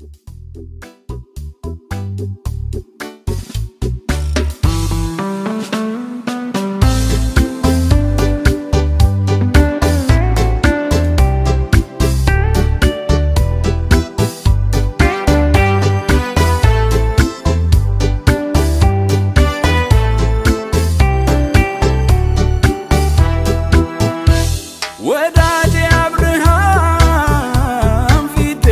ወዳጄ አብርሃም ፊቴ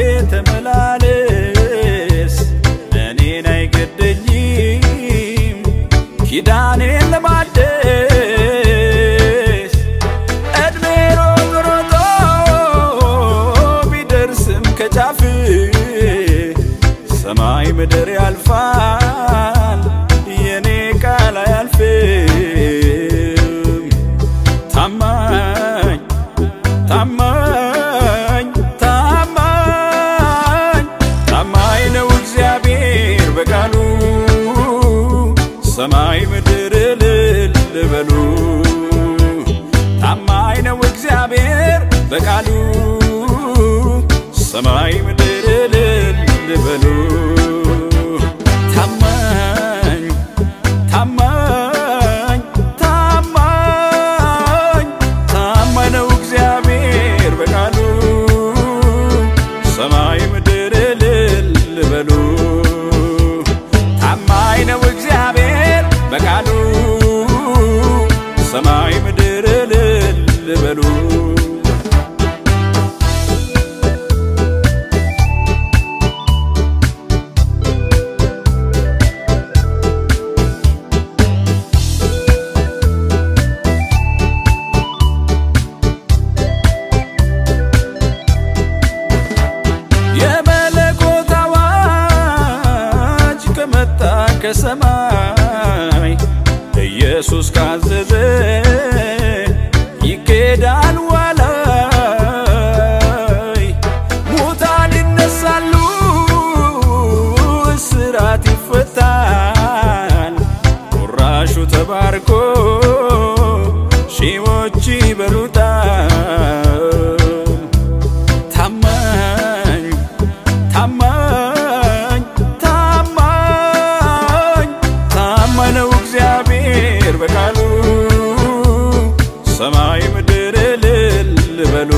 ተመላለስ፣ እኔን አይገደኝም ኪዳኔን ለማደስ እድሜ ሮጥ ሮጦ ቢደርስም ከጫፍ ሰማይ ምድር ያልፋል የኔ ቃል አያልፍም። ታማኝ ታማኝ ታማኝ ታማኝ ነው እግዚአብሔር በቃሉ ሰማይ ምድር እልል በሉ። ታማኝ ነው እግዚአብሔር በቃሉ ሰማይ ምድር እልል በሉ። ታማኝ ታማኝ ታማኝ ታማኝ ነው እግዚአብሔር በቃሉ ሰማይ ምድር እልል በሉ። ታማኝ ነው እግዚአብሔር በቃሉ ሰማይ ምድር እልል በሉ። የመለኮት አዋጅ ከመጣ ከሰማይ ኢየሱስ ካዘዘ ይኬዳል ዋላይ ሙታን ይነሳሉ፣ እስራት ይፈታል። ቁራሹ ተባርኮ ሺዎች ይበሉታል። ታማኝ ታማኝ ታማኝ ታማኝ ነው እግዚአብሔር በቃሉ ሰማይ ምድር እልል በሉ።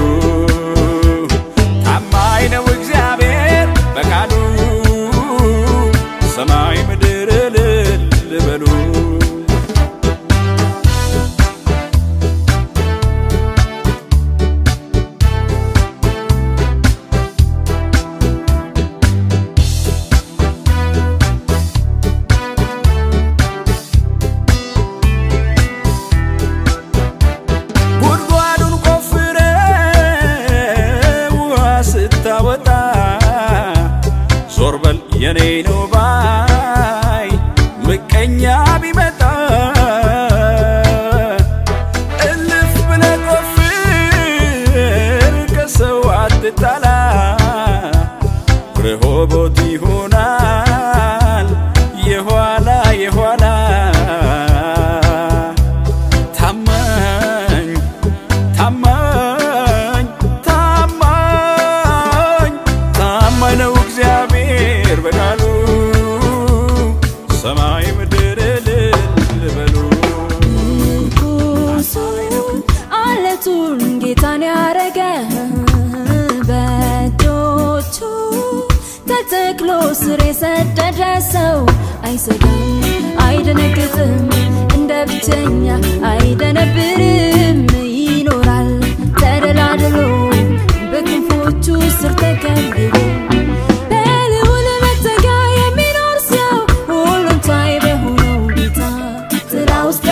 ታማኝ ነው እግዚአብሔር በቃሉ ሰማይ ምድር እልል በሉ። ጉድጓዱን ቆፍረ ውሃ ስታወጣ ዞር በል የኔ ነው ባይ ምቀኛ ቢመጣ እልፍ ብለ ቆፍር ከሰው አትጣላ ረሆቦት ይሆናል የኋላ የኋላ ታማኝ ታማኝ ታማኝ ታማኝ ነው እግዚአብሔር በቃሉ ሰማይ ምድር እልል በሉ። ንጉሱ አለቱን ጌታን ያረገ በእጆቹ ተተክሎ ስር የሰደደ ሰው አይሰጋም፣ አይደነግጥም፣ እንደ ብቸኛ አይደነብርም። ይኖራል ተደላድሎ በክንፎቹ ስር ተከልሎ በልዑል መጠጊያ የሚኖር ሰው ሁሉን ቻይ በሆነው ጌታ ጥላ ውስጥ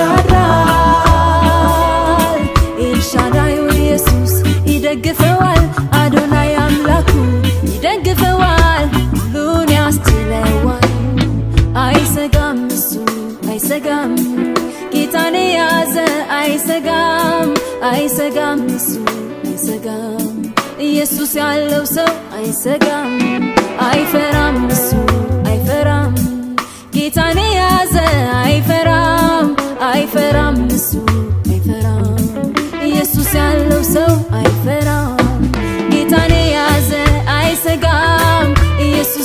ያድራል። ኤልሻዳዩ ኢየሱስ ይደግፈዋል። አዶናይ አምላኩ ይደግፈዋል። ሁሉን ያስችለዋል። አይሰጋም እሱ አይሰጋም ጌታን የያዘ አይሰጋም አይሰጋም እሱ አይሰጋም ኢየሱስ ያለው ሰው አይሰጋም አይፈራም እሱ አይፈራም ጌታን የያዘ አይፈራም አይፈራም እሱ አይፈራም ኢየሱስ ያለው ሰው አይፈራም ጌታን የያዘ አይሰጋም ኢየሱስ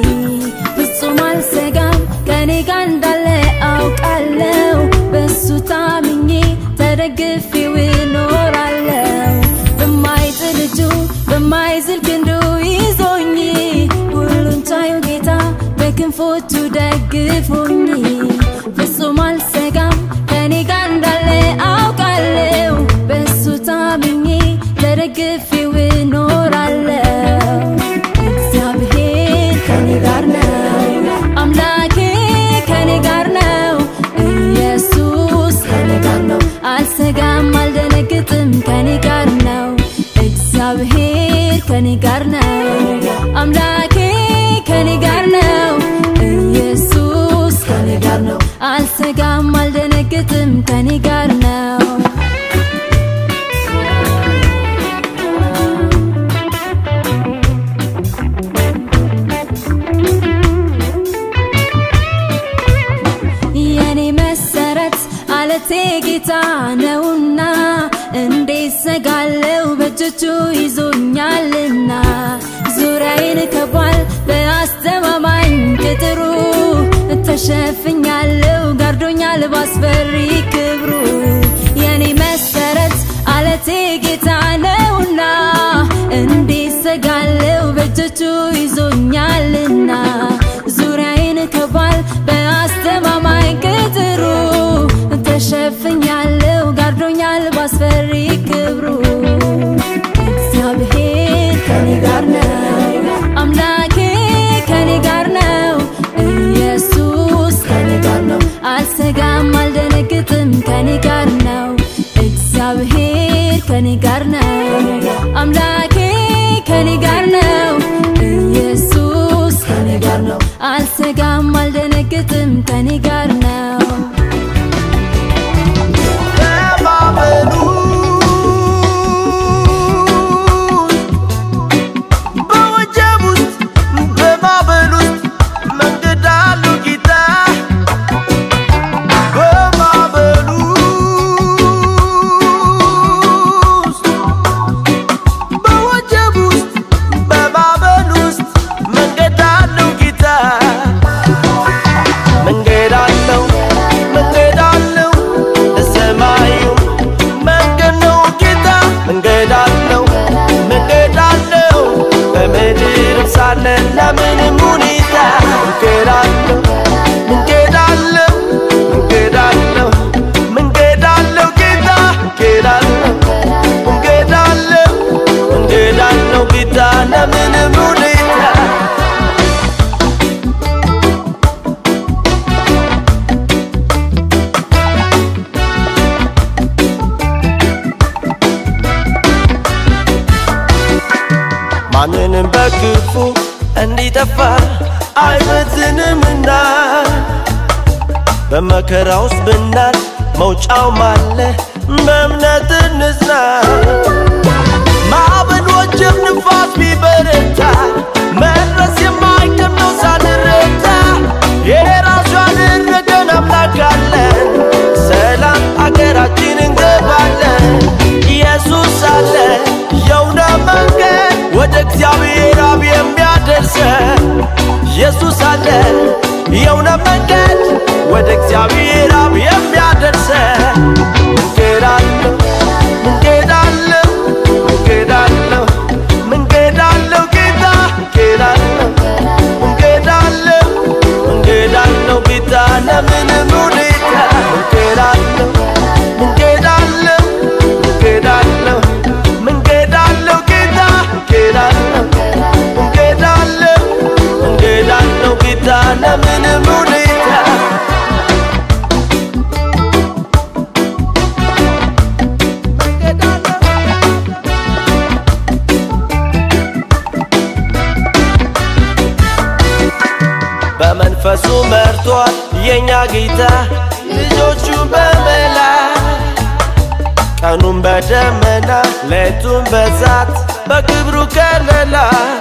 ፍጹም አልሰጋም ከኔ ጋር እንዳለ አውቃለው በሱ ታምኜ ተደግፌው እኖራለው በማይጥል እጁ በማይዝል ክንዱ ይዞኝ ሁሉን ቻዩ ጌታ በክንፎቹ ደግፎኝ ፍጹም አልሰጋም ከኔ ጋር እንዳለ አውቃለው በሱ ታምኜ ተደግፌው እኖራለው እግዚአብሔር ከኔ ጋር ነው አምላኬ ከኔ ጋር ነው ኢየሱስ ከኔ ጋር ነው አልሰጋም አልደነግጥም ከኔ ጋር ነው እግዚአብሔር ከኔ ጋር ነው አምላኬ ከኔ ጋር ነው ኢየሱስ ከኔ ጋር ነው አልሰጋም አልደነግጥም ከኔ ጋር ነው የኔ መሰረት አለቴ ጌታ ነውና እንዴት ሰጋለው በእጆቹ ይዞኛልና ዙሪያዬን ከቧል በአስተማማኝ ቅጥሩ ተሸፍኛለው ጋርዶኛል ባስፈሪ ክብሩ የኔ መሰረት አለቴ ጌታ ነውና እንዴት ሰጋለው በእጆቹ ይዞኛልና ዙሪያዬን ከቧል በአስተማማኝ ቅጥሩ ተሸፍኛለው ጋርዶኛል ባስፈሪ ክብሩ እግዚአብሔር ከኔ ጋር ነው አምላኬ ከኔ ጋር ነው ኢየሱስ ከኔ ጋር ነው አልሰጋም አልደነግጥም ከኔ ጋር ነው እግዚአብሔር ከኔ ጋር ነው አምላኬ ከኔ ጋር ነው ኢየሱስ ከኔ ጋር ነው አልሰጋም አልደነግጥም ከኔ ጋር ነው በማመኑ በወጀብ ውስጥ በማዕበል ውስጥ መንገድ አለው ጌታ በማዕበሉ ውስጥ በወጀብ ውስጥ በማዕበል ውስጥ መንገድ አለው ጌታ መንገድ አለው መንገድ አለው ለሰማዩ መንገድ ነው ጌታ መንገድ አለው መንገድ አለው በምድር ሳለን ለምንም ሁኔታ መንገድ አለው መንገድ አለው መንገድ አለው መንገድ አለው ጌታ መንገድ አለው መንገድ አለው መንገድ አለው ጌታ ለምንም ሁኔታ ማንንም በክፉ እንዲጠፋ አይበትንምና በመከራ ውስጥ ብናል መውጫውም አለ በእምነት እንጽና ማዕበል ወጀብ ንፋስ ቢበረታ መድረስ የማይቀር ነው ሳንረታ የራሱ ያደረገን አምላክ አለን ሰላም አገራችን እንገባለን ኢየሱስ አለ የእውነት መንገድ ወደ እግዚአብሔር አብ የሚያደርሰን ኢየሱስ አለ የእውነት መንገድ ወደ እግዚአብሔር አብ የሚያደርሰን መንገድ አለው መንገድ አለው መንገድ አለው መንገድ አለው ጌታ መንገድ አለው መንገድ አለው መንገድ አለው ጌታ ለምንም ሁኔታ መንገድ አለው መንገድ አለው መንገድ አለው መንገድ አለው ጌታ መንገድ አለው መንገድ አለው መንገድ አለው ጌታ ለምንም ሁኔታ መንገድ አለው በመንፈሱ መርቷል የእኛ ጌታ ልጆቹ በመላ ቀኑን በደመና ሌቱን በዛት በክብሩ ከለላ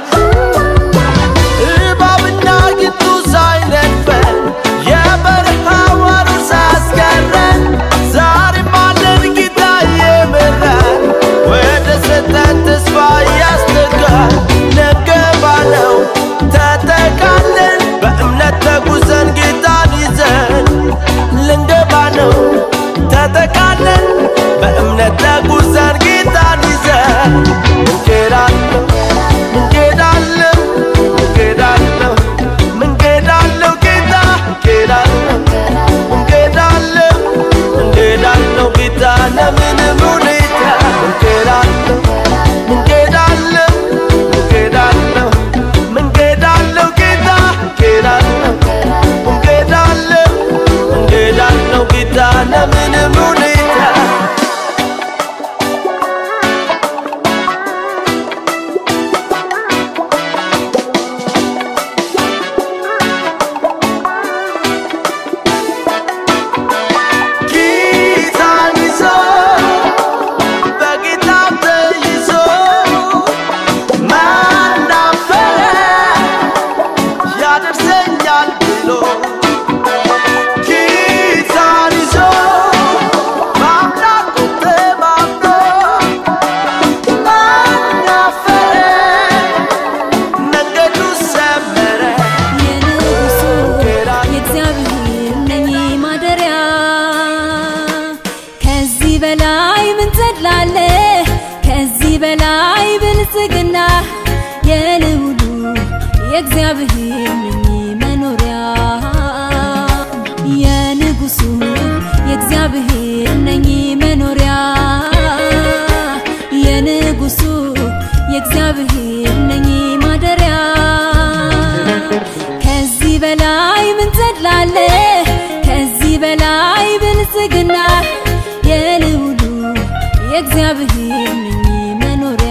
እባብና ጊንጡ ሳይነድፈን የበረሃ ዋሩ ሳያስቀረን ዛሬም አለን ጌታ የመራን ወደ ሰጠን ተስፋ ያስጠጋል ነገ ባለው ተጠቃለ ያደርሰኛል ብሎ ኪሳን ይዞ በአምላኩ ተማምኖ ማን አፈረ? መንገዱ ሰመረ የንጉሱ የእግዚአብሔር ነኝ ማደሪያ ከዚህ በላይ ምን ትላለህ? ከዚህ በላይ ብልጽግና የልውሉ የእግዚአብሔር ነኝ መኖሪያ የንጉሱ የእግዚአብሔር ነኝ መኖሪያ የንጉሱ የእግዚአብሔር ነኝ ማደሪያ ከዚህ በላይ ምን ትላለህ? ከዚህ በላይ ብልጽግና የልውሉ የእግዚአብሔር ነኝ መኖሪያ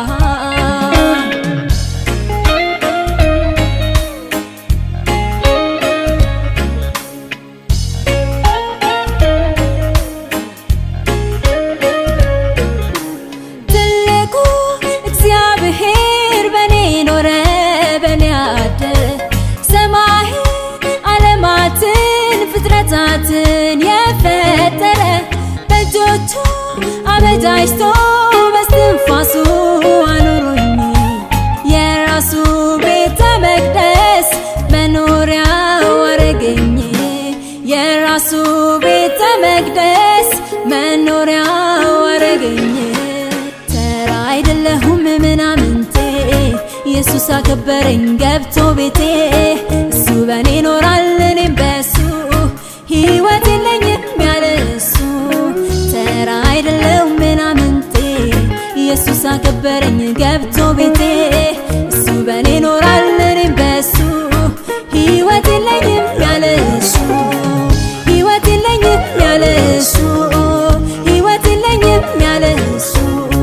ትልቁ እግዚአብሔር በኔ ኖረ በኔ አደረ ሰማይን ዓለማትን ፍጥረታትን የፈጠረ በእጆቹ አበጃጅቶ በስትንፋሱ አኖሮኝ የራሱ ቤተ መቅደስ መኖሪያው አረገኝ የራሱ ቤተ መቅደስ መኖሪያው አረገኝ ተራ አይደለሁም ምናምንቴ ኢየሱስ አከበረኝ ገብቶ ቤቴ እሱ በእኔ ኖራል እኔም በሱ ሕይወት የለኝም ያለ እሱ ተራ አይደለሁም ምናምንቴ ኢየሱስ አከበረኝ ገብቶ ቤቴ እሱ በእኔ ኖራል እኔም በሱ ሕይወት የለኝም ያለ እሱ ሕይወት የለኝም ያለ እሱ ሕይወት የለኝም ያለ እሱ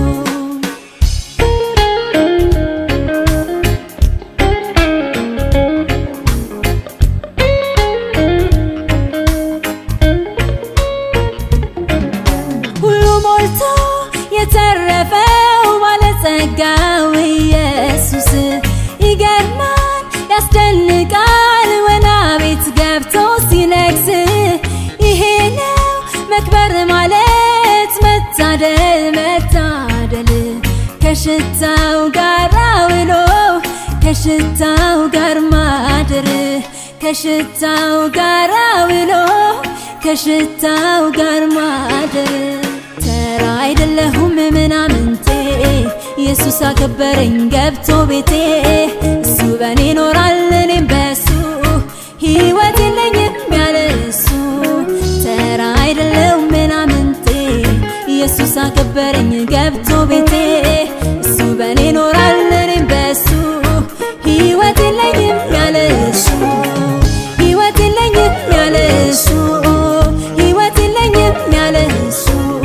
ሁሉ ሞልቶ የተረፈው ባለጸጋው ኢየሱስ ይገርማል፣ ያስደንቃል ወና ቤት ገብቶ ሲነግስ ይሄ ነው መክበር ማለት መታደል መታደል ከሽታው ጋር ውሎ ከሽታው ጋር ማደር ከሽታው ጋር ውሎ ከሽታው ጋር ማደር ተራ አይደለሁም ምናምንቴ ኢየሱስ አከበረኝ ገብቶ ቤቴ እሱ በእኔ ኖራል እኔም በሱ ሕይወት የለኝም ያለ እሱ ተራ አይደለሁም ምናምንቴ ኢየሱስ አከበረኝ ገብቶ ቤቴ እሱ በእኔ ኖራል እኔም በሱ ሕይወት የለኝም ያለ እሱ ሕይወት የለኝም ያለ እሱ ሕይወት የለኝም ያለ እሱ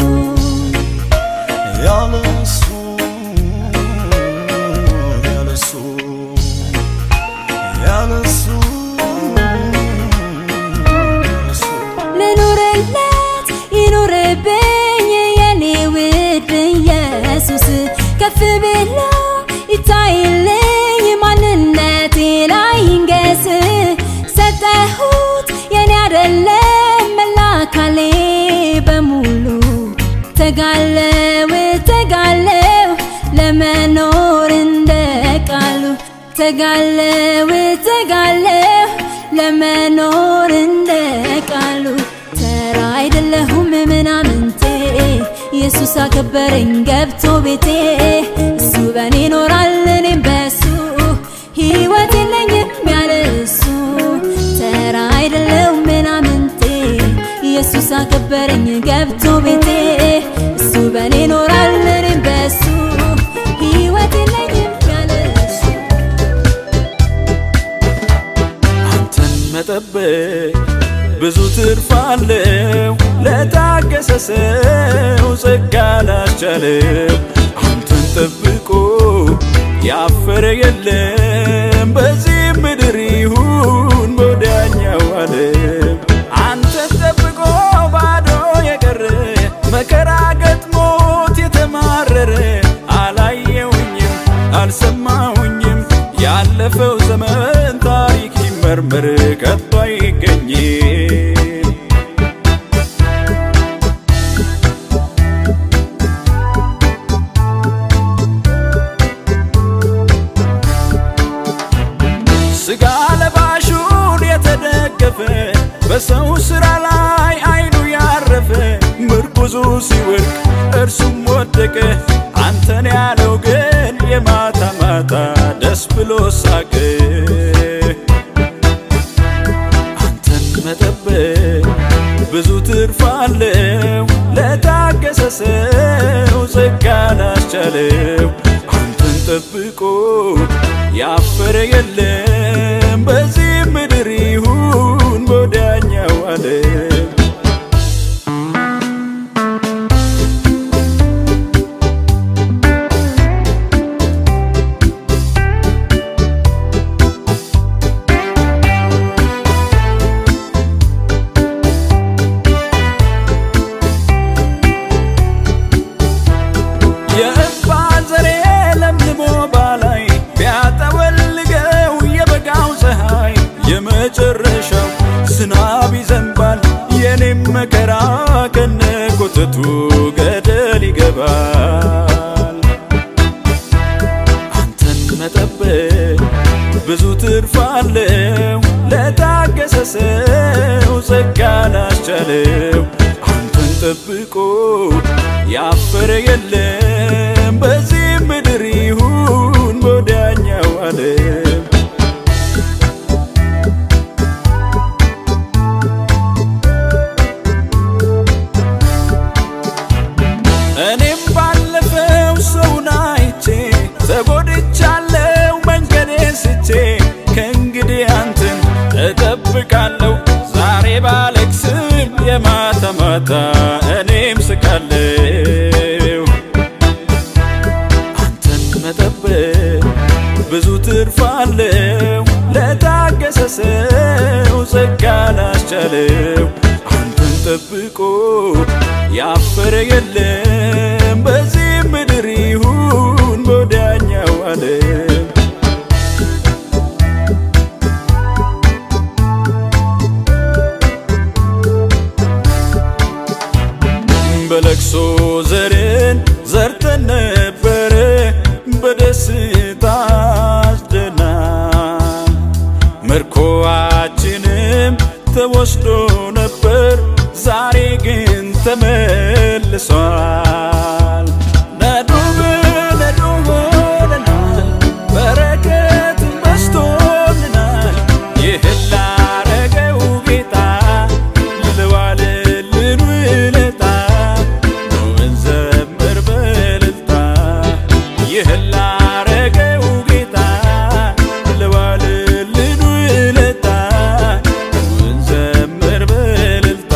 ያለሱ ያለሱ ያለሱ ያለሱ ልኑርለት ይኑርብኝ የኔ ውድ ኢየሱስ ከፍ ብሎ ይታይልኝ ማንነቴ ላይ ይንገስ ሰጠሁት የኔ አደለም መላ አካሌ በሙሉ ተጋለው ተጋለው ለመኖር እንደ ቃሉ ተጋለው ተጋለው ለመኖር እንደ ቃሉ ተራ አይደለሁም ምናምንቴ ኢየሱስ አከበረኝ ገብቶ ቤቴ እሱ በእኔ ኖራል እኔም በሱ ሕይወት የለኝም ያለ እሱ ተራ አይደለሁም ምናምንቴ ኢየሱስ አከበረኝ ገብቶ ቤቴ እሱ በእኔ ኖራል እኔም በሱ ሕይወት የለኝም ያለ እሱ አንተን መጠበቅ ብዙ ትርፍ አለው ለታገሰ ሰው ጸጋ ላስቻለው አንተን ጠብቆ ያፈረ የለም በዚህ ምድር ይሁን በወዲያኛው ዓለም አንተን ጠብቆ ባዶ የቀረ መከራ ገጥሞት የተማረረ አላየውኝም አልሰማሁኝም ያለፈው ዘመን ታሪክ ይመ ቢመረመር ከቶ አይገኝም። ስጋ ለባሹን የተደገፈ በሰው ስራ ላይ አይኑ ያረፈ ምርኩዙ ሲወድቅ እርሱም ወደቀ። አንተን ያለው ግን የማታ ማታ ደስ ብሎ ሳቀ። አንተን መጠበቅ ብዙ ትርፍ አለው ለታገሰ ሰው ጸጋ ላስቻለው አንተን ጠብቆ ያፈረ የለም በዚህ ምድር ይሁን በወዲያኛው ዓለም። የእንባን ዘሬ ለምልሞ ባላይ ቢያጠወልገው የበጋው ፀሐይ የመጨረሻው ዝናብ ይዘንባል የኔም መከራ ከነ ኮተቱ ገደል ይገባል። አንተን መጠበቅ ብዙ ትርፍ አለው ለታገሰ ሰው ጸጋ ላስቻለው አንተን ጠብቆ ያፈረ የለም በዚህ ምድር ይሁን በወዲያኛው ዓለም። እኔም ባለፈው ሰውን አይቼ ተጎድቻለሁ መንገዴን ስቼ ከእንግዲህ አንተን እጠብቃለሁ ዛሬ ባለቅስም የማታ ማታ እኔም ስቃለሁ አንተን መጠበቅ ብዙ ትርፍ አለው ለታገሰ ሰው ጸጋ ላስቻለው አንተን ጠብቆ ያፈረ የለም በዚህ ምድር ይሁን በወዲያኛው ዓለም። በለቅሶ ዘርን ዘርተን ነበረ በደስታ አስደና ምርኮአችንም ተወስዶ ነበር ዛሬ ግን ተመልሷል። ነዱብ ነዱ ሆነናል፣ በረከት በስቶልናል። ይህን ላረገው ጌታ ልዋልልን ውለታ ነው እንዘምር በእልልታ። ይህን ላረገው ጌታ ልዋልልን ውለታ ነው እንዘምር በእልልታ።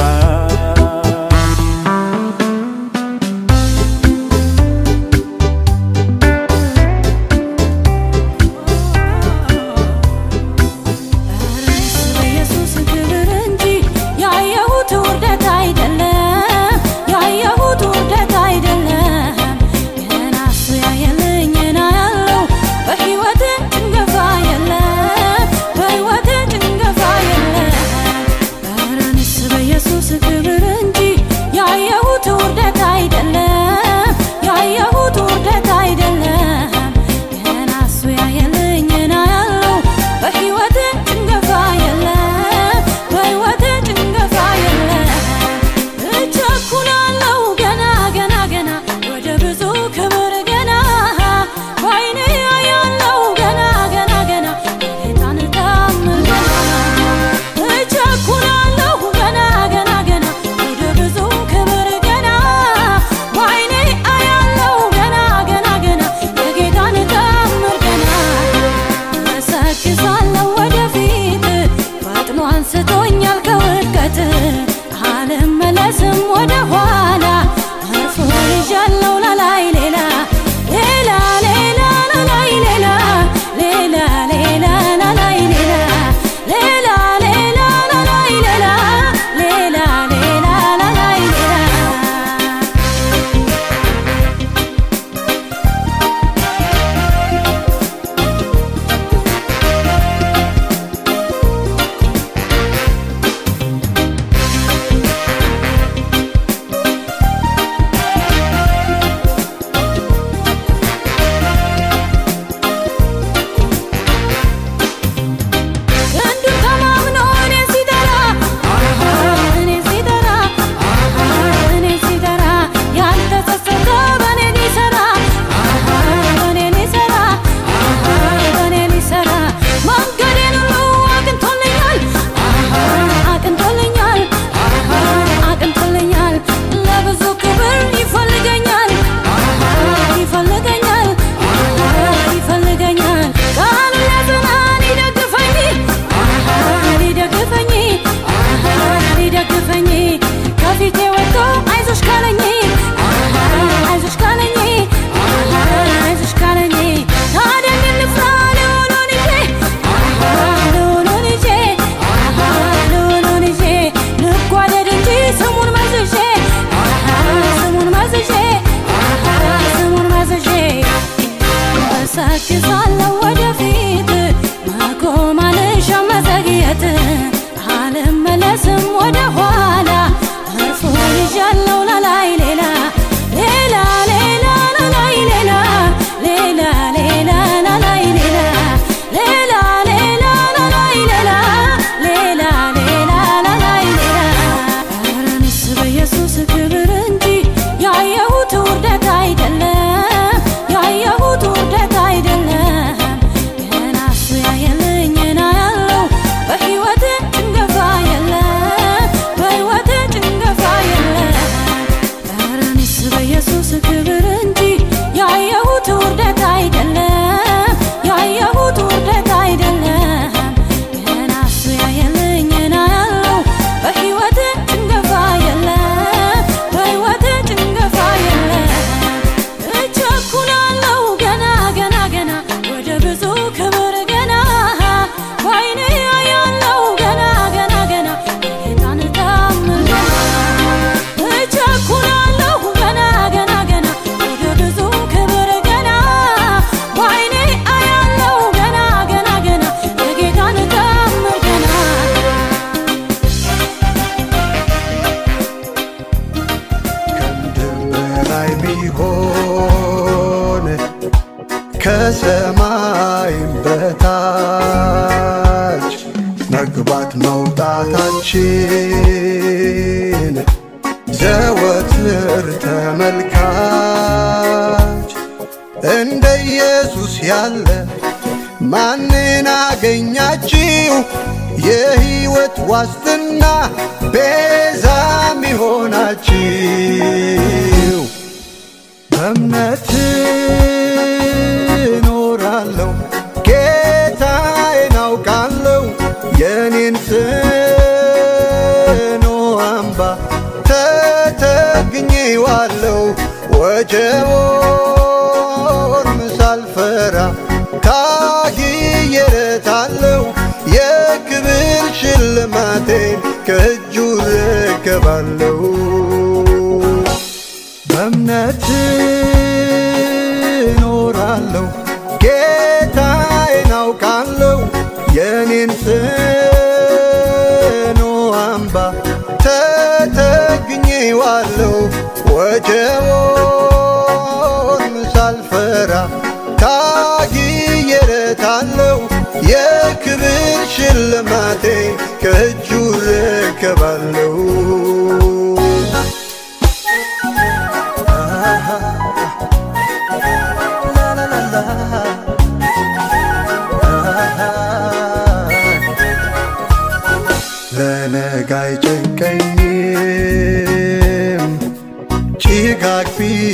በኢየሱስ ክብር እንጂ ያየሁት ውርደት አይደለም፣ ያየሁት ውርደት አይደለም። ገና እሱ ያየልኝ ና ያለው በሕይወቴ ጭንገፋ የለም፣ በሕይወቴ ጭንገፋ የለም። ኧረ እኔስ በኢየሱስ ክብር እንጂ ያየሁት ውርደት አይደለም፣ ያየሁት ውርደት አይደለም። ገና እሱ ያየልኝ ና ያለው በሕይወቴ ጭንገፋ የለም፣ በሕይወቴ ጭንገፋ የለም። እቸኩላለሁ ገና ገና ገና ወደ ብዙ ክብር ገና በዓይኔ አያለው ገና ገና ገና የጌታን ተአምር ገና እቸኩላለሁ ገና ገና ገና ወደ ብዙ ክብር ገና በዓይኔ አያለው ገና ገና ገና የጌታን ተአምር ገና እሰክሳለሁ ወደፊት ፈጥኖ አንስቶኛል ከውድቀት አልመለስም ወደ ኋላ እርፎ ይዣለሁ ላላይ ሌላ ሌላ ሌላ ላላይ ሌላ ሌላ ሌላ ላላይ ሌላ ሌላ ሌላ ላላይ ሌላ ሌላ ሌላ ላላይ ሌላ መግባት መውጣታችን ዘወትር ተመልካች እንደ ኢየሱስ ያለ ማንን አገኛችሁ? የሕይወት ዋስትና ቤዛ ሚሆናችሁ በእምነት እኖራለሁ ጌታዬን አውቃለሁ የኔን ጽኑ አምባ ተተግኜዋለሁ ወጀቦን ሳልፈራ ታግዬለታለሁ የክብር ሽልማቴን ከእጁ ረከባለሁ በእምነት እኖራለሁ ጌታዬን አውቃለሁ የኔን ጽኑ አምባ ተተግኜዋለሁ ወጀቦን ሳልፈራ ታግዬለታለሁ የክብር ሽልማቴ ከእጁ ረከባለሁ ለነገ አይጨንቀኝም ጭጋግ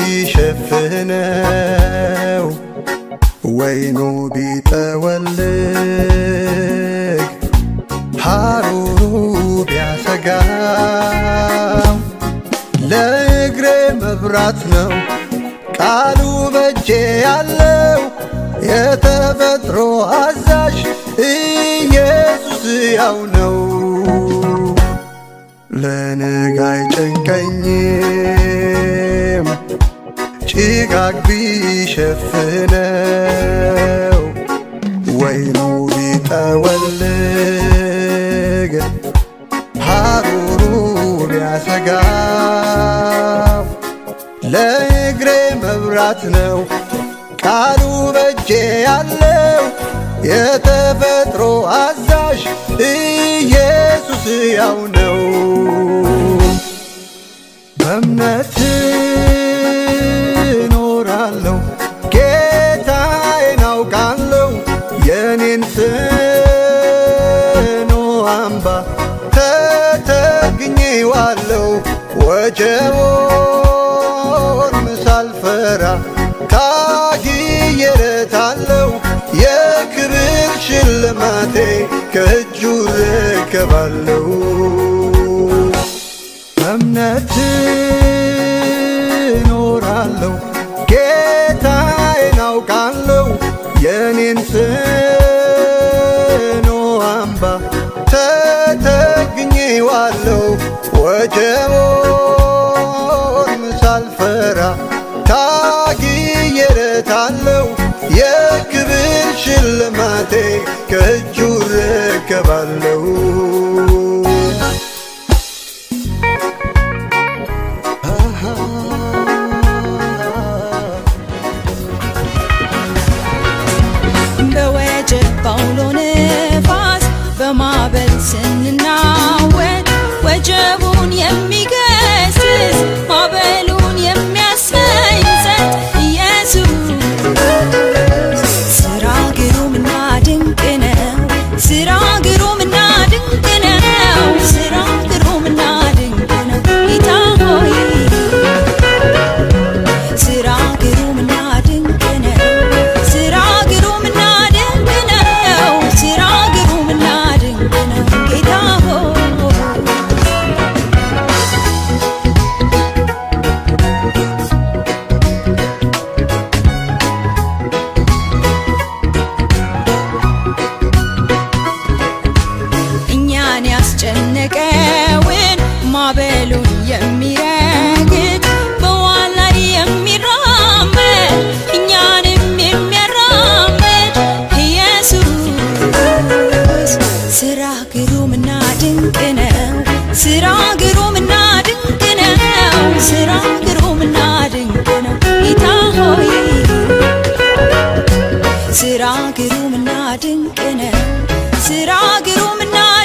ቢሸፍነው ወይኑ ቢጠወልግ ሐሩሩ ቢያሰጋው ለእግሬ መብራት ነው ቃሉ በጄ ያለው የተፈጥሮ አዛዥ ኢየሱስ ያው ነው። ለነገ አይጨንቀኝም ጭጋግ ቢሸፍነው ወይኑ ቢጠወልግ ሐሩሩ ቢያሰጋው ለእግሬ መብራት ነው ቃሉ በጄ ያለው የተፈጥሮ አዛዥ ኢየሱስ ያው ነው። በእምነት እኖራለሁ ጌታዬን አውቃለሁ የኔን ጽኑ አምባ ተተግኜዋለሁ ወጀቦን ሳልፈራ ታግዬለታለሁ የክብር ሽልማቴ ከእጁ ረከባለሁ በእምነት እኖራለሁ ጌታዬን አውቃለሁ የኔን ጽኑ አምባ ተተግኜዋለሁ ወጀቦን ሳልፈራ ታግዬለታለሁ የክብር ሽልማቴ ከእጁ ረከባለሁ በወጀብ ባውሎ ነፋስ በማዕበል ስንናወጥ ወጀቡን የሚገስጽ ማዕበሉን የሚያሰኝ ጸጥ ኢየሱስ ስራ ግሩምና ድንቅ ነው። ስራ ግሩምና ድንቅ ነው። ስራ ግሩምና ድንቅ ነው። ጌታ ሆይ ስራ ግሩምና ድንቅ ነው። ስራ ግሩምና ድንቅ ነው። ስራ ግሩምና ድንቅ ነው። ጌታ ሆይ እኛን ያስጨነቀውን ማዕበሉን የሚረግጥ በውሃ ላይ የሚራመድ እኛንም የሚያራምድ ኢየሱስ ስራ ግሩምና ድንቅ ነው። ስራ ግሩምና ድንቅ ነው። ስራ ግሩምና ድንቅ ነው። ጌታ ሆይ ስራ ግሩምና ድንቅ ነው። ስራ ግሩምና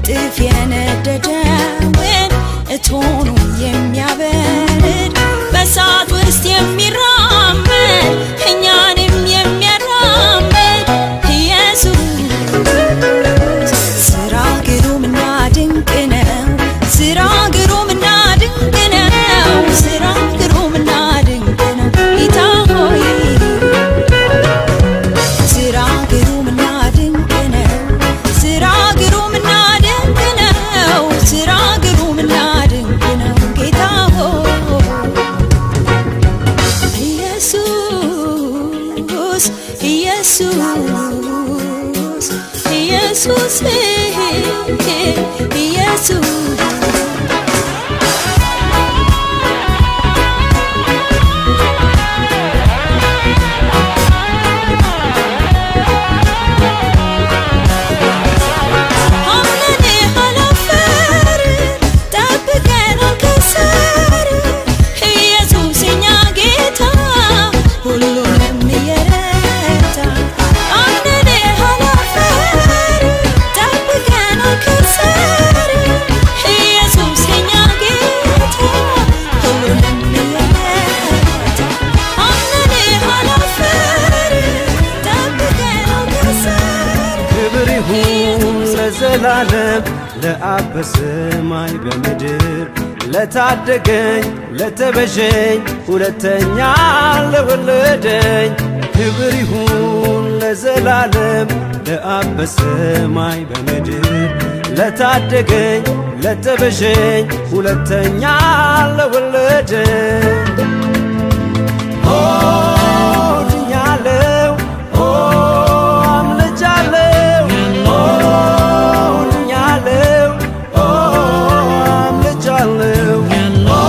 እጥፍ የነደደውን እቶኑን የሚያበርድ በእሳት ውስጥ የሚራመድ እኛንም የሚያራምድ ኢየሱስ ስራ ግሩምና ድንቅ ነው። ስራ ግሩምና ድንቅ ነው። ስራ ግሩምና ድንቅ ነው። ጌታ ሆይ ስራ ግሩምና ድንቅ ነው። ስራ ግሩምና ድንቅ ነው። ስራ ግሩምና ድንቅ ነው። ጌታ ሆይ ኢየሱስ ኢየሱስ ኢየሱስ ኢየሱስ አምነን አላፈር ጠብቀን አልከሰር ኢየሱስ የኛ ጌታ ሁሉንም እየረዳ አምነን አላፈር ጠብቀን አልከሰር ኢየሱስ የኛ ጌታ ሁሉንም እየረዳ አምነን አላፈር ጠብቀን አልከሰር ክብር ይሁን ለዘላለም ለአብ በሰማይ በምድር ለታደገኝ ለተቤዠኝ ሁለተኛ ለወለደኝ ክብር ይሁን ለዘላለም ለአብ በሰማይ በምድር ለታደገኝ ለተቤዠኝ ሁለተኛ ለወለደኝ ኦ ድኛለው ኦ አምልጫለው ኦ ድኛለው ኦ አምልጫለው ኦ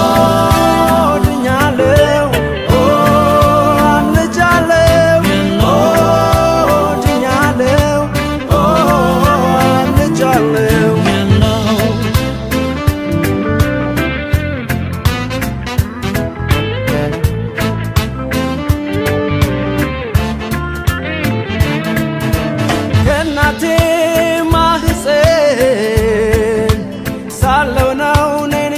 ድኛለው ኦ አምልጫለው ኦ ድኛለው ኦ አምልጫለው ከእናቴ ማህፀን ሳለው ነው እኔን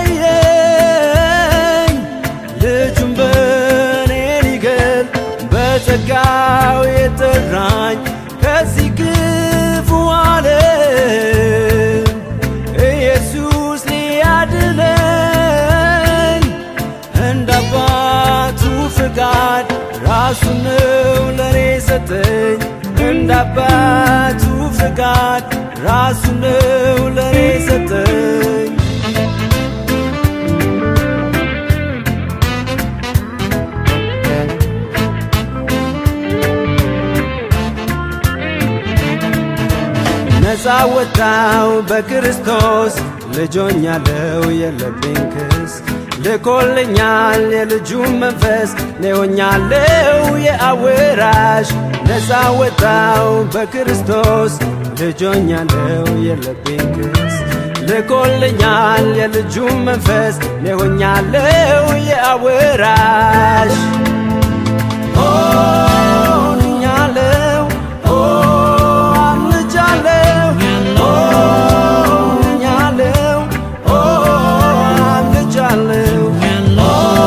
የለየኝ ልጁን በእኔ ሊገል በጸጋው የጠራኝ ከዚህ ክፉ ዓለም ኢየሱስ ሊያድነኝ እንደ አባቱ ፍቃድ ራሱን ነው ለእኔ ሰጠኝ እንደ አባቱ ፍቃድ ራሱን ነው ለእኔ ሰጠኝ ነፃ ወጣው በክርስቶስ ልጆኛለው የለብኝ ክስ ልኮልኛል የልጁን መንፈስ ኔሆኛለው የአወራሽ ነፃ ወጣው በክርስቶስ ልጆኛለው የለብኝ ክስ ልኮልኛል የልጁን መንፈስ ኔሆኛለው የአወራሽ ሆኛለው ኦ አምልጫለው ኦ ሆኛለው ኦ አምልጫለው ኦ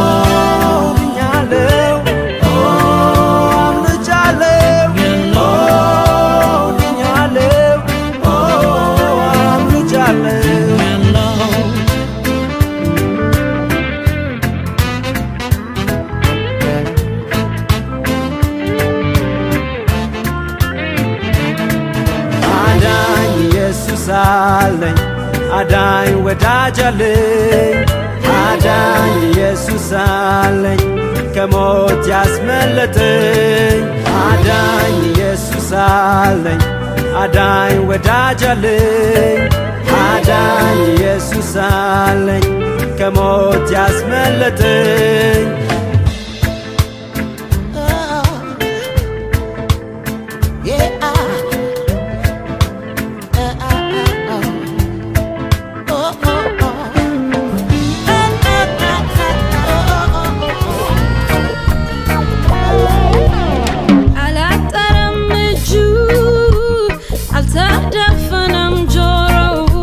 ሆኛለው ኦ አምልጫለው ኦ ሆኛለው ኦ አምልጫለው አዳኝ ኢየሱስ አለኝ አዳኝ ወዳጅ አለኝ አዳኝ ኢየሱስ አለኝ ከሞት ያስመለጠኝ አዳኝ ኢየሱስ አለኝ አዳኝ ወዳጅ አለኝ አዳኝ ኢየሱስ አለኝ ከሞት ያስመለጠኝ አላጠረም እጁ አልተደፈነም ጆሮው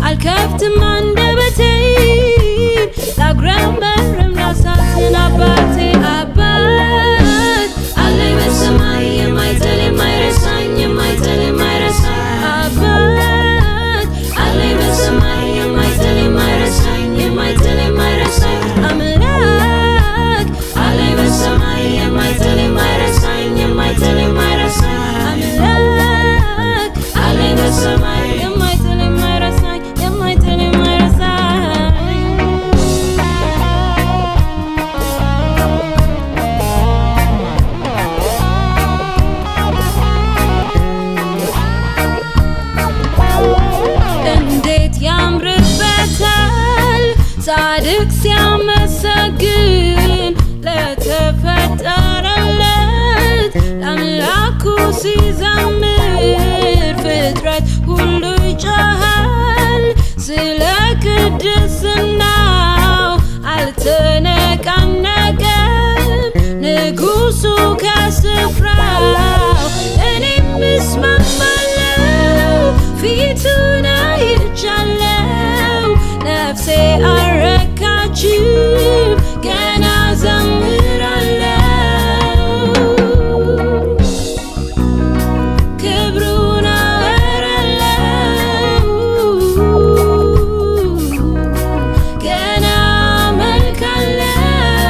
አልከፍትም አንደበቴን ላጉረመርም ላሳዝን አባቴ አባት አለኝ በሰማይ የማይጥል የማይረሳኝ የማይጥል የማይረሳኝ አባት አለኝ በሰማይ የማይጥል የማይረሳኝ የማይጥል የማይረሳኝ አምላክ አለኝ በሰማይ የማይጥል የማይረሳኝ የማይጥል የማይረሳኝ አምላክ አለኝ በሰማይ የማይጥል የማይረሳኝ የማይጥል እንዴት ያምርበታል ጻድቅ ሲያመሰግን ለተፈጠረለት ለአምላኩ ሲዘምር ፍጥረት ሁሉ ይጮሃል ስለ ቅድስናው አልተነቃነቀም ንጉሱ ከስፍራው እኔም እስማማለው ፊቱን አይቻለው ነፍሴ አረካችም ገና ዘምራለው ክብሩን አወራለው ገና መልካለው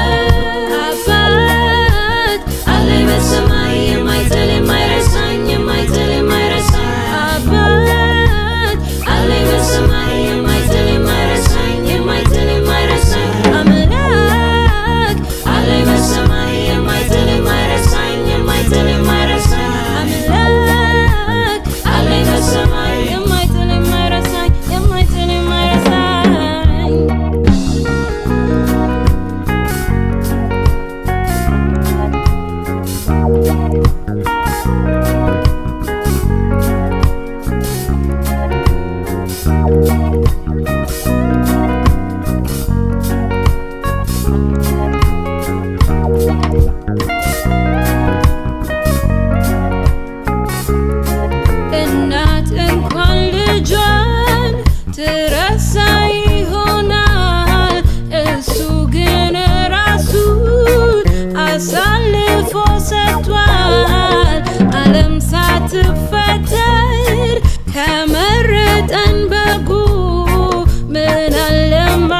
አባት አለኝ በሰማይ የማይጥል የማይረሳኝ የማይጥል የማይረሳኝ አባት አለኝ በሰማይ የማይጥል የማይረሳኝ የማይጥል የማይረሳኝ አምላክ አለኝ በሰማይ የማይጥል የማይረሳኝ የማይጥል የማይረሳኝ አምላክ አለኝ በሰማይ የማይጥል የማይረሳኝ የማይጥል የማይረሳኝ እናት እንኳን ልጇን ትረሳ ይሆናል እሱ ግን ራሱን አሳልፎ ሰጥቷል ዓለም ሳትፈጠር ከመረጠን በጉ ምን አለ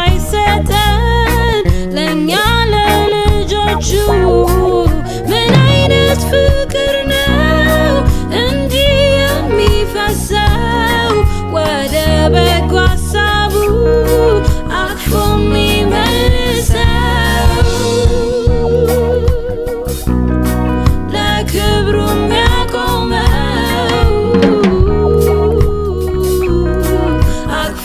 ማይሰጠን ለእኛ ለልጆቹ ምን አይነት ፍቅር ነው እንዲህ የሚፈሰው ወደ በጎ ሀሳቡ አቅፎ የሚመልሰው ለክብሩ የሚያቆመው አቅፎ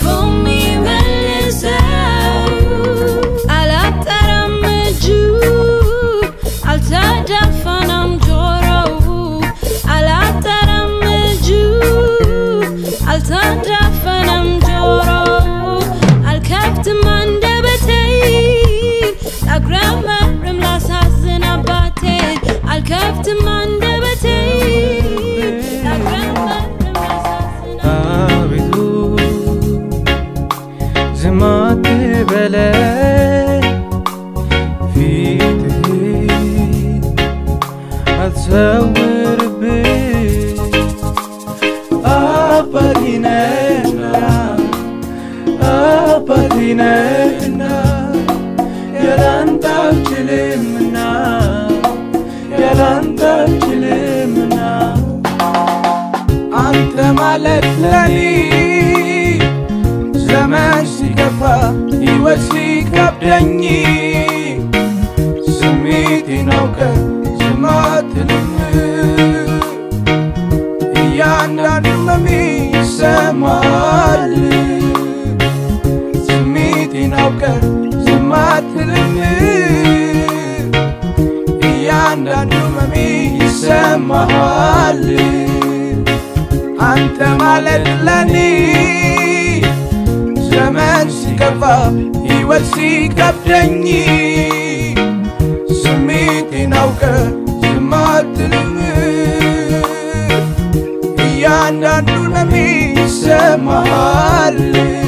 የሚመልሰው አላጠረም እጁ አልተዳፈነም ጆሮው አላጠረም እጁ አልተዳፈነም ጆሮው አልከፍትም አንደበቴን ላጉረመርም ላሳዝን አባቴን አልከፍትም አንደበቴን ላጉረመርም ላሳዝን አቤቱ ዝም አትበለኝ ፊትህን አትሰውርብኝ አባቴ ነህና አባቴ ነህና ያላንተ አልችልምና ያላንተ አልችልምና አንተ ማለት ለኔ ዘመን ሲገፋ ሕይወት ሲከብደኝ ስሜቴን አውቀ ዝም አትልም እያንዳንዱ መሜ ይሰማል ስሜቴን አውቀ ዝም አትልም እያንዳንዱ መሜ ይሰማሃል አንተ ማለት ለኔ ዘመን ሲገፋ ሕይወት ሲከብደኝ ስሜቴን አውቀ ዝም አትልም እያንዳንዱ ነሚ ይሰማሃል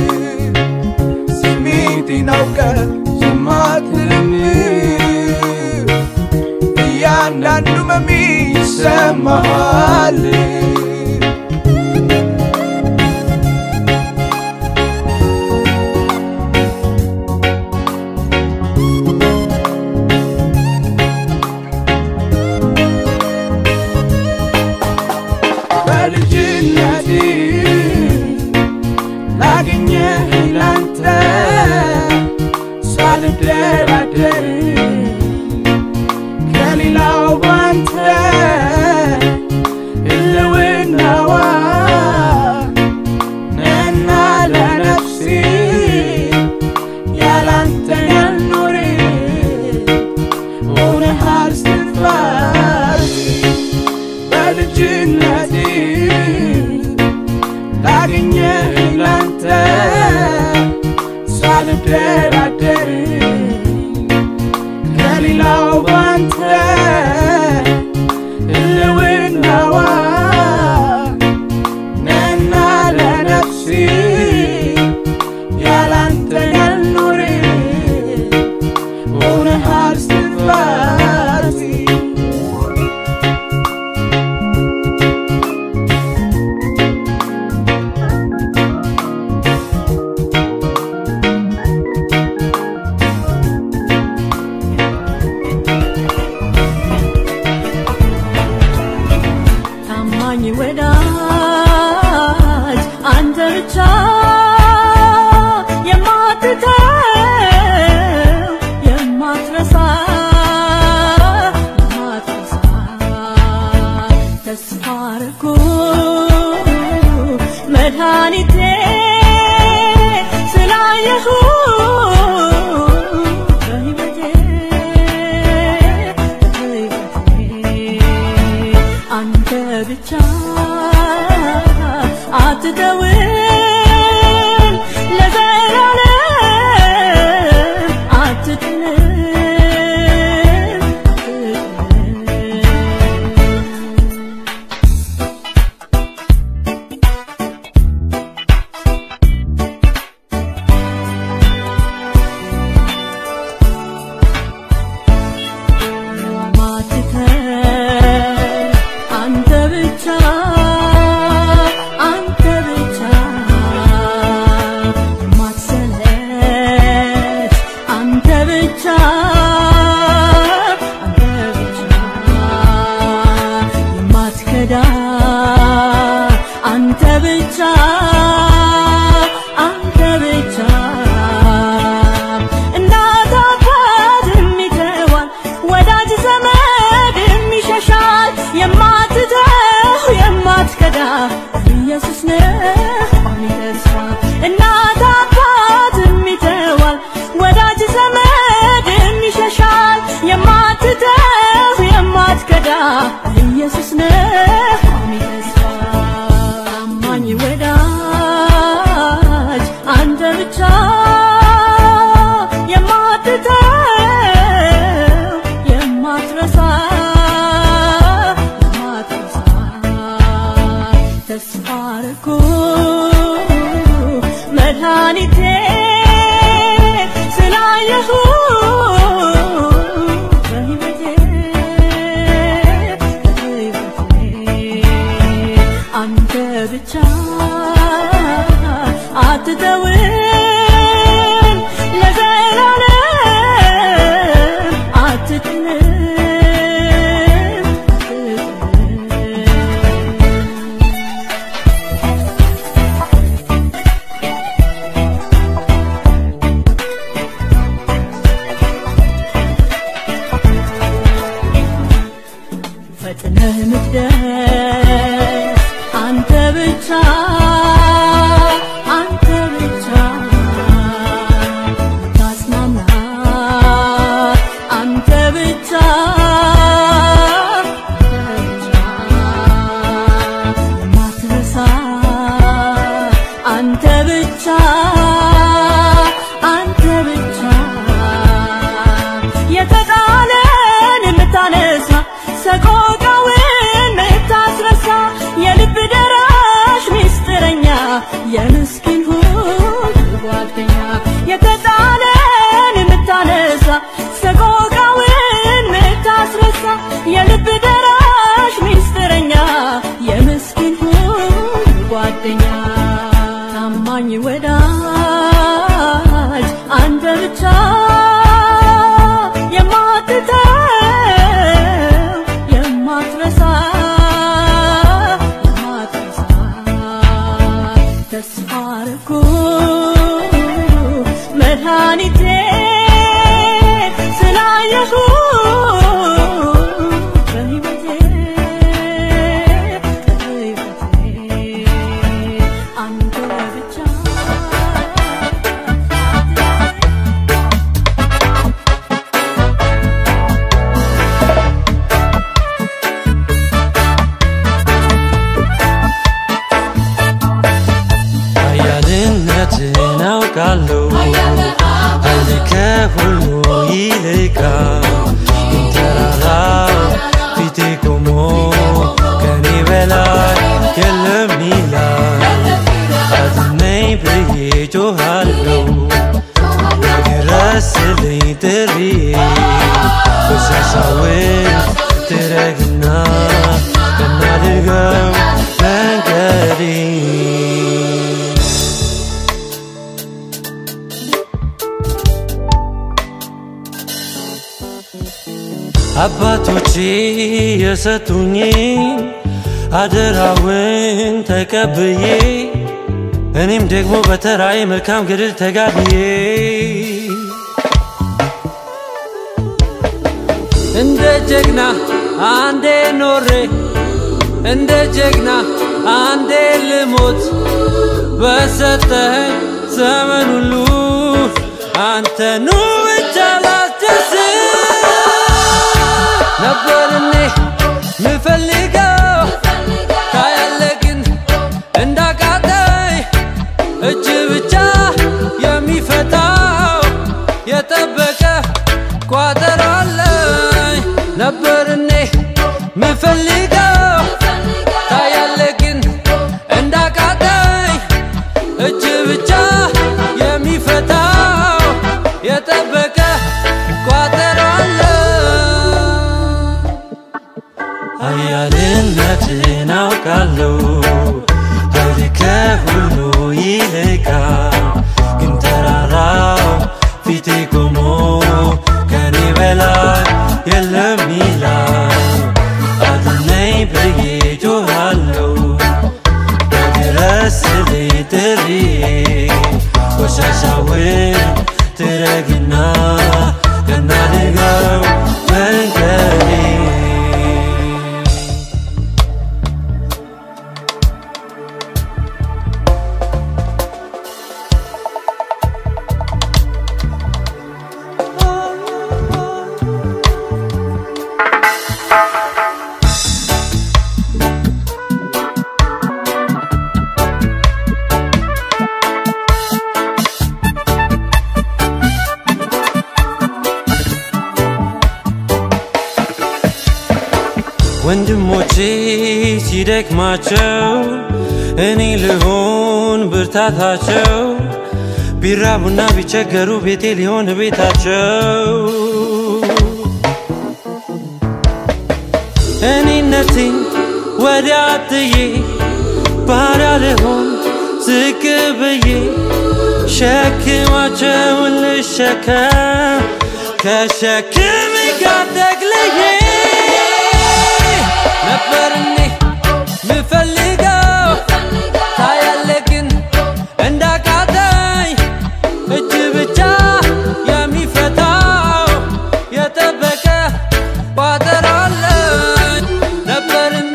አገኘህ ላንተ ሳልደራደር ከሌላው ባንተ ህልውናዋ ነና ለነፍሴ ያላንተ ያልኖር ሆነሃል ስትፋሲ ታማኝ ወዳጅ አንተ ብቻ የማትተው የማትረሳ የማትረሳ ተስፋ አረኩ መድኃኒቴ ስላየሁ በሕይወቴ አንተ ብቻ አትተውን ለዘላለም አትጥለን አትጥለን ማትተር አንተ ብቻ አንተ ብቻ ማትሰለች አንተ ብቻ አንተ ብቻ የማትከዳ አንተ ብቻ አንተ ብቻ እናት አባት የሚተዋል ወዳጅ ዘመድ የሚሸሻል የማትተው የማትከዳ ኢየሱስ ነህ ቋሚ ተስፋ እናት አባት የሚተዋል ወዳጅ ዘመድ የሚሸሻል የማትተው የማትከዳ ኢየሱስ ነህ ቋሚ ተስፋ ታማኝ ወዳጅ አንተ ብቻ የማትተው የማትረሳ የማትረሳ ተስፋ አረኩ መድኃኒቴ ስላየሁ በሕይወቴ በሕይወቴ አንተ ብቻ አትተውን ለዘላለም አትጥለን አትጥለን ፈጥነህ ምትደርስ አንተ ብቻ አንተ ብቻ ታጽናና አንተ ብቻ አንተ ብቻ የማትረሳ አንተ ብቻ አንተ ብቻ የተጣለን የምታነሳ ሰቆቃውን የምታስረሳ የልብ ደራሽ ሚስጥረኛ የምስኪን ሁሉ ጓደኛ የተጣለን የምታነሳ ሰቆቃውን የምታስረሳ የልብ ደራሽ ሚስጥረኛ የምስኪን ሁሉ ጓደኛ ታማኝ ወዳጅ አንተ ብቻ የማትተው የማትረሳ የማትረሳ ተስፋ አረኩ መድኃኒቴ ስላየሁ በሕይወቴ በሕይወቴ አንተ ብቻ አውቃለሁ ኃይል ከሁሉ ይልቃል ግን ተራራው ፊቴ ቆሞ ከኔ በላይ የለም ይላል አድነኝ ብዬ ጮኻለሁ ድረስልኝ ጥሪ ቆሻሻውን ትረግና እናድርገው መንገዴ አባቶቼ የሰጡኝ አደራውን ተቀብዬ እኔም ደግሞ በተራዬ መልካም ገድል ተጋድዬ እንደ ጀግና አንዴ ኖሬ እንደ ጀግና አንዴ ልሞት በሰጠኸኝ ዘመን ሁሉ አንተኑ ብቻ ላስደስት ነበር እኔ ምፈልገው ታያለ ግን እንዳቃተኝ እጅ ብቻ የሚፈታው የጠበቀ ቋጠሮ አለኝ ነበር እኔ ምፈልገው ታያለ ግን እንዳቃተኝ እጅ ብቻ የሚፈታው የጠበቀ ቋጠሮ አለ ኃያልነትን አውቃለሁ ኃይል ከሁሉ ይልቃል ግን ተራራው ፊቴ ቆሞ ከኔ በላይ የለም ይላል አድነኝ ብዬ ጮኻለሁ በድረስልኝ ጥሪ ቆሻሻውን ትረግና እናድርገው መንገዴ ወንድሞቼ ሲደክማቸው እኔ ልሆን ብርታታቸው ቢራቡና ቢቸገሩ ቤቴ ሊሆን ቤታቸው እኔነቴን ወዲያ ጥዬ ባሪያ ልሆን ዝቅ ብዬ ሸክማቸውን ልሸከም ከሸክም ጋር ጠቅልዬ ነበር እኔ ምፈልገው ታያለ ግን እንዳቃተኝ እጅ ብቻ የሚፈታው የጠበቀ ቋጠሮ አለኝ ነበር እኔ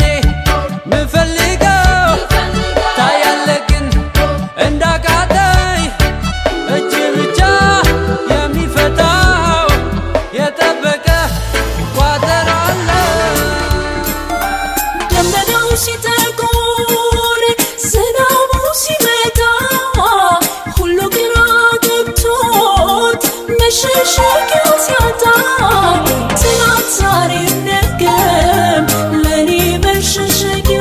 ምፈልገው ታያለ ግን እንዳቃተኝ እጅ ብቻ የሚፈታው የጠበቀ ቋጠሮ አለኝ ደመናው ሲጠቁር ዝናቡ ሲመጣ ሁሉ ግራ ገብቶት መሸሸጊያ ሲያጣ ትናንት ዛሬም ነገም ለእኔ መሸሸጊያ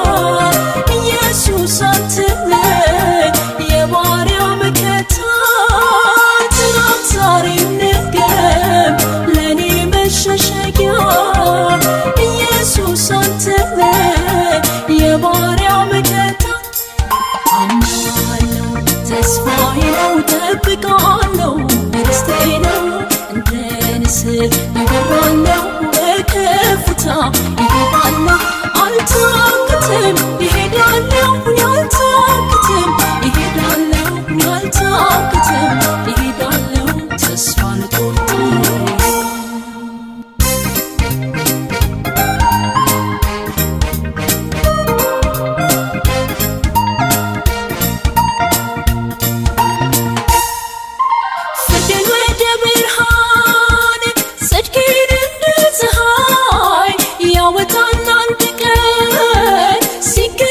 ኢየሱስ አትለይ የባሪያው መከታ ትናንት ዛሬም ነገም ለእኔ መሸሸጊያ ኢየሱስ አንተነህ የባሪያው መከታ አምናለሁ ተስፋዬ ነው ጠብቃለሁ ደስታዬ ነው እንደ ንስር እበራለሁ በከፍታ ይገባለሁ አልታክትም ይሄዳለሁ አልታክትም ይሄዳለሁ አልታክትም ይሄዳለሁ ተስፋ አልቆርጥም ፍርድን ወደ ብርሃን ጽድቅን እንደ ፀሐይ ያወጣል አንድ ቀን ሲገ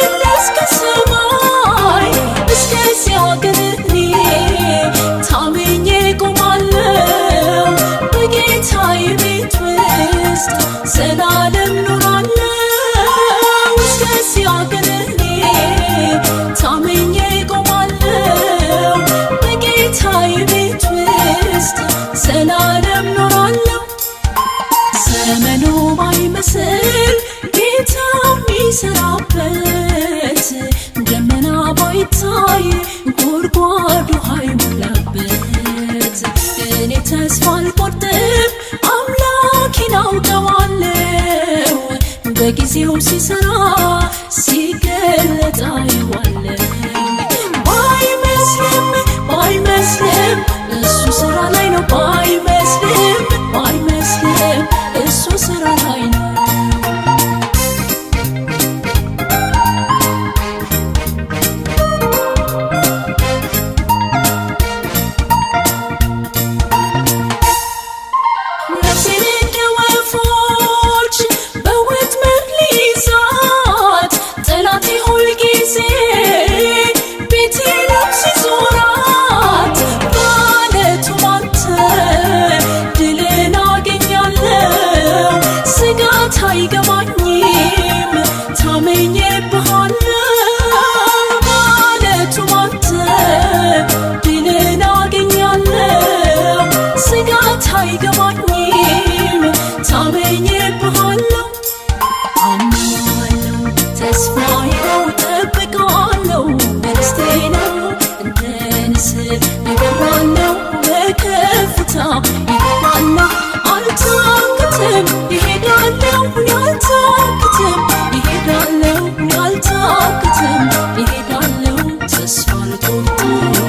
አይታይ ጉድጓዱ አይሞላበት እኔ ተስፋ አልቆርጥም አምላኬን አውቀዋለሁ በጊዜው ሲሰራ ሲገለጥ አየዋለሁ ባይመስልም ባይመስልም እሱ ስራ ላይ ነው ባይመስልም ባይመስልም እሱ ስራ ላይ ነው ነፍሴን እንደ ወፎች በወጥመድ ሊይዛት ጠላቴ ሁልጊዜ ቤቴንም ሲዞራት በዓለቱ ባንተ ድልን አገኛለሁ ስጋት አይገባኝም ታመኝብሃለሁ በዓለቱ ባንተ ድልን አገኛለሁ ስጋት አይገባኝም ታመኝብሃለሁ አምናለሁ ተስፋዬ ነው እጠብቃለሁ ደስቴ ነው እንደ ንስር እበራለሁ በከፍታ ይሄዳለሁ አልታክትም ይሄዳለሁ አልታክትም ይሄዳለሁ አልታክትም ይሄዳለሁ ተስፋ አልቆርጥም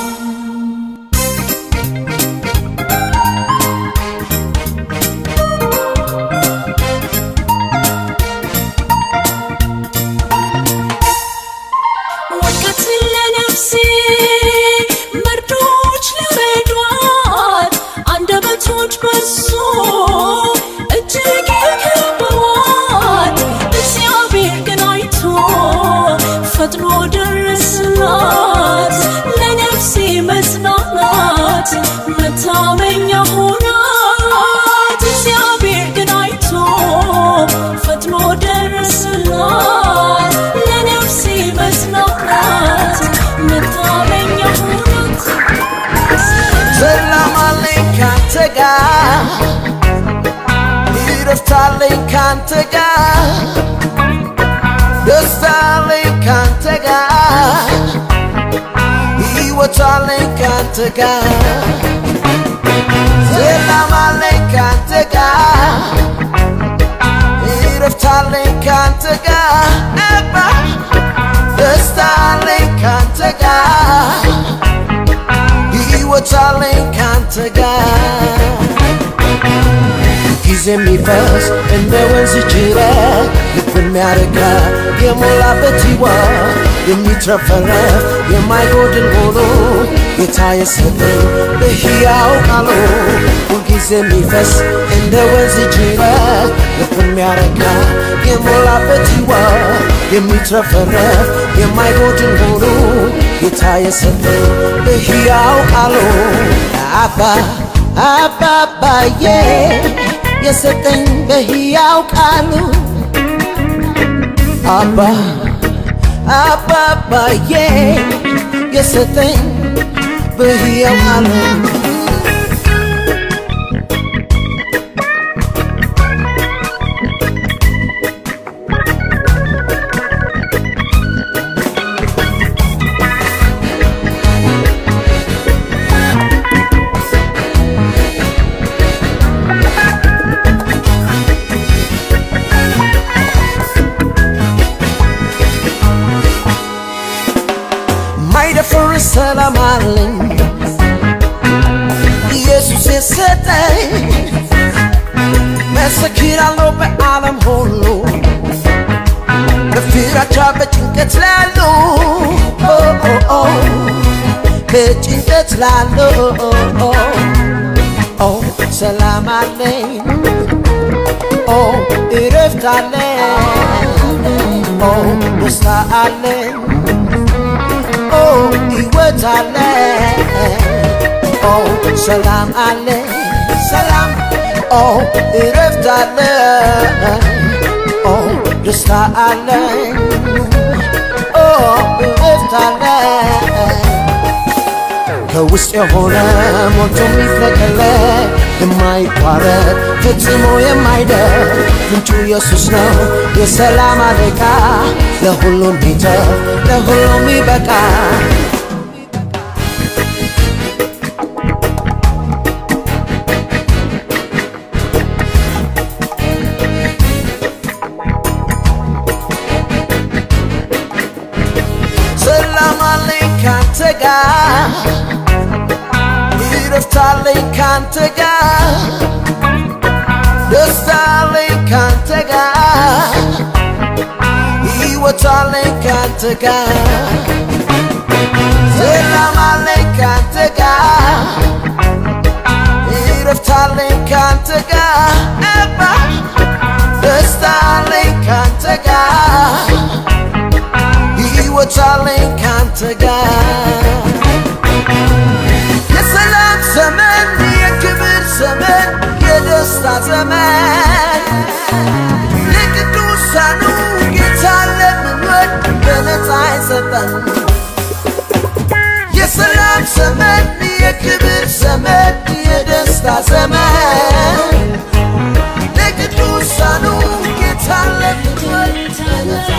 ወድቀትን ለነፍሴ መርዶች ለረዷት አንደበቶች በሱ እጅግ የከበቧት እግዚአብሔር ግን አይቶ ፈጥኖ ደረስላት ለነፍሴ መጽናናት መታመኛ ሆናት እግዚአብሔር ግን አይቶ ፈጥኖ ደረስላት ለነፍሴ መጽናናት መታመኛ ሆናት ሰላም አለኝ ካንተ ጋር እረፍት አለኝ ካንተ ጋር ደስታ አለኝ ካንተ ጋር ሕይወት አለኝ ካንተ ጋር ሰላም አለኝ ካንተ ጋር እረፍት አለኝ ካንተ ጋር አባ ደስታ አለኝ ካንተ ጋር ሕይወት አለኝ ካንተ ጋር ጊዜ የሚፈስ እንደ ወንዝ ጅረት ልብ የሚያረካ የሞላበት ሕይወት የሚትረፈረፍ የማይጎድል ሆኖ ጌታ የሰጠኝ በሕያው ቃሉ ሁልጊዜ የሚፈስ እንደ ወንዝ ጅረት ልብ የሚያረካ የሞላበት ሕይወት የሚትረፈረፍ የማይጎድል ሆኖ ጌታ የሰጠኝ በሕያው ቃሉ አባ አባባዬ የሰጠኝ በሕያው ቃሉ አባ አባባዬ የሰጠኝ በሕያው ቃሉ ማይደፍር ሰላም አለኝ ኢየሱስ የሰጠኝ መሰክራለሁ በዓለም ሁሉ በፍራቻ በጭንቀት ላሉ ኦ ኦ ኦ በጭንቀት ላሉ ኦ ኦ ሰላም አለኝ ኦ እረፍት አለኝ ኦ ደስታ አለኝ ኦ ሕይወት አለ ኦ ሰላም አለ ሰላም ኦ እረፍት አለ ኦ ደስታ አለ ኦ እረፍት አለ ከውስጥ የሆነ ሞልቶ የሚፍለቀለቅ የማይቋረጥ ፈጽሞ የማይደር ምንጩ ኢየሱስ ነው የሰላም አለቃ ለሁሉም ሚተር ለሁሉም ይበቃ ሰላም አለኝ ካንተ ጋር ይረፍት አለኝ ካንተ ጋር ደስታ አለኝ ካንተ ጋር ሕይወት አለኝ ካንተ ጋር ሰላም አለኝ ካንተ ጋር ይረፍት አለኝ ካንተ ጋር አባ ደስታ አለኝ ካንተ ጋር ሕይወት አለኝ ካንተ ጋር የሰላም ዘመን የክብር ዘመን የደስታ ዘመን ለቅዱሳኑ ጌታ ለምንወድ በነፃ አይሰጠን የሰላም ዘመን የክብር ዘመን የደስታ ዘመን ለቅዱሳኑ ጌታ ለምንወድ በነፃ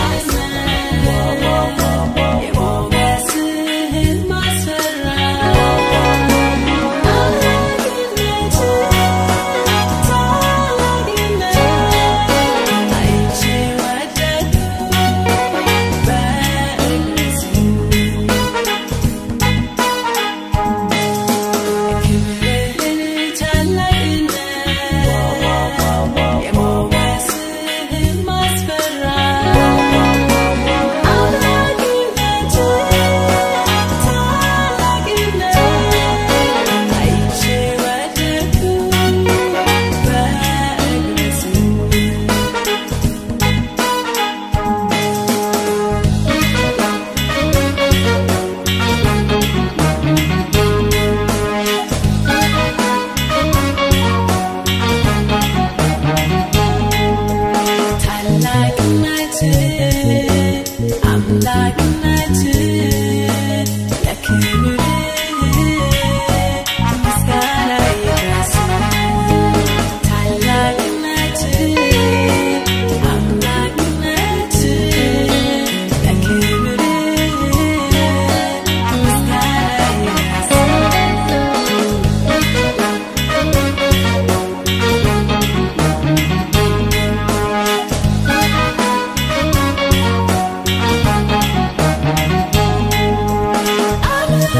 አምላክነት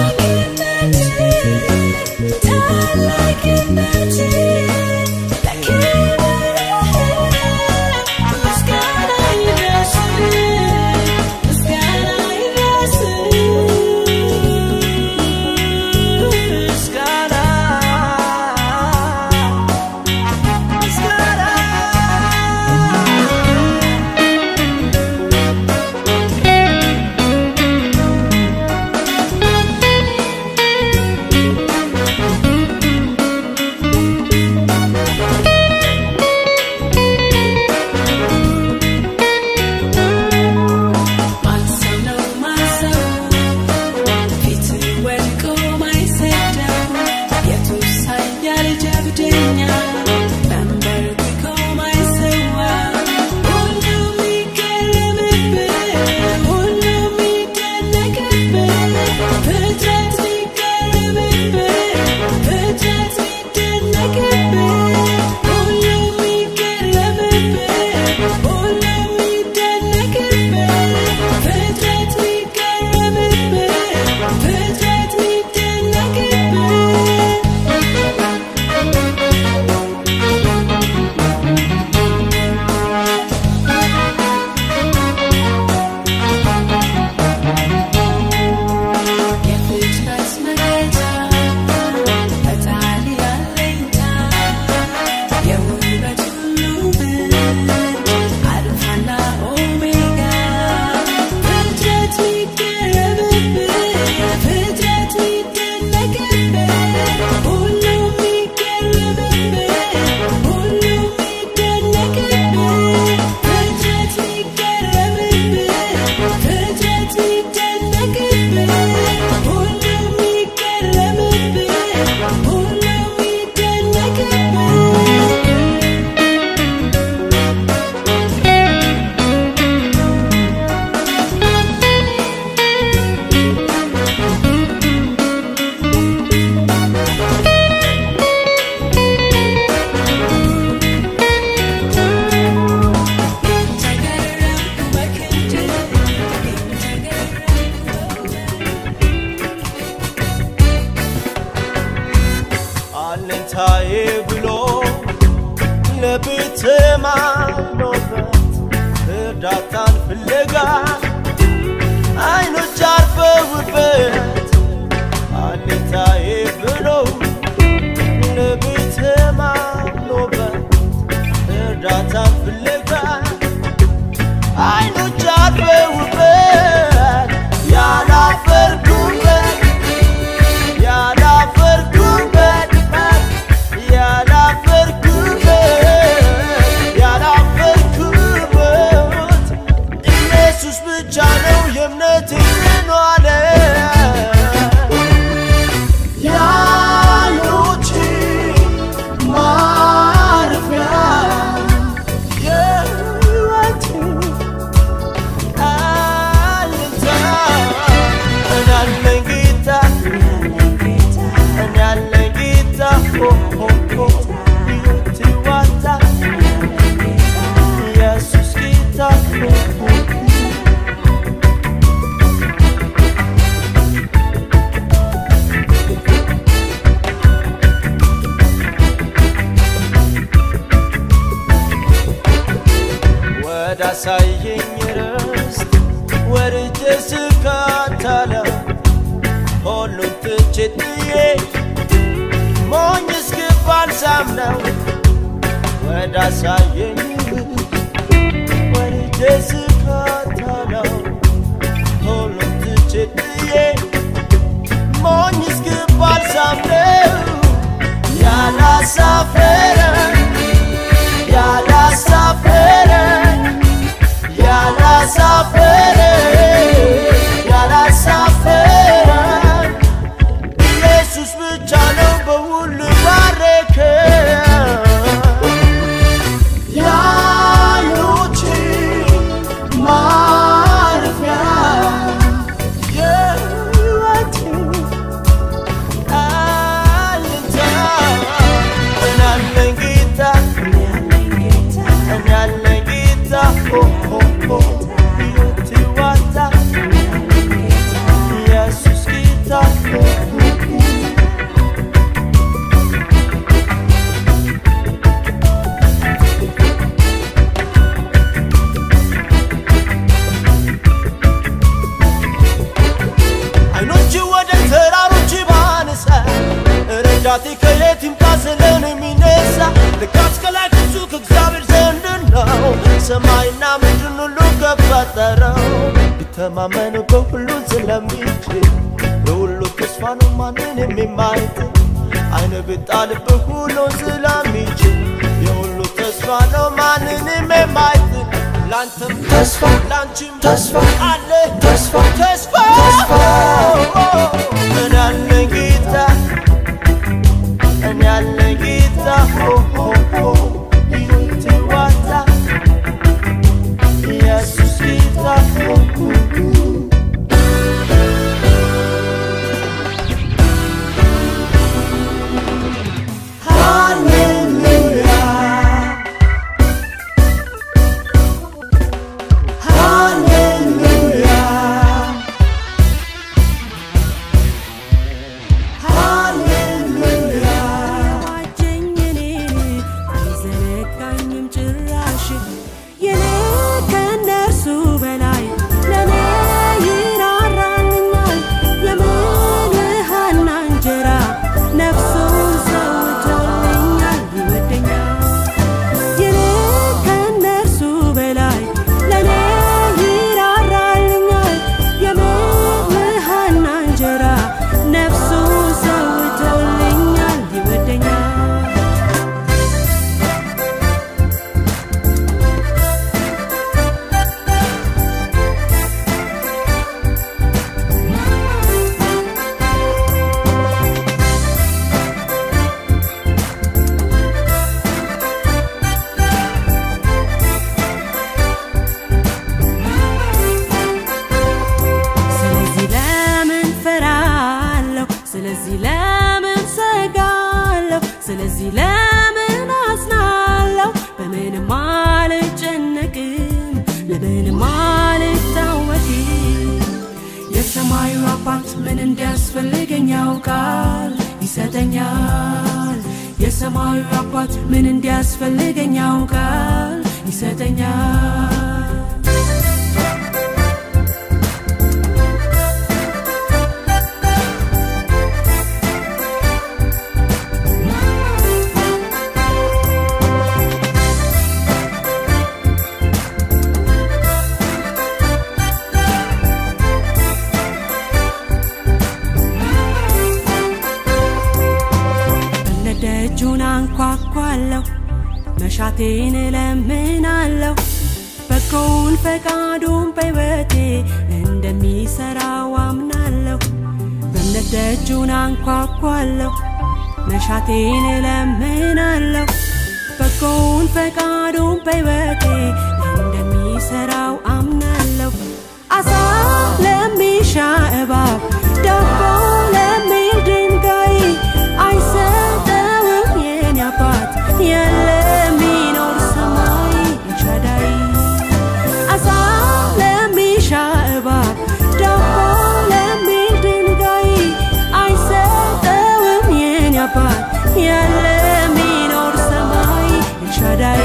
አለኝታዬ ብሎ ለቤት ማኖበት እርዳታን ፍለጋ አይኖች አርፈውበት አለኝታዬ ብሎ ለቤት ማኖበት እርዳታን ፍለጋ አይኖች አርፈውበት ያላፈርኩበት ያላፈርኩበት ያላፈርኩበት ያላፈርኩበት ኢየሱስ ብቻ ነው የእምነቴ ኗለ ያኖች ማረፊያ የህይወቴ አለኝታ እኔ አለኝ ጌታ እኔ አለኝ ጌታ ሆ ሆ ሆ ሕይወቴ ዋልታ ኢየሱስ ጌታ ሆ ሆ ወዳሳየኝ ርስት ወርጄ ስካታለው ሁሉን ትቼ ጥዬ ሞኝ እስክባል ሳምነው ወዳሳየኝ ወርጄ ስካታለው ሁሉን ትቼ ጥዬ ሞኝ እስክባል ሳምነው ያላሳፈረኝ ያላሳፈረኝ ያላሳፈረኝ ያላሳፈረኝ ኢየሱስ ብቻ ነው በሁሉ ባረከ ያኖች ማረፊያ የህይወቴ አለኝታ እኔ አለኝ ጌታ እኔ አለኝ ጌታ ሆ ሆ ሆ ሕይወቴ ዋልታ ኢየሱስ ጌታ ሆ ሆ አይኖች ወደ ተራሮች ባነሳ ረዳቴ ከየት ይምጣ ስለን የሚነሳ ልካስ ከላይ ከሱ ከእግዚአብሔር ዘንድ ነው ሰማይና ምድርን ሁሉ ከፈጠረው ቢተማመን በሁሉ ስለሚችል ለሁሉ ተስፋ ነው ማንንም የማይጥል አይነ ብጣልብህ ሁሉን ስለሚችል የሁሉ ተስፋ ነው ማንንም የማይጥል ላንተም ተስፋ ላንቺም ተስፋ አለ ተስፋ ተስፋ እኔ አለኝ ጌታ እኔ አለኝ ጌታ ሆ ሆ ሆ ሕይወቴ ዋልታ ኢየሱስ ጌታ ሆ ሆ ሆ ዋጀኝ እኔን አይዘነጋኝም ጭራሽ የኔ ከእነርሱ በላይ ለእኔ ይራራልኛል የምልሃና እንጀራ ነፍሱን ሰውቶልኛል ይወደኛል የኔ ከእነርሱ በላይ ለእኔ ይራራልኛል የምልሃና እንጀራ ነፍሱን ሰውቶልኛል ይወደኛል ስለዚህ ለምን ፈራለሁ? ስለዚህ ለምን ሰጋለሁ? ስለዚህ ለምን አዝናለሁ? በምንም አልጨነቅም፣ ለምንም አልታወቅም። የሰማዩ አባት ምን እንዲያስፈልገኝ ያውቃል፣ ይሰጠኛል። የሰማዩ አባት ምን እንዲያስፈልገኝ ያውቃል ይሰጠኛል ደጁን አንኳኳለሁ መሻቴን እለምናለሁ በጎውን ፈቃዱን በሕይወቴ እንደሚሠራው አምናለሁ በእምነት ደጁን አንኳኳለሁ መሻቴን እለምናለሁ በጎውን ፈቃዱን በሕይወቴ እንደሚሠራው አምናለሁ አሳ ለሚሻ እባብ ዳቦ ለሚል ድንጋይ አይሰጠውም የኔ አባት የለሚኖር ሰማይ ኤልሻዳይ አሳ ለሚሻ እባብ ዳቦ ለሚል ድንጋይ አይሰጠውም የኔ አባት የለሚኖር ሰማይ ኤልሻዳይ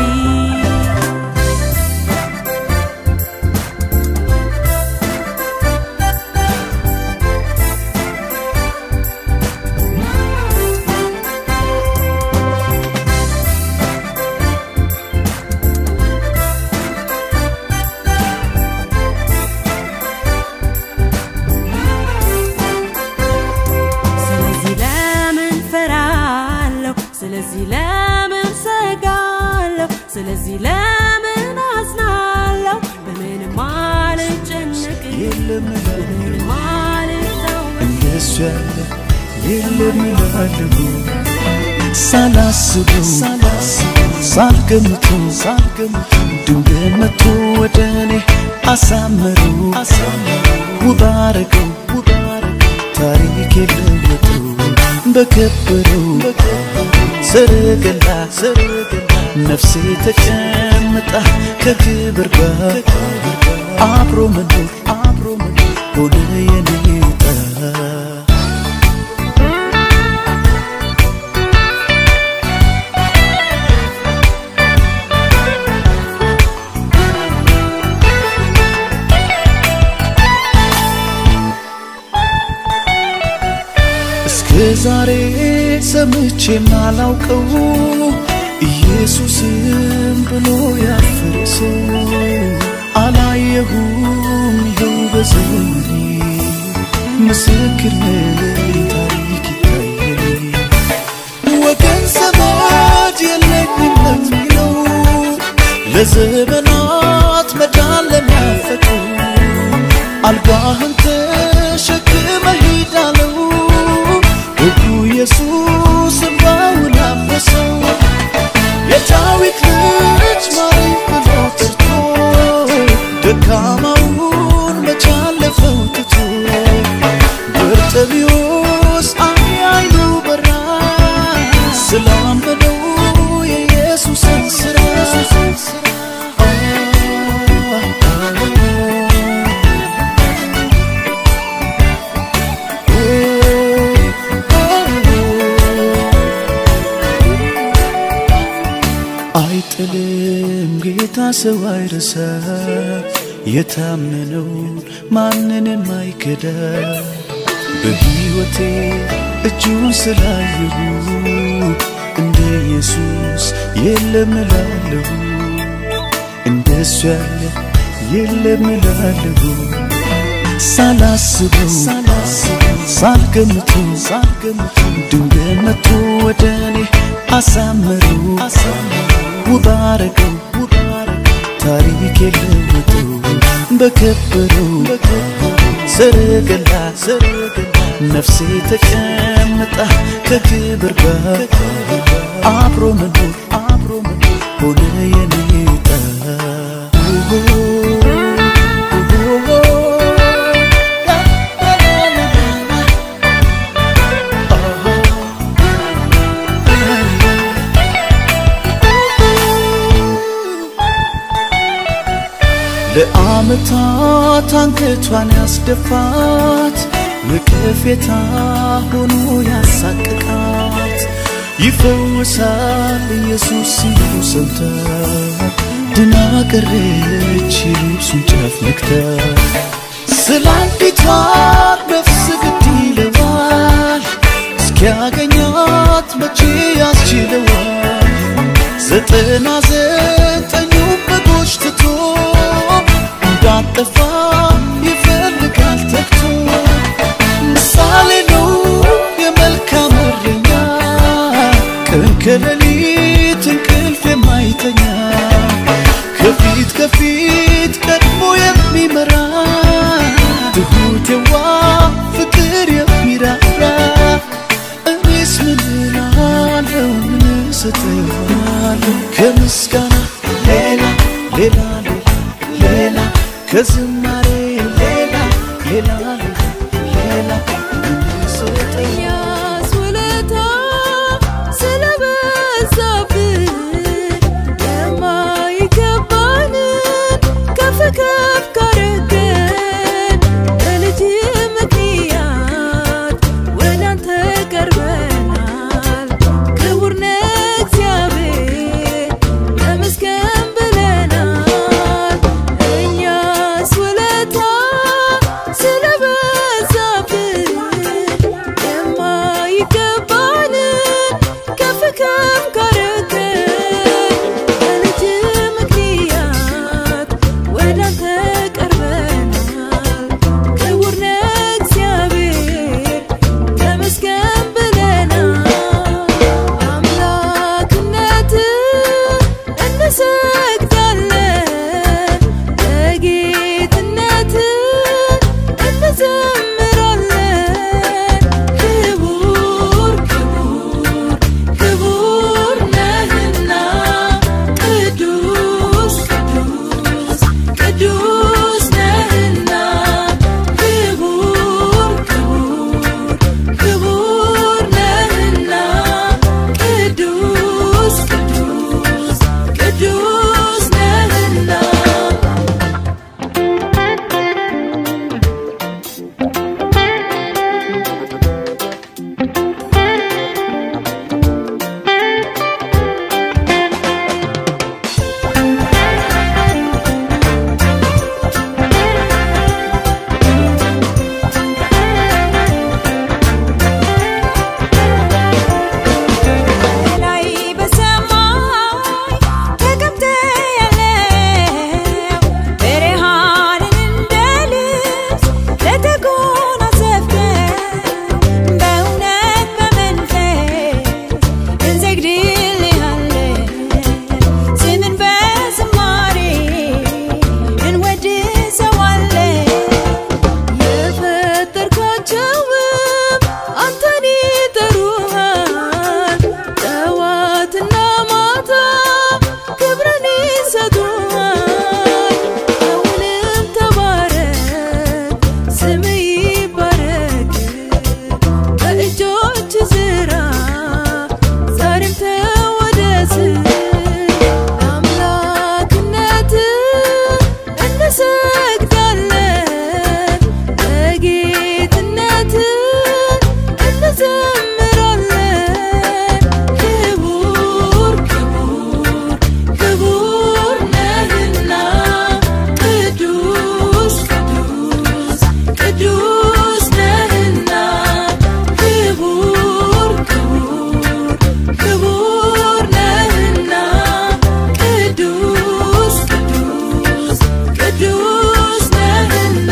ስለዚህ ለምን ፈራለሁ? ስለዚህ ለምን ሰጋለሁ? ስለዚህ ለምን አዝናለሁ? በምንም አልጨነቅም፣ በምንም አልታወቅም። እንደሱ ያለ የለም እላለሁ ሳላስበው ሳልገምተው ድንገት መጥቶ ወደ እኔ አሳመረው ውብ አረገው ታሪክ የለወጠው በከበረው ሰረገላ ነፍሴ ተቀምጣ ከክብር ጋር አብሮ መኖር ሆነ የኔ ዕጣ እስከ ዛሬ ሰምቼ ማላውቀው ኢየሱስም ብሎ ያፈረ ሰው አላየሁም ይኸው በዘመኔ ምስክር ነኝ ታሪክ ይታየኝ ወገን ዘመድ የለኝም ለሚለው ለዘመናት መዳን ለሚያፈቀው አልጋህን ተሸክመ ሂዳለው ሕጉ ኢየሱስ እንባውን አበሰው የዳዊት ልጅ ማረኝ ብሎ ጠርቶ ደካማውን መቻለፈው ትቶ በርጤሜዎስ አይ አይኑ በራ ስላመነው የኢየሱስን ሥራ አይጥልም ጌታ ሰው አይረሳ የታመነውን ማንንም አይከዳ በሕይወቴ እጁን ስላየሁ እንደ ኢየሱስ የለም እላለሁ እንደሱ ያለ የለም እላለሁ ሳላስበው ሳልገምተው ድንገት መጥቶ ወደ እኔ አሳመረው ውብ አረገው ታሪክ የለወጠው በከበረው ሰረገላ ነፍሴ ተቀምጣ ከክብር ጋር አብሮ መኖር ሆነ የኔ ዕጣ ለዓመታት አንገቷን ያስደፋት ንቅፌታ ሆኖ ያሳቅቃት ይፈወሳል ኢየሱስ ሲሉ ሰምታ ድና ቀረች የልብሱን ጫፍ ነክታ ስለ አንዲቷ ነፍስ ግድ ይለዋል እስኪያገኛት መቼ ያስችለዋል ዘጠና ዘጠኙ በጎች ትቶ እንዳጠፋ ይፈልጋል ተግቶ ምሳሌ ነው የመልካም እረኛ ቀን ከሌሊት እንቅልፍ የማይተኛ ከፊት ከፊት ቀድሞ የሚመራ ትሁት የዋ ፍቅር የሚራራ እኔስ ምን እላለሁ ምን እሰጠዋለሁ ከምስጋና ሌላ ሌላ ሌላ ሌላ ከዝማሬ ሌላ ሌላ ሌላ ሌላ ምን እሰጠዋለሁ እኛስ ውለታ ስለበዛብን የማይገባንን ከፍ ከፍ ካረገን በልጅ ምክንያት ወደ አንተ ቀርበናል። ክቡር ነህ እግዚአብሔር ተመስገን ብለናል። እኛስ ውለታ ስለበዛብን የማይገባንን ከፍ ከፍ ካረገን በልጅ ምክንያት ወደ አንተ ቀርበናል። ክቡር ነህ እግዚአብሔር ተመስገን ብለናል። አምላክነትህ እንሰግዳለን፣ ለጌትነትህ እንዘምራለን። ክቡር ክቡር ክቡር ነህና ቅዱስ ቅዱስ ቅዱስ ነህና ክቡር ክቡር ክቡር ነህና ቅዱስ ቅዱስ ቅዱስ ነህና ላይ በሰማይ ተቀምጠህ ያለው ብርሃንን እንደ ልብስ ለተጎናጸፍከው በእውነት በመንፈስ እንሰግድልሃለን። ስምን በዝማሬ እንወድሰዋለን። የፈጠርካቸውም አንተን ይጠሩሃል፣ ጠዋትና ማታ ክብርን ይሰጡሃል። አሁንም ተባረክ፣ ስምህ ይባረክ፣ በእጆች ስራ ዛሬም ተወደስ። አምላክነትህ እንሰግዳለን፣ ለጌትነትህ እንዘምራለን። ክቡር ክቡር ክቡር ነህና ቅዱስ ቅዱስ ቅዱስ ነህና ክቡር ክቡር ክቡር ነህና ቅዱስ ቅዱስ ቅዱስ ነህና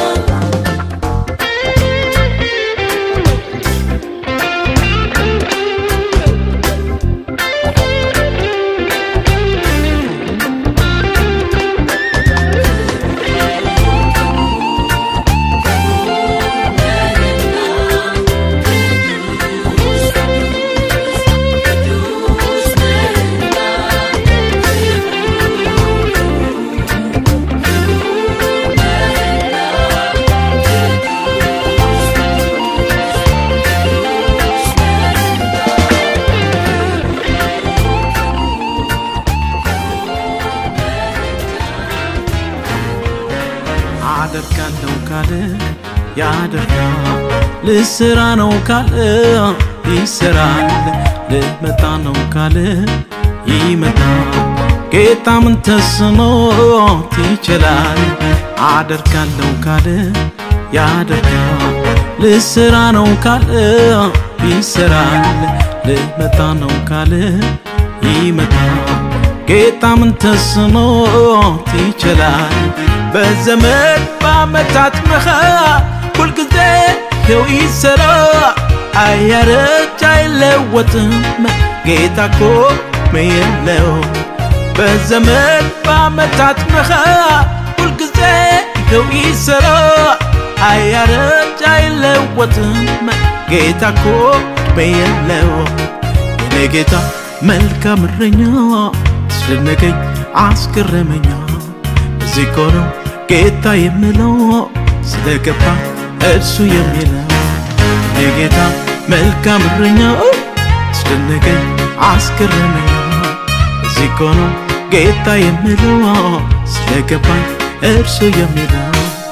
አደርጋለሁ ካለ ያደርጋል፣ ልስራ ነው ካለ ይሰራል፣ ልመጣ ነው ካለ ይመጣል። ጌታ ምን ተስኖት ይችላል? አደርጋለሁ ካለ ያደርጋል። ልስራ ነው ካለ ይሰራል። ልመጣ ነው ካለ ይመጣል። ጌታ ምን ተስኖት ይችላል? በዘመን በዓመታት መሃል ሁልጊዜ ይኸው ይሰራ አያረጅ አይለወጥም ጌታ እኮ የለው በዘመን በዓመታት መሃል ሁልጊዜ ይኸው ይሰራ አያረጅ አይለወጥም ጌታ እኮ የለው የኔ ጌታ መልካም እረኛ አስደነቀኝ አስገረመኛ እዚህ እኮ ነው ጌታ የምለው ስለገባ እርሱ የሚለው የጌታ መልካም እረኛ አስደነቀኝ አስገረመኝ እዚህ እኮ ነው ጌታ የምለው ስለገባኝ እርሱ የሚለው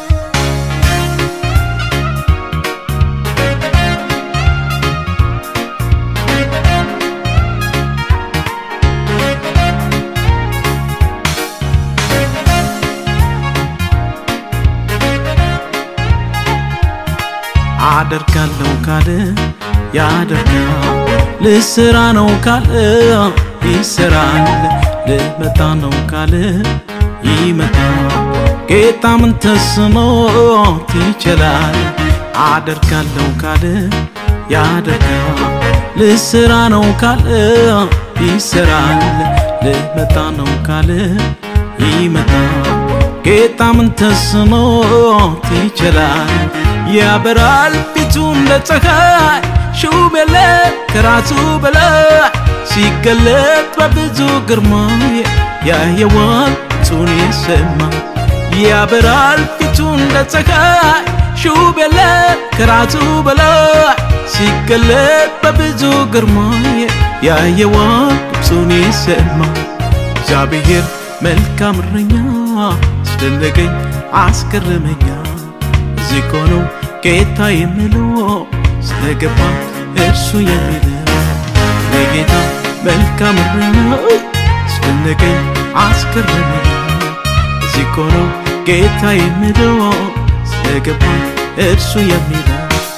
አደርጋለሁ ካለ ያደርጋል። ልስራ ነው ካለ ይሰራል። ልመጣ ነው ካለ ይመጣል። ጌታ ምን ተስኖት ይችላል? አደርጋለሁ ካለ ያደርጋል። ልስራ ነው ካለ ይሰራል። ልመጣ ነው ካለ ይመጣል። ጌታ ምን ተስኖት ይችላል? ያበራል ፊቱ እንደ ፀሐይ ሹም የለ ከራሱ በላይ ሲገለጥ በብዙ ግርማ ያየዋል ቱን የሰማ ያበራል ፊቱ እንደ ፀሐይ ሹም የለ ከራሱ በላይ ሲገለጥ በብዙ ግርማ ያየዋል ቱን የሰማ እግዚአብሔር መልካም እረኛ አስደነቀኝ አስገረመኛ እዚህ እኮ ነው ጌታ የምለው ስለገባ እርሱ የሚለው ለጌታ መልካም እረኛ አስደነቀኝ አስገረመኝ እዚህ እኮ ነው ጌታ የምለው ስለገባ እርሱ የሚለው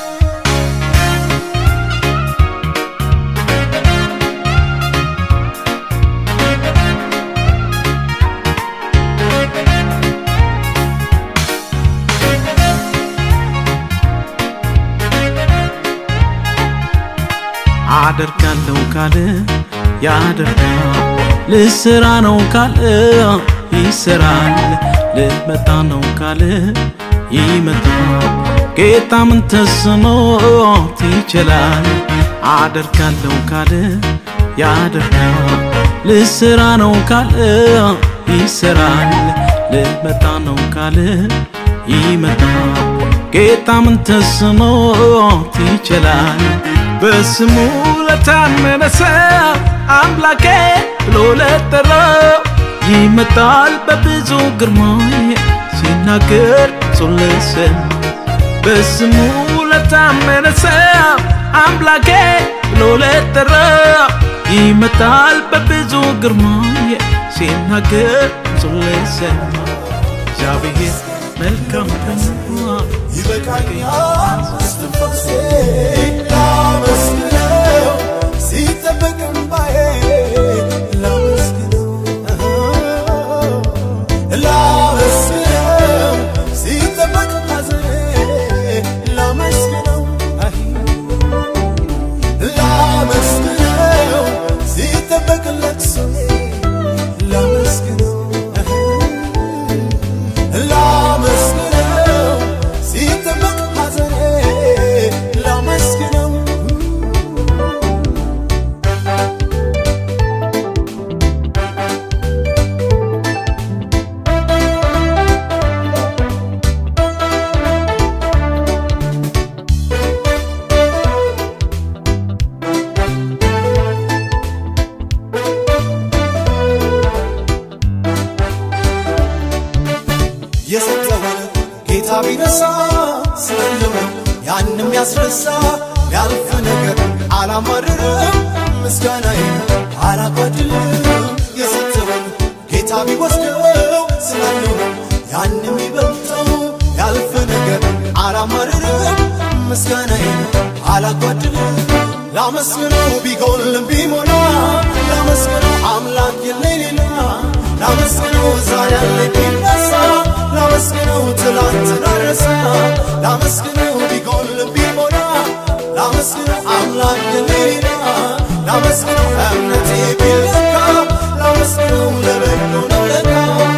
አደርጋለሁ ካለ ያደርጋል። ልስራ ነው ካለ ይሰራል። ልመጣ ነው ካለ ይመጣል። ጌታ ምን ተስኖት ይችላል? አደርጋለሁ ካለ ያደርጋል። ልስራ ነው ካለ ይሰራል። ልመጣ ነው ካለ ይመጣል። ጌታ ምን ተስኖት ይችላል? በስሙ ለታመነ ሰው አምላኬ ብሎ ለጠራው ይመጣል በብዙ ግርማ ሲናገር ጹን ለሰማ በስሙ ለታመነ ሰው አምላኬ ብሎ ለጠራው ይመጣል በብዙ ግርማ ሲናገር ጹን ለሰማ እግዚአብሔር መልካም ነው ይበቃኛል እስትንፋሴ ላመስግነው ሲጠበቅ እምባዬ ላመስግነው ላመስግነው ሲጠበቅ ሐዘኔ ላመስግነው ላመስግነው ሲጠበቅ ለቅሶዬ ላመስግነው ላመስግነው ሲጠበቅ ሐዘኔ ላመስግነው የሰጠውን ጌታ ቢነሳ ስለለምን ያንም ያስረሳ ያልፍ ነገር አላማርርም ምስጋናዬ አላጓድልም የሰጠውን ጌታ ቢወስደው ስላለው ያን የሚበልጠው ያልፍ ነገር አላማርርም ምስጋናዬ አላጓድልም ላመስግነው ቢጎልም ቢሞላ ላመስግነው አምላክ የለኝ ሌላ ላመስግነው ዛሬ ያለኝ ቢነሳ ላመስግነው ትላንትን አረሳ ላመስግነው ቢጎልም ቢሞላ ላመስግነው አምላክ የለኝ ሌላ ላመስግነው እምነቴ ቢለካ ላመስግነው ለበጎ ነው ለካ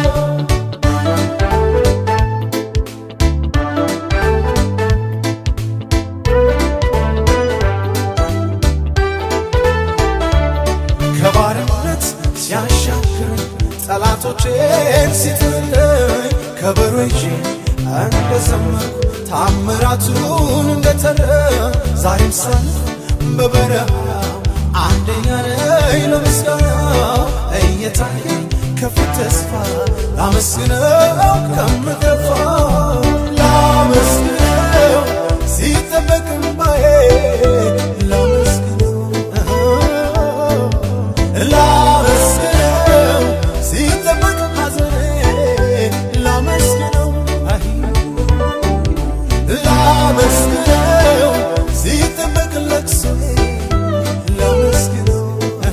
ከባርነት ሲያሻግረኝ ጠላቶቼን ሲጥለኝ ከበሮ ይዤ እንደዘመርኩ ታምራቱን እንደተረ ዛሬም ሳልፍ በበረሃ አንደኛ ነኝ ለምስጋና እየታየኝ ከፊት ተስፋ ላመስግነው ከምገፋ ላመስግነው ሲጠበቅ እምባዬ ላመስግነው ላመስግነው ሲጠበቅ ሐዘኔ ላመስግነው አይ ላመስግነው ሲጠበቅ ለቅሶዬ ላመስግነው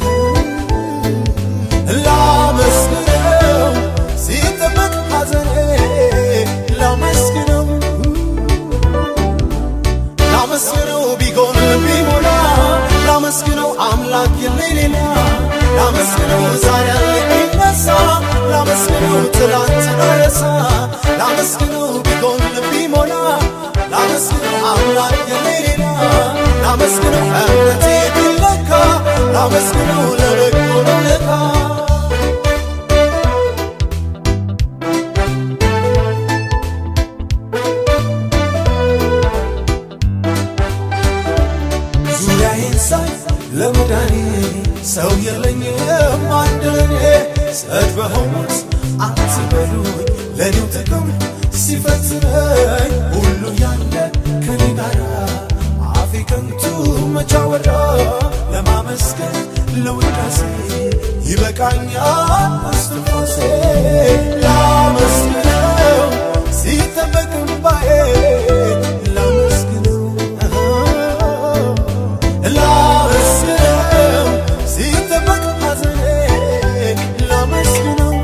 ላመስግነው ሲጠበቅ ሐዘኔ ላመስግነው ላመስግነው ቢጎን ቢሞላ ላመስግነው አምላክ የለኝ ሌላ ላመስግነው ዛሬ ያለኝ ቢነሳ ላመስግነው ትላንትን ረሳ ላመስግነው ቢጎን ቢሞላ ላመስግነው አምላክ የለኝ ሌላ ላመስግነው እምነቴ ቢለካ ላመስግነው ለበጎ ነው ለካ ዙሪያዬን ሳይ ለመዳኔ ሰው የለኝም አንድ ለኔ ሰድ በሆኑት አትበሉኝ ለኔው ጥቅም ሲፈትነኝ ሁሉ ያለ ከኔ ጋራ አፌ ከንቱ መቻወራ ለማመስገን ለውዳሴ ይበቃኛል እስትንፋሴ ላመስግነው ሲጠበቅ እምባዬ ላመስግነው ላመስግነው ሲጠበቅ ሐዘኔ ላመስግነው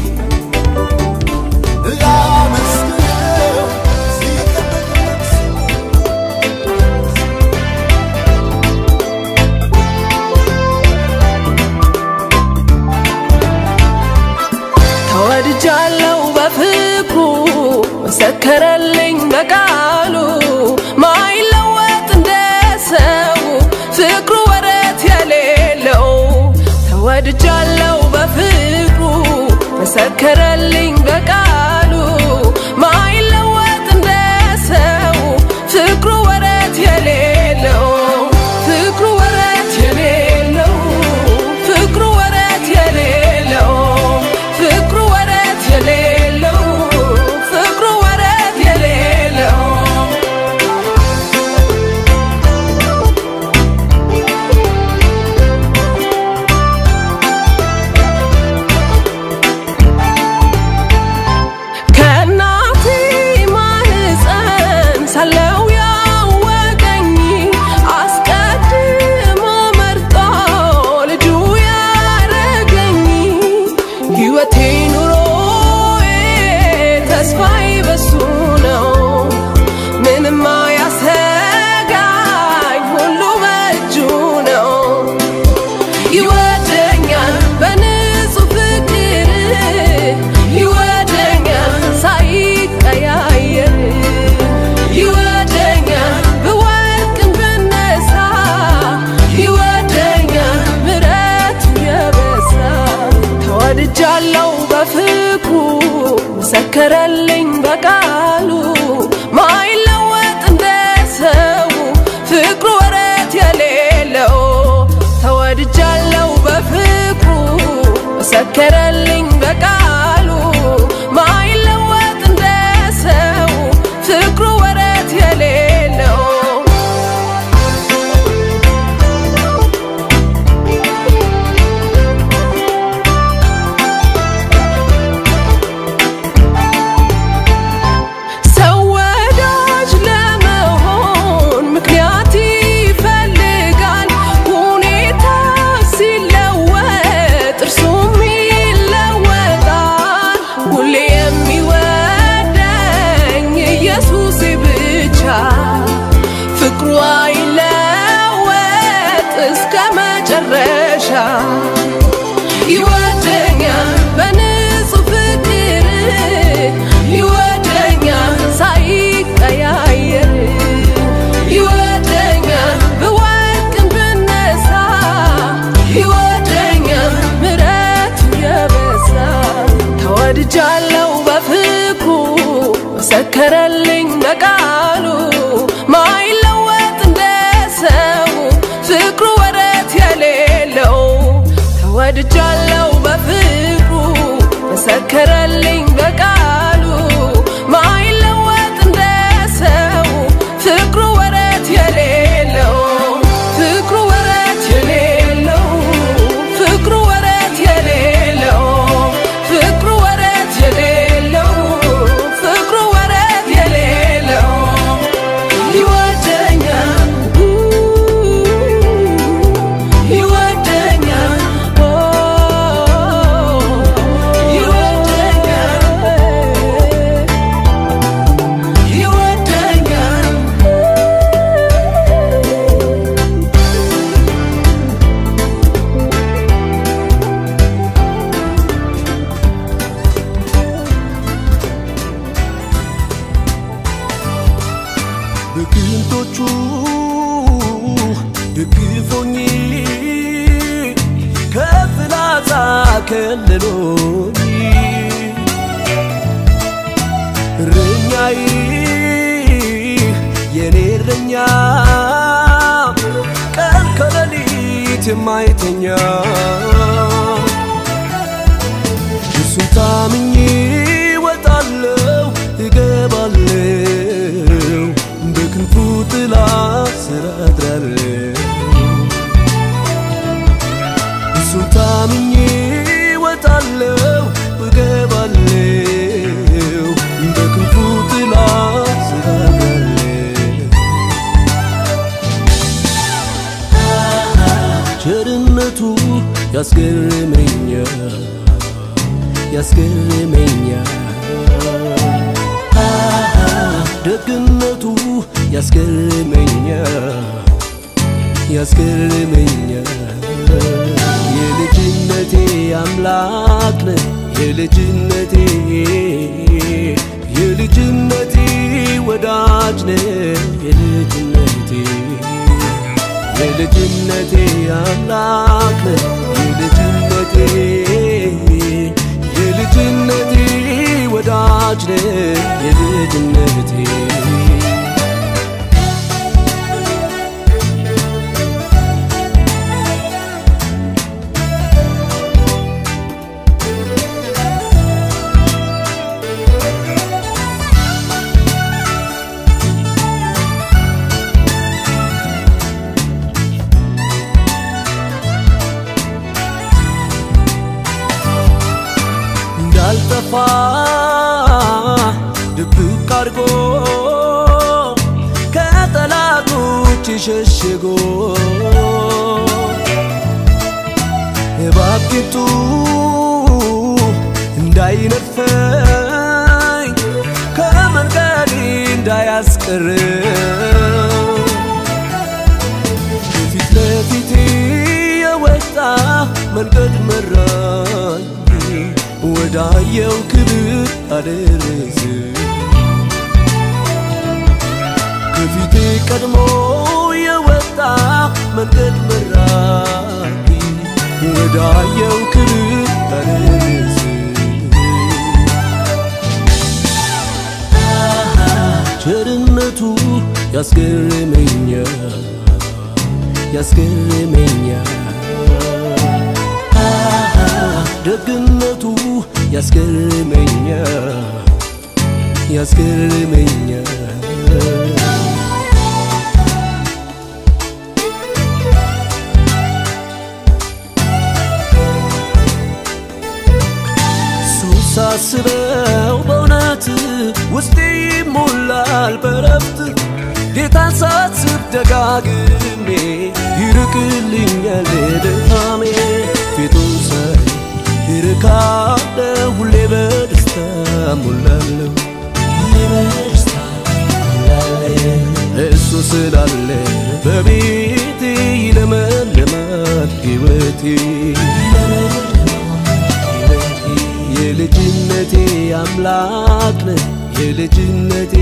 ላመስግነው ሲጠበቅ ለቅሶ ተወድጃለሁ በፍቅሩ መሰከረልኝ በቃሉ ማይለወጥ እንደ ሰው ፍቅሩ ወረት የሌለው ተወድጃለሁ በፍቅሩ መሰከረልኝ በቃሉ ማይለወጥ እንደ ሰው ፍቅሩ ወረት የሌለው ፍቅሩ ወረት የሌለው ፍቅሩ ወረት የሌለው ፍቅሩ ወረት የሌለው ፍቅሩ ወረት የሌለው ከእናቴ ማህፀን ሳለው ያወቀኝ አስቀድሞ መርጦ ልጁ ያረገኝ ሕይወቴ ኑሮዬ ተስፋዬ በሱ ነው ምንም አያሰጋኝ ሁሉ በእጁ ነው ይወደኛል በንጹህ ፍቅር ይወደኛል ሳይቀያየር ይወደኛል ብወድቅም ብነሳ ይወደኛል ምሕረቱ የበዛ ተወድጃለሁ በፍቅሩ መሰከረልኝ በቃሉ ማይለወጥ እንደ ሰው ፍቅሩ ወረት የሌለው ተወድጃለሁ በፍቅሩ መሰከረልኝ በቃሉ ማይለወጥ እንደ ሰው ፍቅሩ ወረት የሌለው መጨረሻ ይወደኛል በንጹህ ፍቅር ይወደኛል ሳይቀያየር ይወደኛል ብወድቅም ብነሳ ይወደኛል ምሕረቱ የበዛ ተወድጃለሁ በፍቅሩ መሰከረልኝ በቃሉ ማይለወጥ እንደ ሰው ፍቅሩ ወረት የሌለው ተወድጃለሁ በፍቅሩ መሰከረልኝ በቃሉ ማይለወጥ እንደ ሰው ፍቅሩ ወረት የሌለው ፍቅሩ ወረት የሌለው ፍቅሩ ወረት የሌለው ፍቅሩ ወረት የሌለው ፍቅሩ ወረት የሌለው ይወደኛል ይወደኛል ይወደኛል ይወደኛል በቅንጦቹ ደግፎኝ ከፍላጻ ከልሎኝ እረኛዬ የኔ እረኛ ቀን ከሌሊት የማይተኛ እሱን ታምኜ ወጣለው እገባለው በክንፉ ጥላ ስር አድራለው እሱን ታምኜ ወጣለው እገባለው በክንፉ ጥላ ስር አድራለው ቸርነቱ ያስገርመኛል ያስገርመኛል ደግነቱ ያስገርመኛል ያስገርመኛል የልጅነቴ አምላክ ነህ የልጅነቴ የልጅነቴ ወዳጅ ነህ የልጅነቴ የልጅነቴ አምላክ ነህ የልጅነቴ የልጅነቴ ወዳጅ ነህ የልጅነቴ እንዳልጠፋ ድብቅ አድርጎ ከጠላቶች ሸሽጎ እባክቱ እንዳይነድፈኝ ከመንገዴ እንዳያስቀር ፊት ለፊቴ የወጣ መንገድ መራኝ ወዳየው ክብር አደረሰ ከፊቴ ቀድሞ የወጣ መንገድ መራኝ ወዳየው ክብር አደረሰ ቸርነቱ ያስገርመኛል ያስገርመኛል ደግነቱ ያስገርመኛል ያስገርመኛል እሱን ሳስበው በእውነት ውስጤ ይሞላል በረፍት ጌታን ሳስብ ደጋግሜ ይርቅልኛል ድካሜ ፊቱ ሳይ ይርካለሁ ሁሌ በደስታ ሞላለሁ ሁሌ በደስታ ሞላለሁ እሱ ስላለ በቤቴ ይለመልማል ሆኗል ሕይወቴ የልጅነቴ አምላክ ነህ የልጅነቴ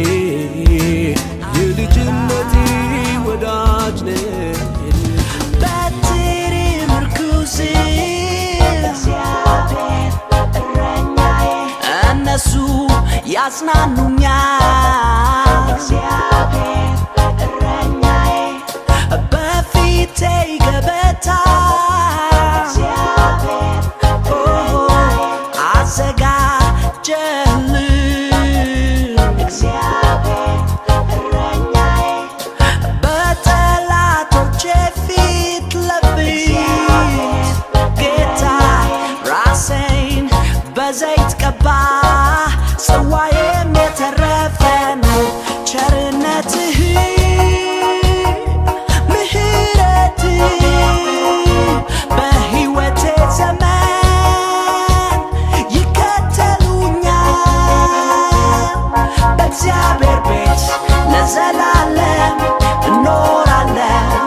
የልጅነቴ ወዳጅ ነህ በትር ምርኩዝ እነሱ ያጽናኑኛል በፊቴ ገበታ አዘጋጀልን በጠላቶቼ ፊት ለፊት ጌታ ራሴን በዘይት ቀባ ጽዋዬም የተረፈ ነው ቸርነትህ ምህረትህ በሕይወቴ ዘመን ይከተሉኛል በእግዚአብሔር ቤት ለዘላለም እኖራለሁ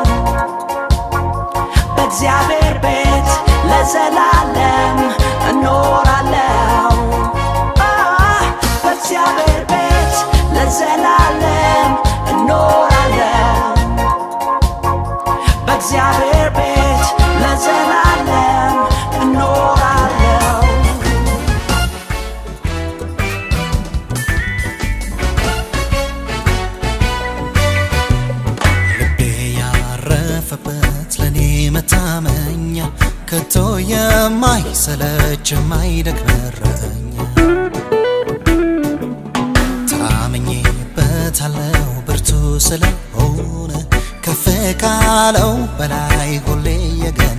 በእግዚአብሔር ቤት ለዘላለም እኖራለሁ አ፣ በእግዚአብሔር ቤት ለዘላለም እኖራለሁ በእግዚአብሔር ቤት ለዘላለም እኖራለሁ ልቤ ያረፈበት ለኔ መታመኛ ከቶ የማይሰለች የማይደክም እረኛ ታምኜበታለው ብርቱ ስለሆነ ከፍ ካለው በላይ ሁሌ የገነ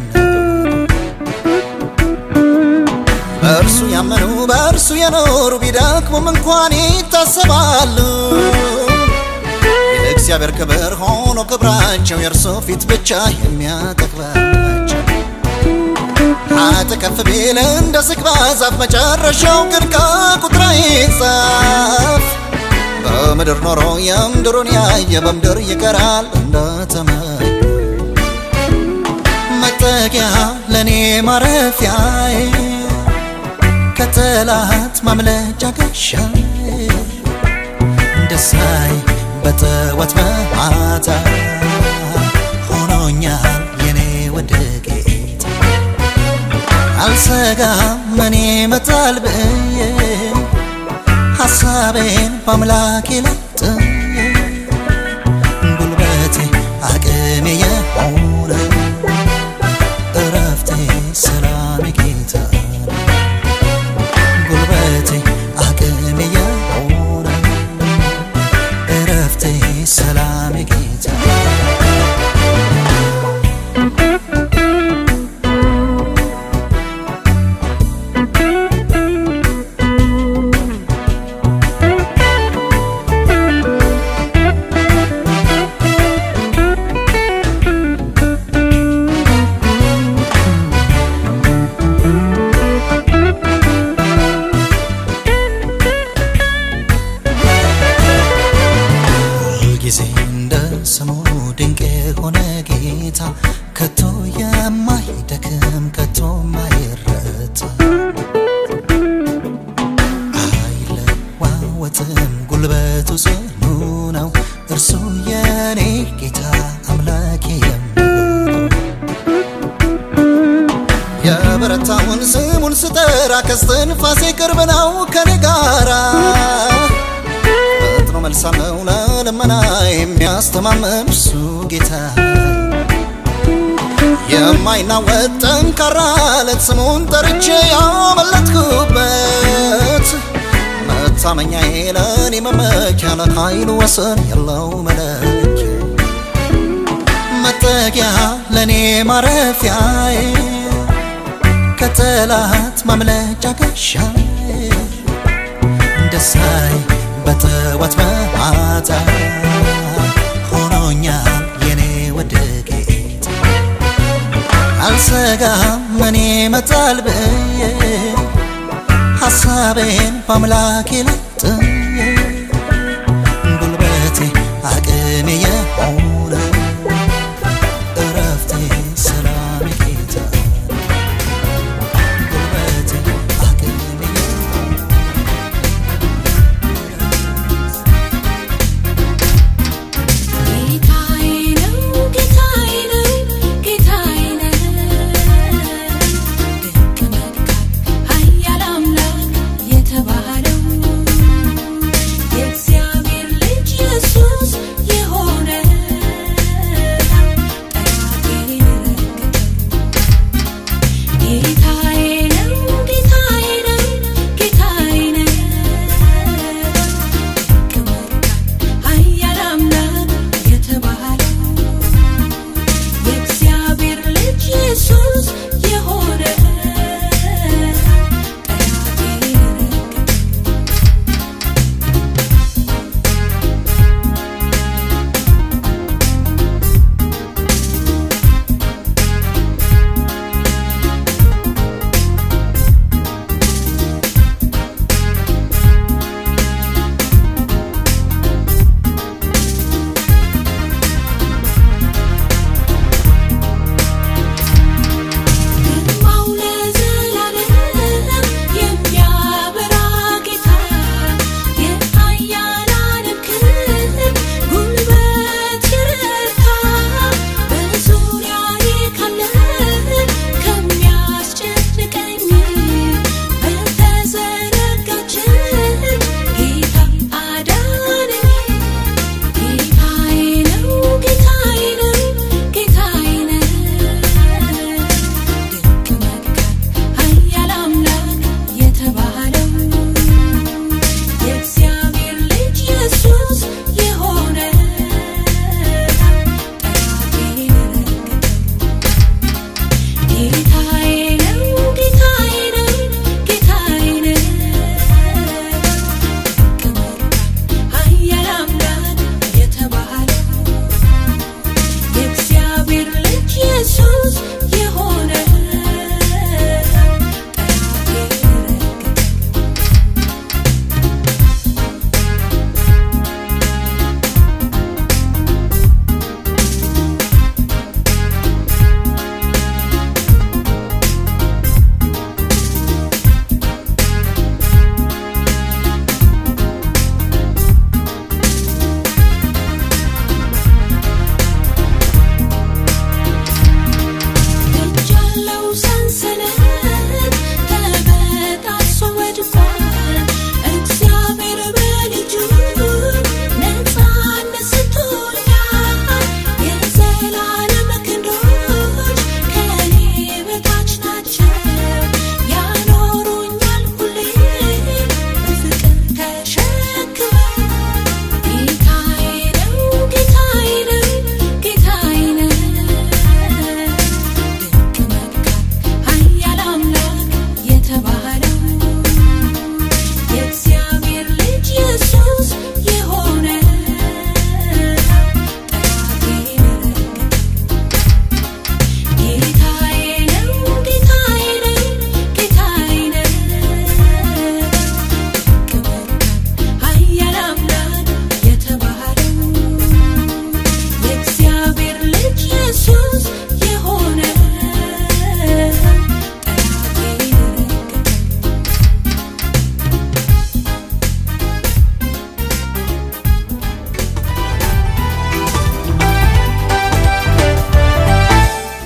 በእርሱ ያመኑ በእርሱ የኖሩ ቢደክሙም እንኳን ይታሰባሉ የእግዚአብሔር ክብር ሆኖ ክብራቸው የእርሱ ፊት ብቻ የሚያጠግባቸው ኃጥ ከፍ ቢል እንደ ዝግባ ዛፍ መጨረሻው ግን ከቁጥር አይጻፍ በምድር ኖሮ የምድሩን ያየ በምድር ይቀራል እንደተመኘ መጠጊያ ለእኔ ማረፊያዬ ከጠላት ማምለጫ ጋሻዬ ደሳይ በጠዋት በማታ ሆኖኛል የኔ ውድ ጌታ አልሰጋም እኔ መጣል ብዬ ሐሳቤን በአምላኬ ላይ ጥዬ ጉልበቴ አቅሜ የሆነ እረፍቴ ሰላሜ ጌታ ጉልበቴ አቅሜ የሆነ እረፍቴ ሰላሜ ጌታ ሁልጊዜ እንደ ስሙ ድንቅ የሆነ ጌታ ከቶ የማይደክም ከቶ የማይረታ አይለዋወጥም ጉልበቱ ጽኑ ነው እርሱ የኔ ጌታ አምላኬ የምለው የበረታውን ስሙን ስጠራ ከስትንፋሴ ቅርብ ነው ከኔ ጋራ ፈጥኖ መልሳለው ለልመና የሚያስተማመን እርሱ ጌታ የማይናወጥ ጠንካራ አለት ስሙን ጠርቼ ያመለጥኩበት መታመኛዬ ለእኔ መመኪያ ለኃይሉ ወሰን የለው መለኪያ መጠጊያ ለእኔ ማረፊያዬ ከጠላት ማምለጫ ጋሻዬ ደሳይ በጠዋት በማታ ሆኖኛል የኔ ውድ ጌታ አልሰጋም እኔ መጣል ብዬ ሐሳቤን በአምላኬ ላይ ጥዬ ጉልበቴ አቅሜ የሆነ እረፍቴ ሰላም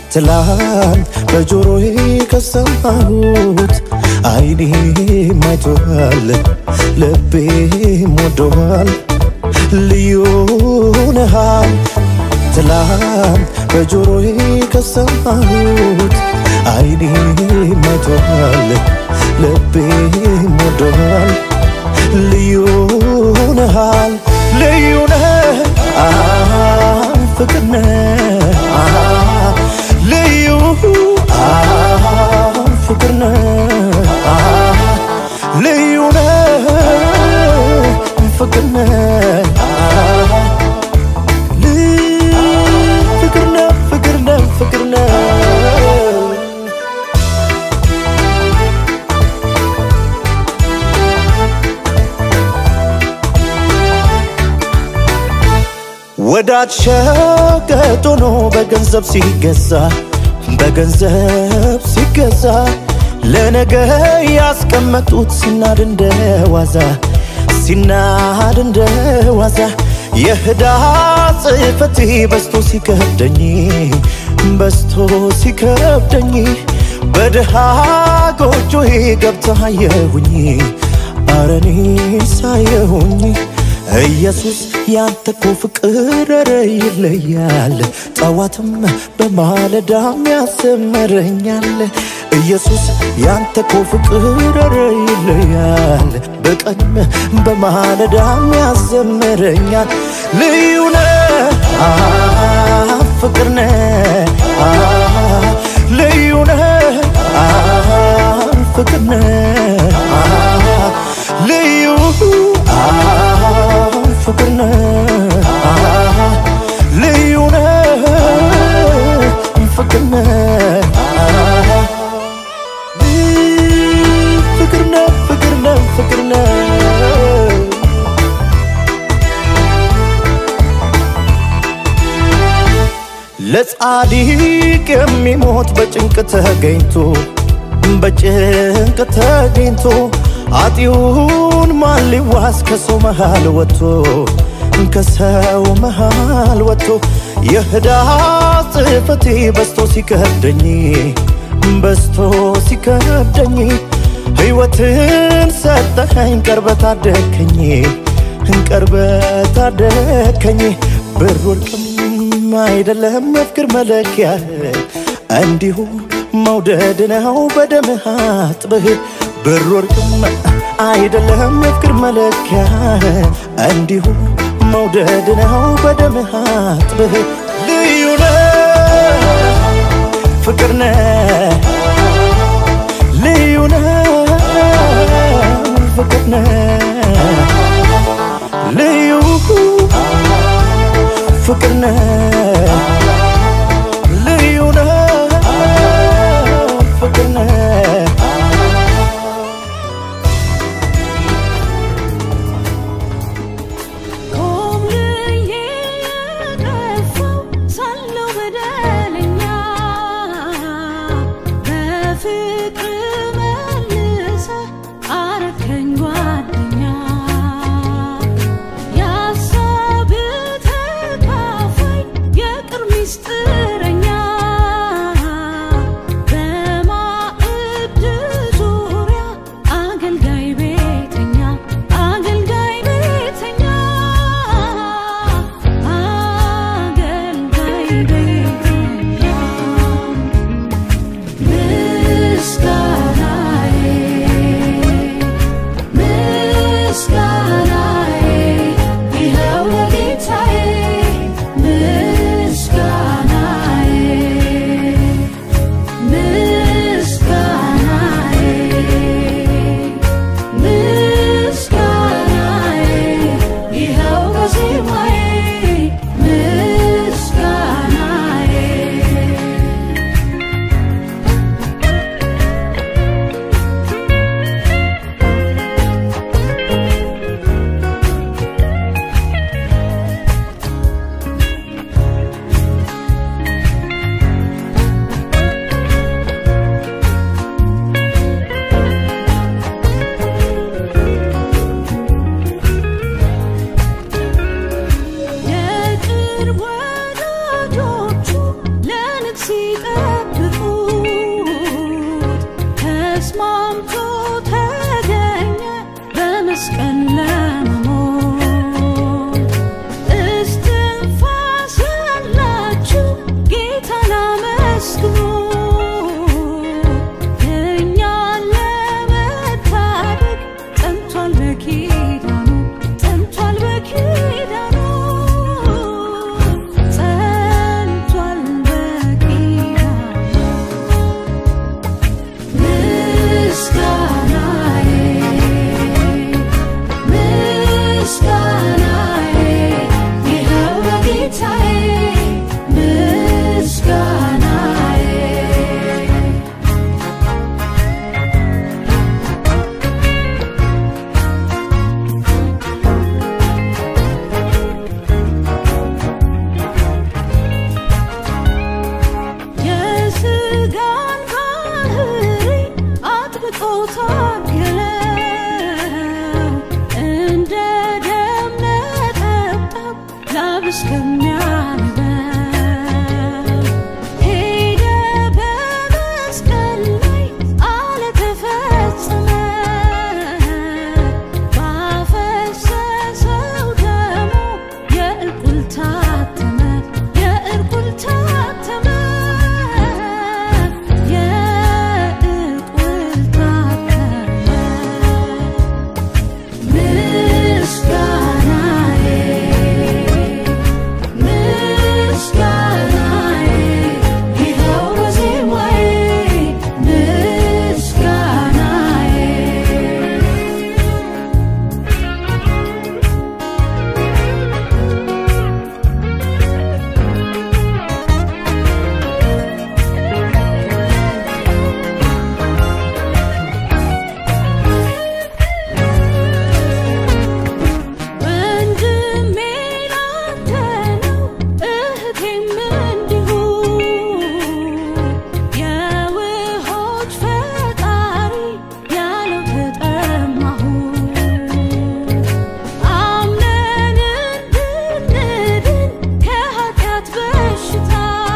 ትላንት በጆሮዬ ከሰማሁት አይኔ ማይቷል ልቤም ወዶሃል ልዩ ነሃል ትላንት በጆሮዬ ከሰማሁት አይኔ ማይቷል ልቤም ወዶሃል ልዩ ነሃል ልዩ ነህ አዎ፣ ፍቅር ነህ አዎ፣ ልዩ አዎ፣ ፍቅር ነህ አዎ፣ ልዩ ነህ ፍቅር ነህ አዎ፣ ል- ፍቅር ነህ ፍቅር ነህ ፍቅር ነህ ወዳጅ ሸቀጥ ሆኖ በገንዘብ ሲገዛ በገንዘብ ሲገዛ ለነገ ያስቀመጡት ሲናድ እንደ ዋዛ ሲናድ እንደ ዋዛ የህዳ ጽሕፈቴ በስቶ ሲከብደኝ በስቶ ሲከብደኝ በድሃ ጎጆዬ ገብተህ አየሁኝ አረኔ ሳየሁኝ ኢየሱስ ያንተ እኮ ፍቅር ኧረ ይለያል ጠዋትም በማለዳም ያሰመረኛል ኢየሱስ ያንተ እኮ ፍቅር ኧረ ይለያል በቀንም በማለዳም ያዘምረኛል ልዩ ነህ አ ፍቅር ነህ አ ልዩ ነህ አ ፍቅር ነህ አ ልዩ አ ፍቅር ነህ አ ልዩ ነህ ፍቅር ነህ አ ፍቅር ነህ ፍቅር ነህ ፍቅር ነህ ለጻድቅ የሚሞት በጭንቅ ተገኝቶ በጭንቅ ተገኝቶ አጢውን ማን ሊዋስ ከሰው መሃል ወጥቶ ከሰው መሃል ወጥቶ የህዳ ጽሕፈቴ በስቶ ሲከብደኝ በስቶ ሲከብደኝ ሕይወትን ሰጠኸኝ ቀርበት አደከኝ ቀርበት አደከኝ ብር ወርቅም አይደለም የፍቅር መለኪያ እንዲሁ መውደድ ነው በደምህ አጥበህ ብር ወርቅም አይደለም የፍቅር መለኪያ እንዲሁ መውደድ ነው በደምህ አጥበህ ልዩ ነህ ፍቅር ነህ ልዩ ነህ ፍቅር ነህ ልዩ ፍቅር ነህ ልዩ ነህ ፍቅር ነህ ኮብልዬ የጠፋው ሳለው በደለኛ በፍቅር መልሰህ አረከኝ ጓደኛ የሀሳብህ ተካፋይ የቅርብ ሚስጥረኛ በማዕድ ዙሪያ አገልጋይ ቤተኛ አገልጋይ ቤተኛ አገልጋይ ቤተኛ ምስጋናዬ ምስጋናዬ ይኸው ለጌታዬ ምስጋናዬ ምስጋናዬ ምስጋናዬ ይኸው በዜማዬ ምስጋናዬ የቅርብ ወዳጆቹ ለንግስ ሲጠራ ታገለው እንደ ደም ነጠብጣብ ላብ እስከሚያልበው ሄደ በመስቀል ላይ አለ ተፈጸመ ባፈሰሰው ደሙ የእርቁል ታተመ የእርቁል ታተመ የእርቁል ታተመ ምስጋናዬ ምስጋናዬ ይኸው በዜማዬ ምስጋናዬ ወንድሜ ላንተ ነው እህቴም እንዲሁ የውሆች ፈጣሪ ያለው ተጠማሁ አምነን እንድንድን ከኃጢአት በሽታ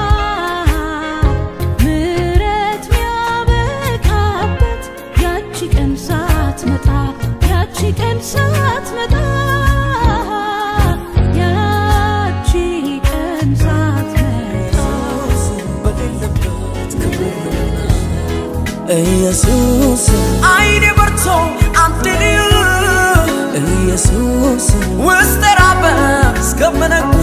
ምሕረት ሚያበቃበት ያቺ ቀን ሳትመጣ ያቺ ቀን ሳትመጣ ያቺ ቀን ሳትመጣ ኢየሱስ አይኔ በርቶ አንተ ልዩ ኢየሱስ ውስጥ ራበ እስከምነቃ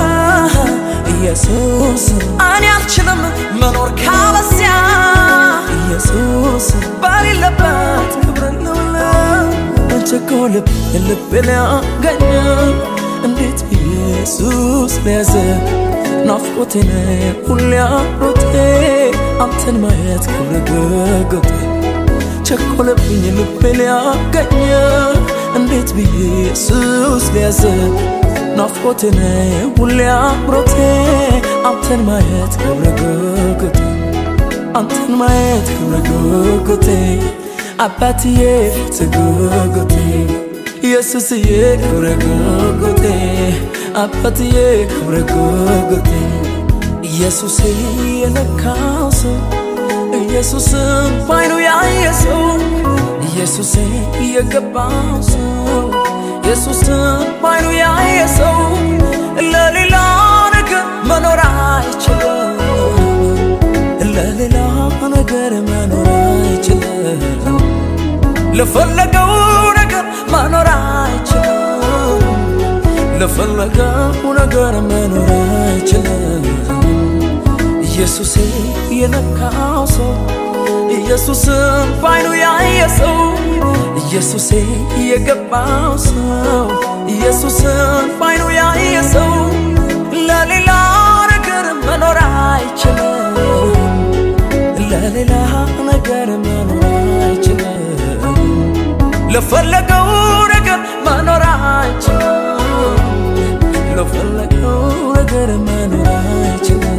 ኢየሱስ እኔ አልችልም መኖር ካለዚያ ኢየሱስ በሌለበት ክብር ልውላ ቸኮልብ ልብ ሊያገኘ እንዴት ኢየሱስ ለያዘ ናፍቆቴ ነው ሁሌ አሮቴ አንተን ማየት ክብር ጉጉቴ ቸኮለብኝ ልቤ ሊያገኘ እንዴት ብዬ ኢየሱስ ለያዘ ናፍቆቴ ነው ሁሌ አምሮቴ አንተን ማየት ክብር ጉጉቴ አንተን ማየት ክብር ጉጉቴ አባትዬ ፊት ጉጉቴ ኢየሱስዬ ክብር ጉጉቴ አባትዬ ክብር ጉጉቴ ኢየሱሴ የነካው ሰው ኢየሱስን ባይኑ ያየ ሰው ኢየሱሴ የገባው ሰው ኢየሱስን ባይኑ ያየ ሰው ለሌላ ነገር መኖር አይችልም ለሌላ ነገር መኖር አይችልም ለፈለገው ነገር መኖር አይችልም ለፈለገው ነገር መኖር አይችልም ኢየሱሴ የነካው ሰው ኢየሱስን ባይኑ ያየ ሰው ኢየሱሴ የገባው ሰው ኢየሱስን ባይኑ ያየ ሰው ለሌላ ነገር መኖር አይችልም ለሌላ ነገር መኖር አይችልም ለፈለገው ነገር መኖር አይችልም ለፈለገው ነገር መኖር አይችልም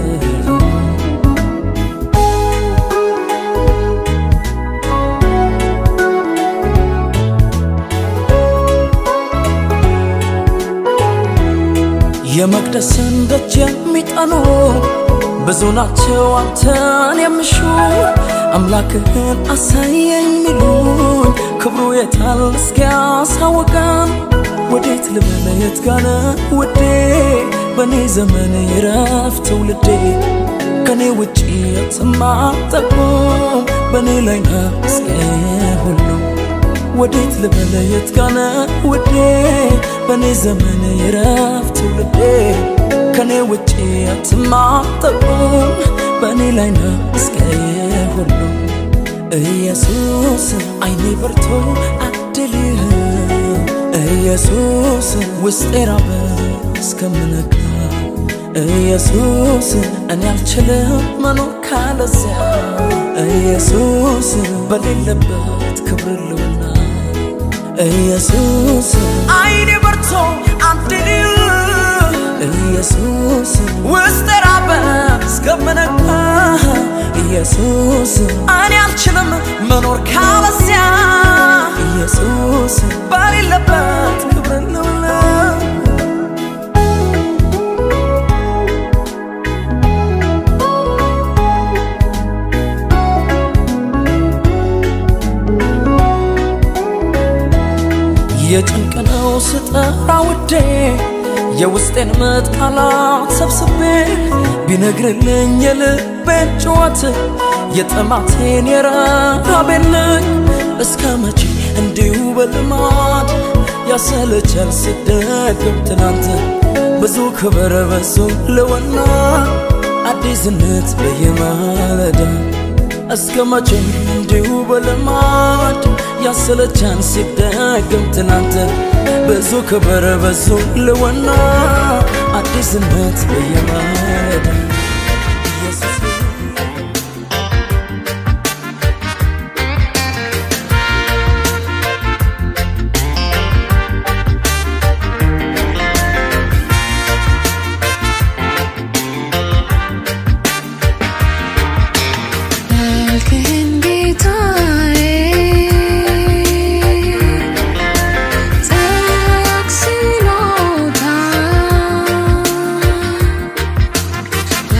የመቅደስን ደጅ የሚጠኑ ብዙ ናቸው አንተን የሚሹ አምላክህን አሳየኝ ሚሉኝ ክብሩ የታል እስኪያሳውቀን ወዴት ልበለ የት ጋነ ውዴ በእኔ ዘመን ይረፍ ትውልዴ ከኔ ውጪ የትማጠቁም በእኔ ላይ ነ እስከ ሁሉ ወዴት ልበለ የት ጋነ ውዴ በእኔ ዘመን ይረፍ ትውልዴ ከኔ ውጪ አትማጠቁም በእኔ ላይ ነ እስከ ሁሉ ኢየሱስ አይኔ በርቶ አድልህ ኢየሱስ ውስጤ ራበ እስከምነጋ ኢየሱስ እኔ አልችልም መኖር ካለዚያ ኢየሱስ በሌለበት ክብር ልውና ኢየሱስ አይኔ በርቶ አንተ ልዩ ኢየሱስ ውስጥ ራበ እስከምነቃ ኢየሱስ እኔ አልችልም መኖር ካለዚያ ኢየሱስ ባሌለበት ክብር ነውና የጭንቅ ነው ስጠራ ውዴ የውስጤን ምጥ ቃላት ሰብስቤ ቢነግርልኝ የልቤን ጩኸት የጥማቴን የረሃቤን ነኝ እስከ መቼ እንዲሁ በልማድ ያሰለቻል ስደግም ትናንት ብዙ ክብር በዙ ልወና አዲስነት በየማለዳ እስከ መቼ እንዲሁ በልማድ ያሰለቻን ሲደግም ትናንት ብዙ ክብር በዙ ልወና አዲስነት በየማለዳ ኢየሱስ መልክህን ጌታዬ ጠቅስሎታል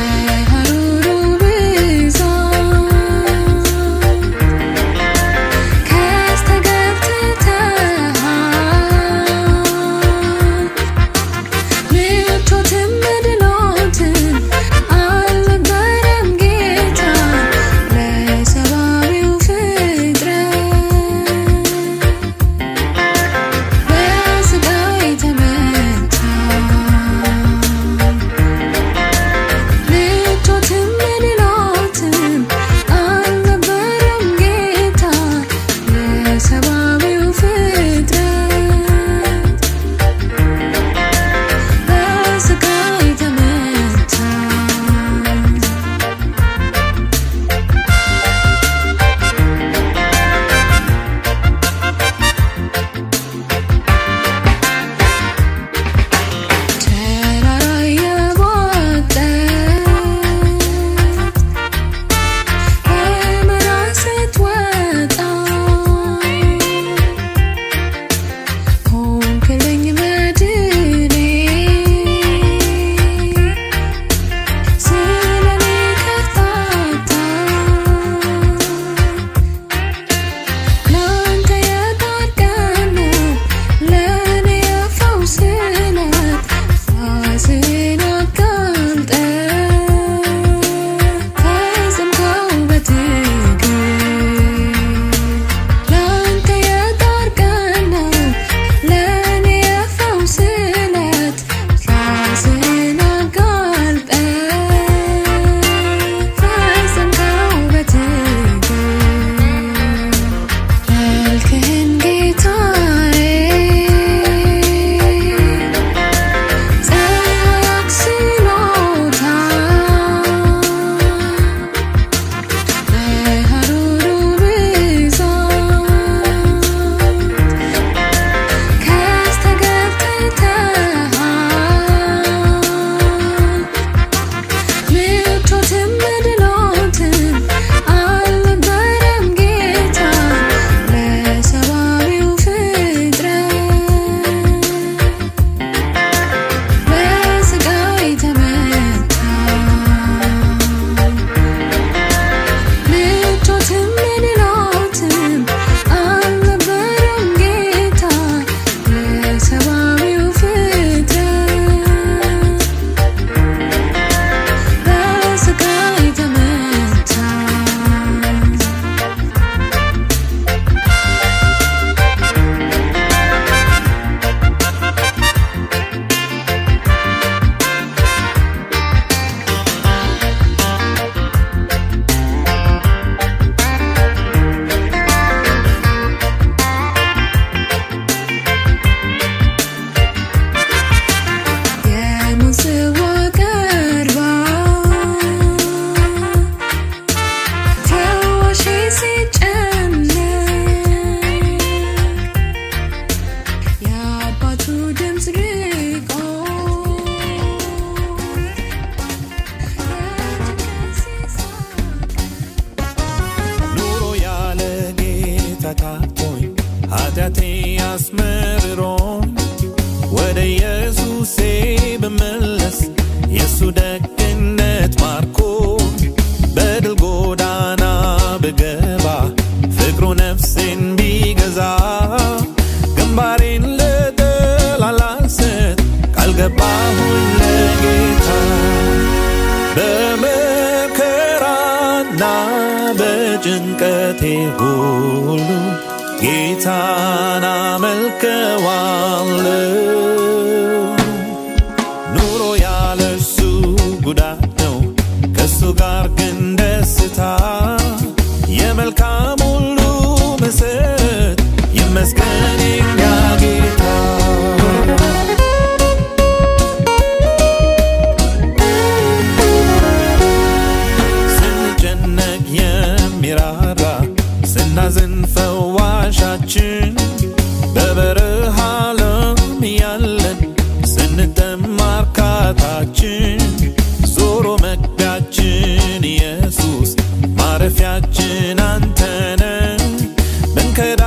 በችግሬና በጭንቀቴ ሁሉ ጌታን አመልከዋለሁ። ኑሮ ያለ እርሱ ጉዳት ነው፣ ከእሱ ጋር ግን ደስታ የመልካም ሁሉ መሰረት ይመስገን የኛ ጌታ። ስንጨነቅ የሚራራ ስናዝን ፈዋሻችን በበረሃ ለም ያለን ስንጠማ እርካታችን ዞሮ መግቢያችን ኢየሱስ ማረፊያችን አንተነ ብንከዳ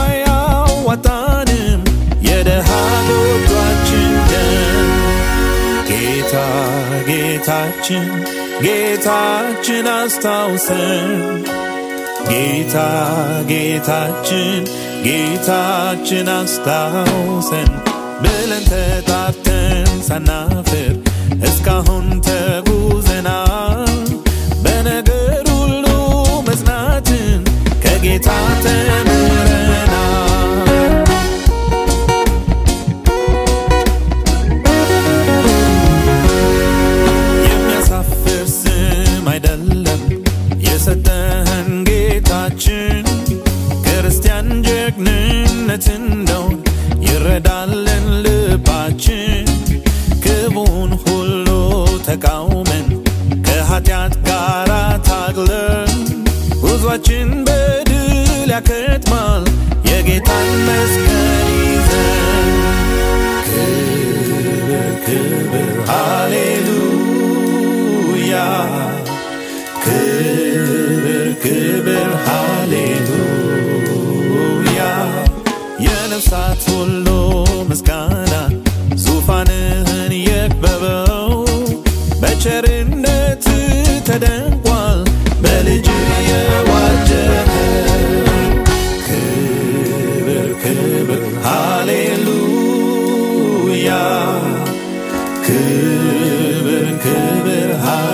ያዋጣንም የደሃ ጎጇችን ደም ጌታ ጌታችን ጌታችን አስታውሰን ጌታ ጌታችን ጌታችን አስታውሰን ብለን ተጣርተን ሳናፍር እስካሁን ተጉዘናል። በነገር ሁሉ መጽናትን ከጌታ ተምረናል። የሚያሳፍር ስም አይደለም የሰጠህን ጌታችን ክርስቲያን ጀግንነት እንደውን ይረዳልን ልባችን ክቡን ሁሉ ተቃውመን ከኃጢአት ጋር ታግለን ጉዟችን በድል ያከትማል የጌታን መስቀል ይዘን ክብር ክብር ሃሌሉያ ክብር ክብር ሃሌሉያ የነፍሳት ሁሉ ምስጋና ዙፋንህን የክበበው በቸርነት ተደንቋል በልጅ የዋጀኸው ክብር ክብር ሃሌሉያ ክብር ክብር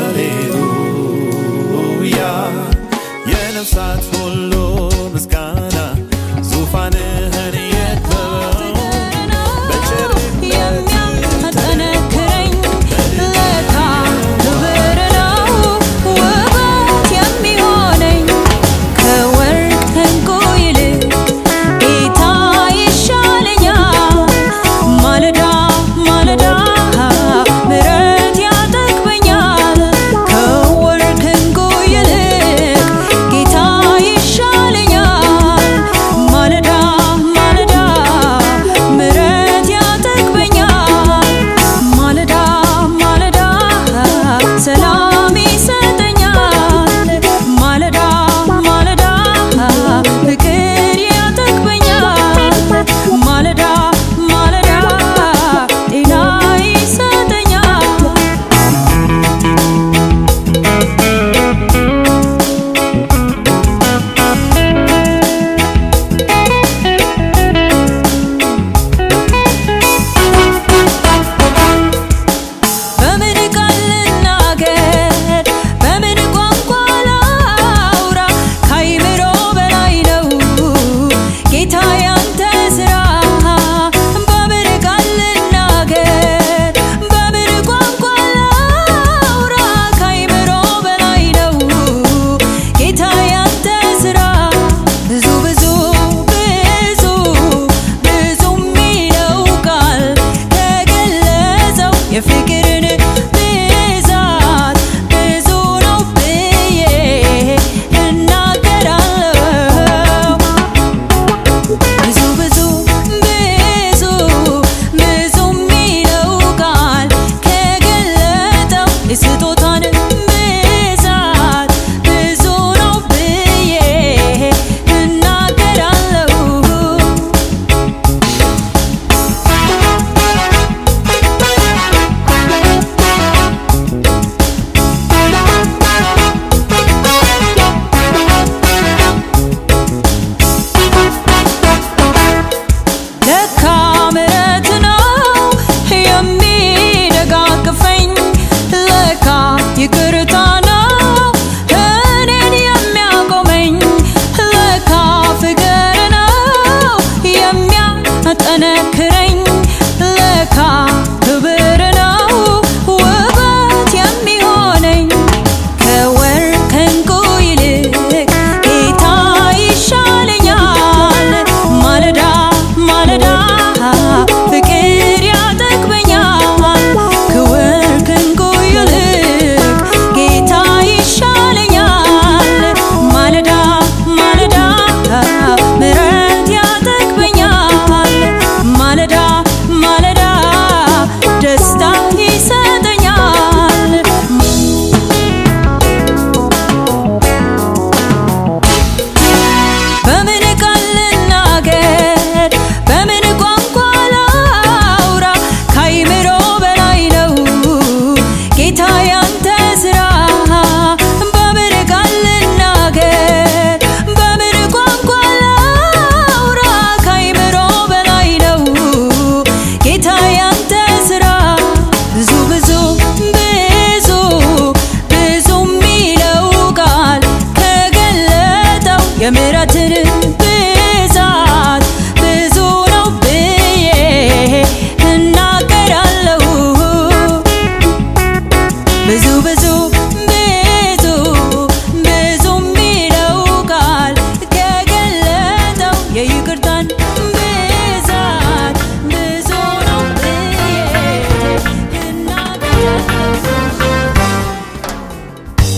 ሃሌሉያ የነፍሳት ሁሉ ምስጋና ዙፋንህን የክበበው በቸርነት የሚያጠነክረኝ ለታ ክብር ነው ውበት የሚሆነኝ ከወርቅ ከዕንቁ ይልቅ ጌታ ይሻለኛል። ማለዳ ማለዳ ምሕረት ያጠግበኛል። ከወርቅ ከዕንቁ ይልቅ ጌታ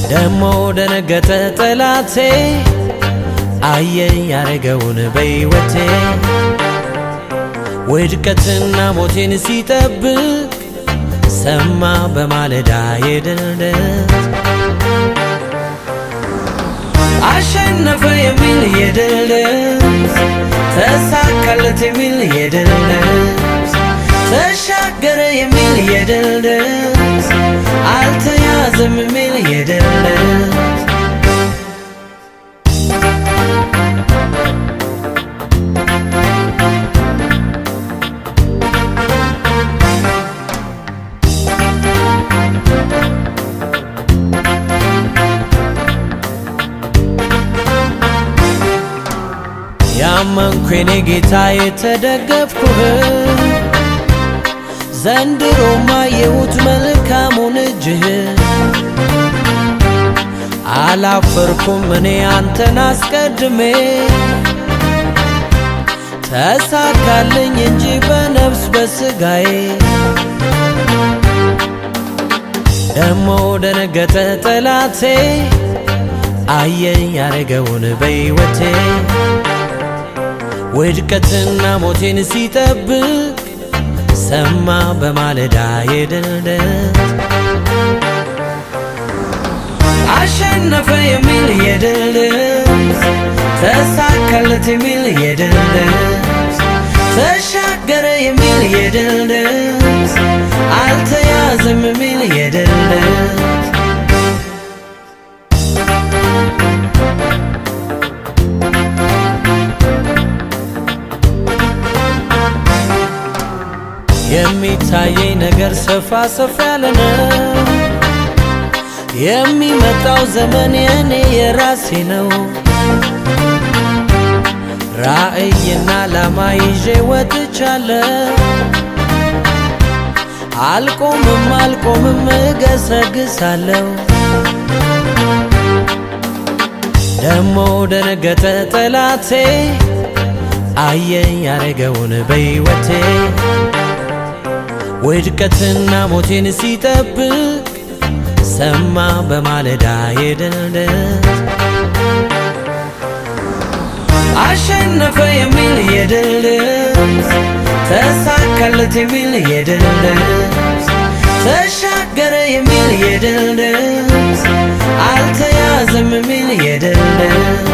ደሞ ደነገጠ ጠላቴ አየ ያረገውን በሕይወቴ ውድቀትና ሞቴን ሲጠብቅ ሰማ በማለዳ የድልደት አሸነፈ የሚል የድልደት ተሳካለት የሚል የድልደት ተሻገረ የሚል የድልደት አልተያዘም የሚል የድልደት ያመንኩ የኔ ጌታ የተደገፍኩህ ዘንድሮማ የሁት መልካሙን እጅህ አላፈርኩም እኔ አንተን አስቀድሜ ተሳካልኝ እንጂ በነፍስ በስጋዬ ደሞ ደነገጠ ጠላቴ አየ ያረገውን በሕይወቴ ውድቀትና ሞቴን ሲጠብቅ ሰማ በማለዳ የድልደት አሸነፈ የሚል የድልደት ተሳካለት የሚል የድልደት ተሻገረ የሚል የድልደት አልተያዘም የሚል የድልደት የሚታየኝ ነገር ሰፋ ሰፋ ያለ ነው። የሚመጣው ዘመን የኔ የራሴ ነው። ራእይና ዓላማ ይዤ ወጥቻለሁ። አልቆምም አልቆምም እገሰግሳለሁ። ደሞ ደነገጠ ጠላቴ አየ ያረገውን በሕይወቴ ውድቀትና ሞቴን ሲጠብቅ ሰማ በማለዳ የድልደት አሸነፈ የሚል የድልደት ተሳካለት የሚል የድልደት ተሻገረ የሚል የድልደት አልተያዘም የሚል የድልደት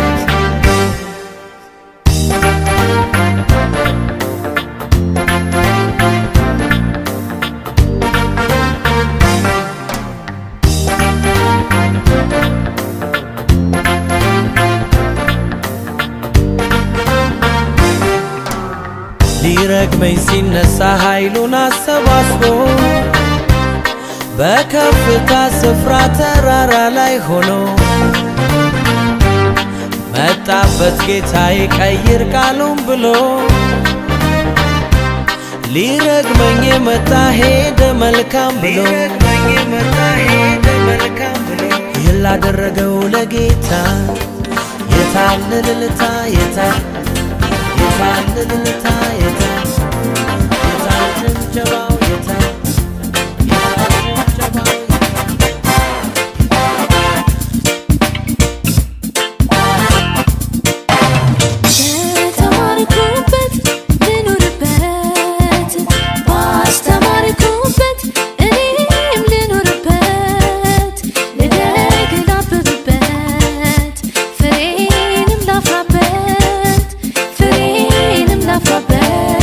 ሊረግመኝ ሲነሳ ኃይሉን አሰባስቦ በከፍታ ስፍራ ተራራ ላይ ሆኖ መጣበት ጌታዬ ቀይር ቃሉን ብሎ ሊረግመኝ የመጣ ሄደ መልካም ብሎ ይህን ላደረገው ለጌታ የታለ እልልታ የታል የታል እልልታ የታል የታል ጭብጨባው የታል የታል ጭብጨባው በተማርኩበት ልኑርበት ባስተማርኩበት እኔም ልኑርበት ልደግ ላብብበት ፍሬንም ላፍራበት ፍሬንም ላፍራበት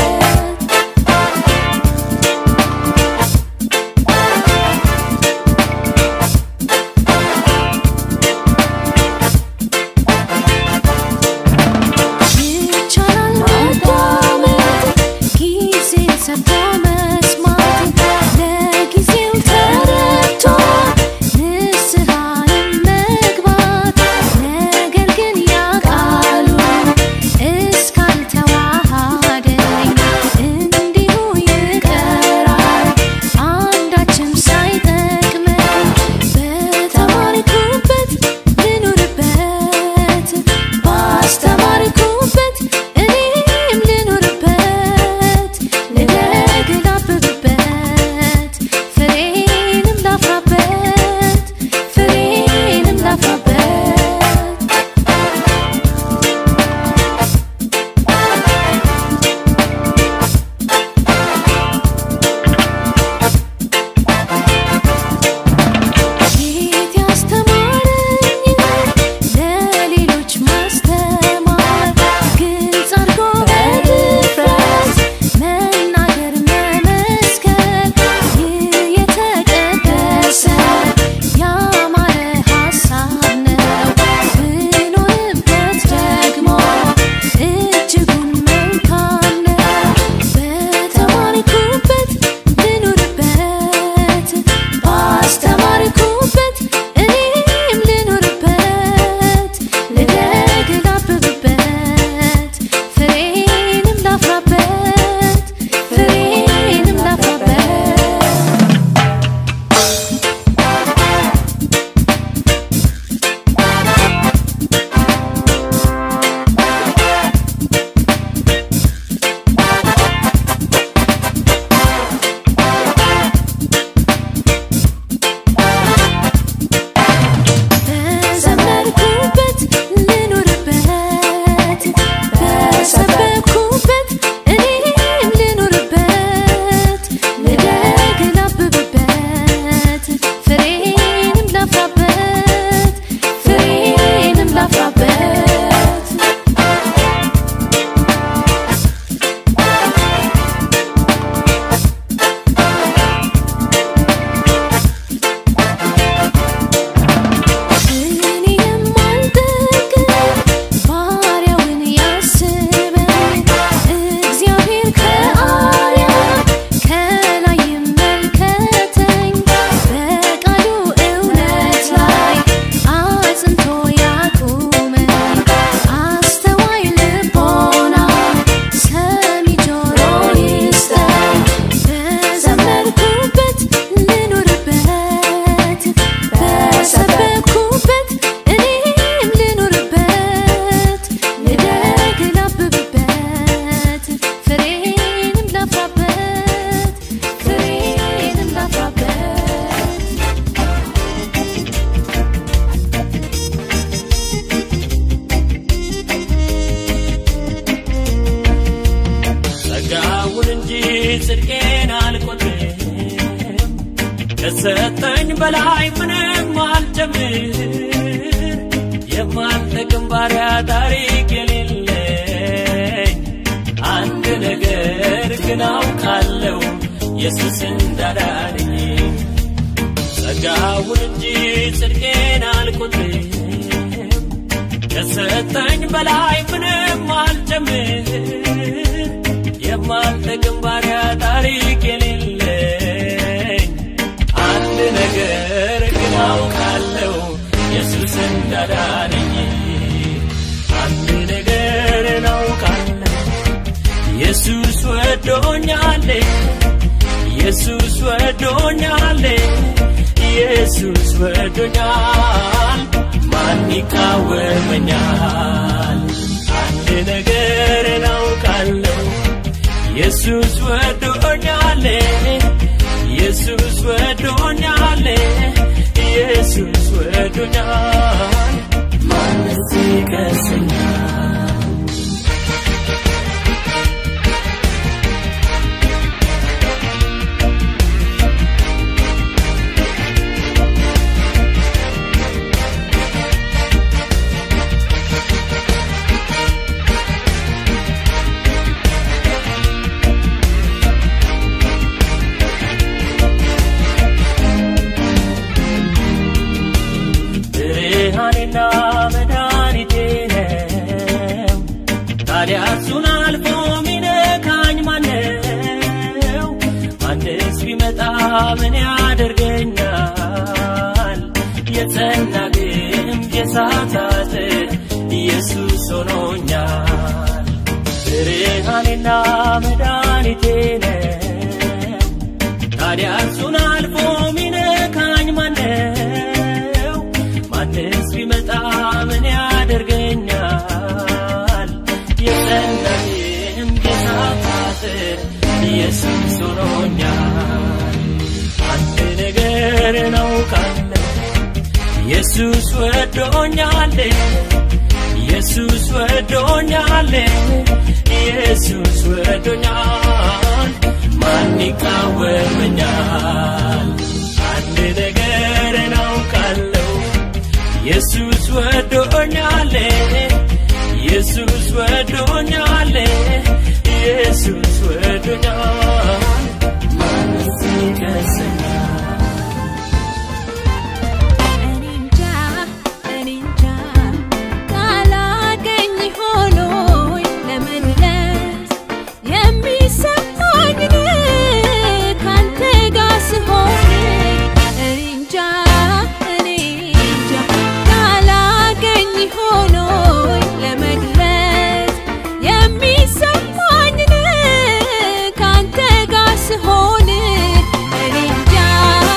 ጽድቄን አልቆጥርም ከሰጠኝ በላይ ምንም አልጨምር የማልጠቅም ባሪያ ታሪክ የሌለኝ አንድ ነገር ግን አውቃለሁ ኢየሱስ እንዳዳነኝ ጸጋውን እንጂ ጽድቄን አልቆጥርም ከሰጠኝ በላይ ምንም አልጨምር የማልጠቅም ባሪያ ታሪክ የሌለኝ አንድ ነገር ግን አውቃለሁ ኢየሱስ እንዳዳነኝ አንድ ነገር አውቃለሁ ኢየሱስ ወዶኛል ኢየሱስ ወዶኛል ኢየሱስ ወዶኛል ማን ይቃወመኛል አንድ ነገር አውቃለሁ ኢየሱስ ወዶኛል ኢየሱስ ወዶኛል ኢየሱስ ወዶኛል ማንስ ይከሰኛል ብርሃኔና መድኃኒቴ ነው ታዲያ እሱን አልፎ ሚነካኝ ማነው ማንስ ቢመጣ ምን ያደርገኛል የጸና ግንብ የእሳት አጥር ኢየሱስ ሆኖኛል ብርሃኔና መድኃኒቴ ነው ታዲያ እሱን አልፎ ሚነካኝ ማነው ማንስ ቢመጣ ምን ያደርገኛል የጸናኝም የእሳት አጥር ኢየሱስ ሆኖኛል አንድ ነገር እናውቃለን ኢየሱስ ወዶኛል ኢየሱስ ወዶኛል ኢየሱስ ወዶኛል ማን ይቃወመኛል አንድ ነገር እናውቃለሁ ኢየሱስ ወዶኛል ኢየሱስ ወዶኛል ኢየሱስ ወዶኛል ማንስ ይከሰኛል እኔንጃ እኔንጃ ካላገኝ ሆኖኝ ለመድረስ የሚሰማኝ ካንተ ጋር ስሆን እኔንጃ እኔንጃ ካላገኝ ሆኖኝ ለመድረስ የሚሰማኝ ካንተ ጋር ስሆን እኔንጃ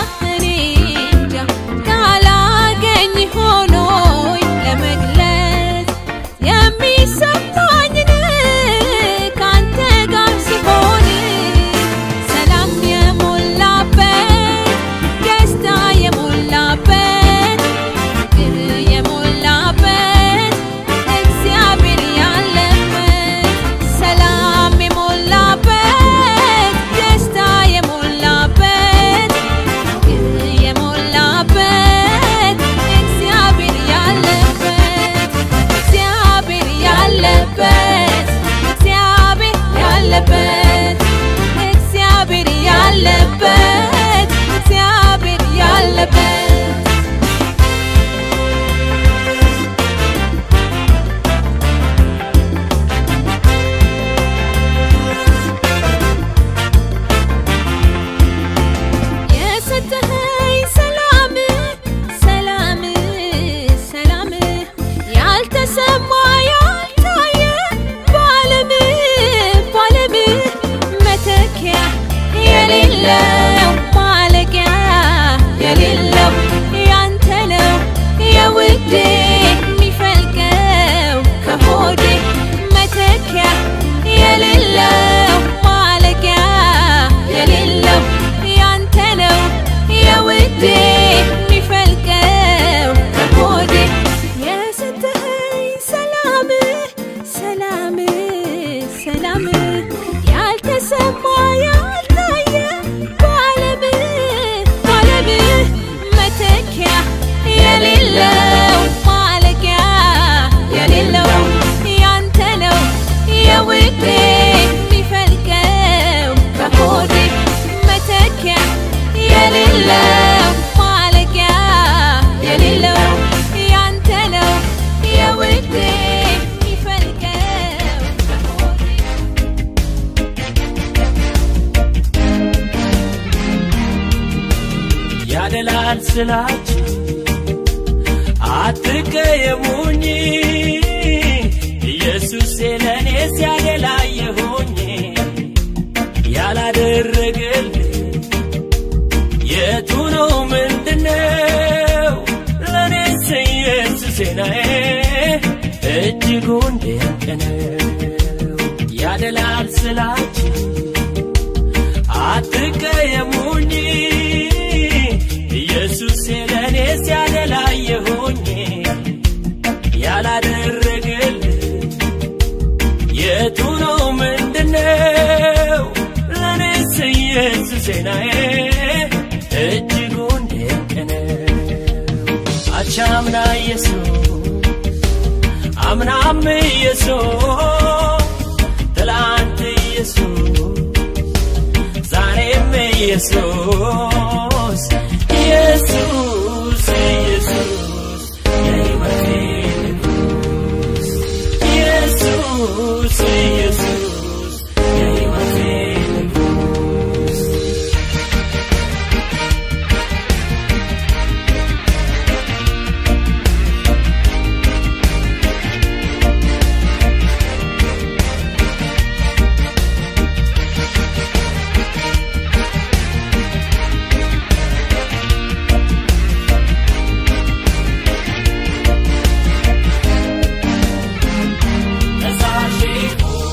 ስላችሁ አትቀየሙኝ ኢየሱስ ለእኔ ሲያደላየሆኝ ያላደረገልኝ የቱ ነው ምንድነው ለእኔስ ኢየሱስ ናዬ እጅጉን ድንቅ ነው ያደላል ስላችሁ አትቀየሙኝ ኢየሱስ ለእኔ ሲያደላየሆኝ ያላደረግል የቱ ነው ምንድነው ለእኔስ ኢየሱስ ናዬ እጅጉን ድንቅ ነው አቻምና ኢየሱስ አምናም ኢየሱስ ትላንት ኢየሱስ ዛሬም ኢየሱስ ኢየሱስ ኢየሱስ የሕይወቴ ንጉሥ ኢየሱስ ኢየሱስ የሕይወቴ ንጉሥ ፈሳሼ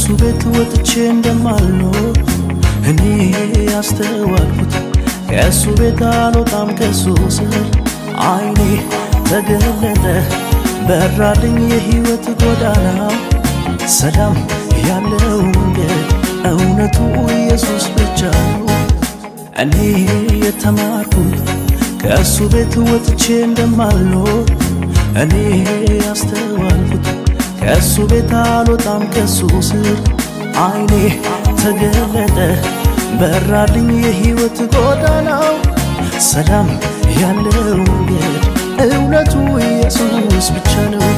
ቤት ወጥቼ እንደማልኖር እኔ ያስተዋልኩት ከእሱ ቤት አልወጣም ከሱ ስር አይኔ ተገለጠ በራልኝ የህይወት ጎዳና ሰላም ያለው መንገድ እውነቱ ኢየሱስ ብቻ ነው። እኔ የተማርኩት ከእሱ ቤት ወጥቼ እንደማልኖር እኔ ያስተዋልኩት ከእሱ ቤት አልወጣም ከሱ ስር አይኔ ተገለጠ በራልኝ የህይወት ጎዳናው ሰላም ያለው መንገድ እውነቱ ኢየሱስ ብቻ ነው።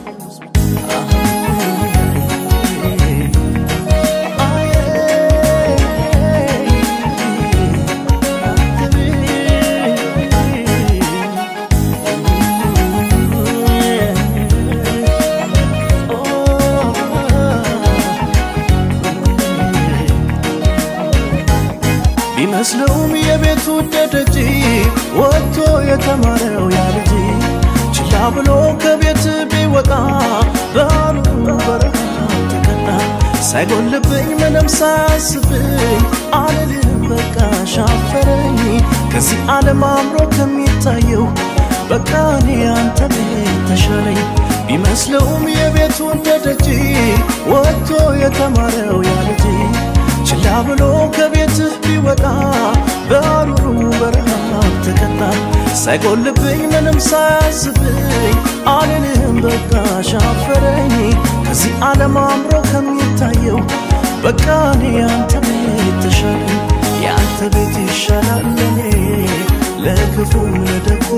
ቢመስለውም የቤቱ ደደጅ ወጥቶ የተማረው ያ ልጅ ችላ ብሎ ከቤት ቢወጣ በአሉ በረሃ ተቀጣ። ሳይጎልብኝ ምንም ሳያስብኝ አልልም በቃ ሻፈረኝ ከዚህ ዓለም አምሮ ከሚታየው በቃ እኔ አንተ ቤት ተሻለኝ ቢመስለውም የቤቱ ደደጅ ወጥቶ የተማረው ያ ልጅ ችላ ብሎ ከቤትህ ቢወጣ በአሩሩ በረሃ ተቀጣ። ሳይጎልብኝ ምንም ሳያዝብኝ አልልም በቃ ሻፈረኝ ከዚህ ዓለም አምሮ ከሚታየው በቃ እኔ ያንተ ቤት ተሻለኝ ያንተ ቤት ይሻላል ለኔ ለክፉም ለደጉ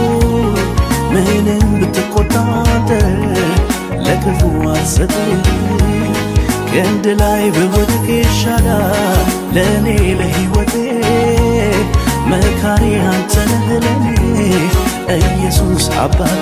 ምንም ብትቆጣጠ ለክፉ አልሰጥም ክንድ ላይ ብወድቅ ይሻላል ለእኔ ለሕይወቴ መካሪ አንተ ነህ ለኔ ኢየሱስ አባቴ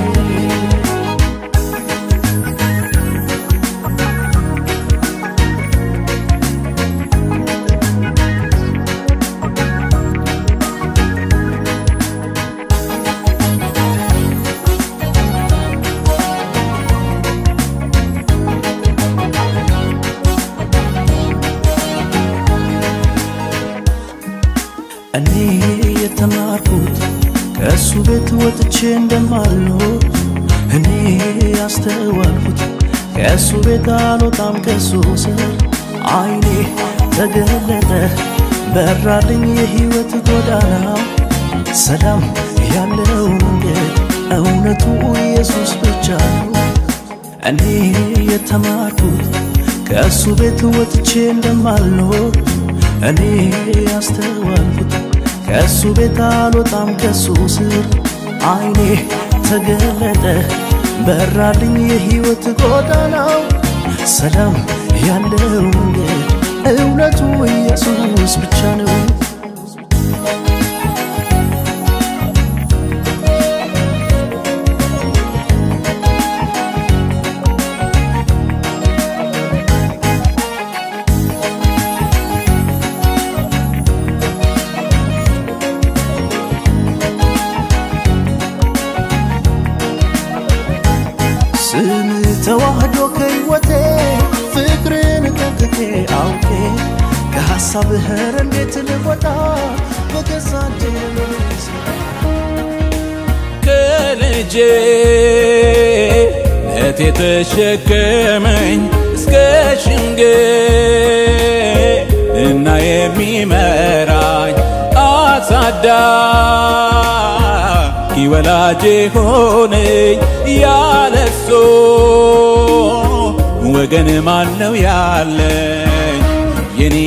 እኔ የተማርኩት ከእሱ ቤት ወጥቼ እንደማልኖር እኔ ያስተዋልኩት ከእሱ ቤት አልወጣም ከሱ ስር አይኔ ተገለጠ በራልኝ የህይወት ጎዳና ሰላም ያለው መንገድ እውነቱ ኢየሱስ ብቻ ነው። እኔ የተማርኩት ከእሱ ቤት ወጥቼ እንደማልኖር እኔ ያስተዋልኩት ከእሱ ቤት አልወጣም ከሱ ስር አይኔ ተገለጠ በራልኝ የህይወት ጎዳናው ሰላም ያለው መንገድ እውነቱ ኢየሱስ ብቻ ነው። ስም ተዋህዶ ከህይወቴ ፍቅርን ጠንቅቄ አውቄ ከሐሳብህ ኧረ እንዴት ልወጣ በገዛ እጄ ልመልስ ከልጄ ነት የተሸከመኝ እስከ ሽምግልና የሚመራኝ አሳዳጊ ወላጄ ሆነኝ ያለቅሶ ወገን ማን ነው ያለኝ የኔ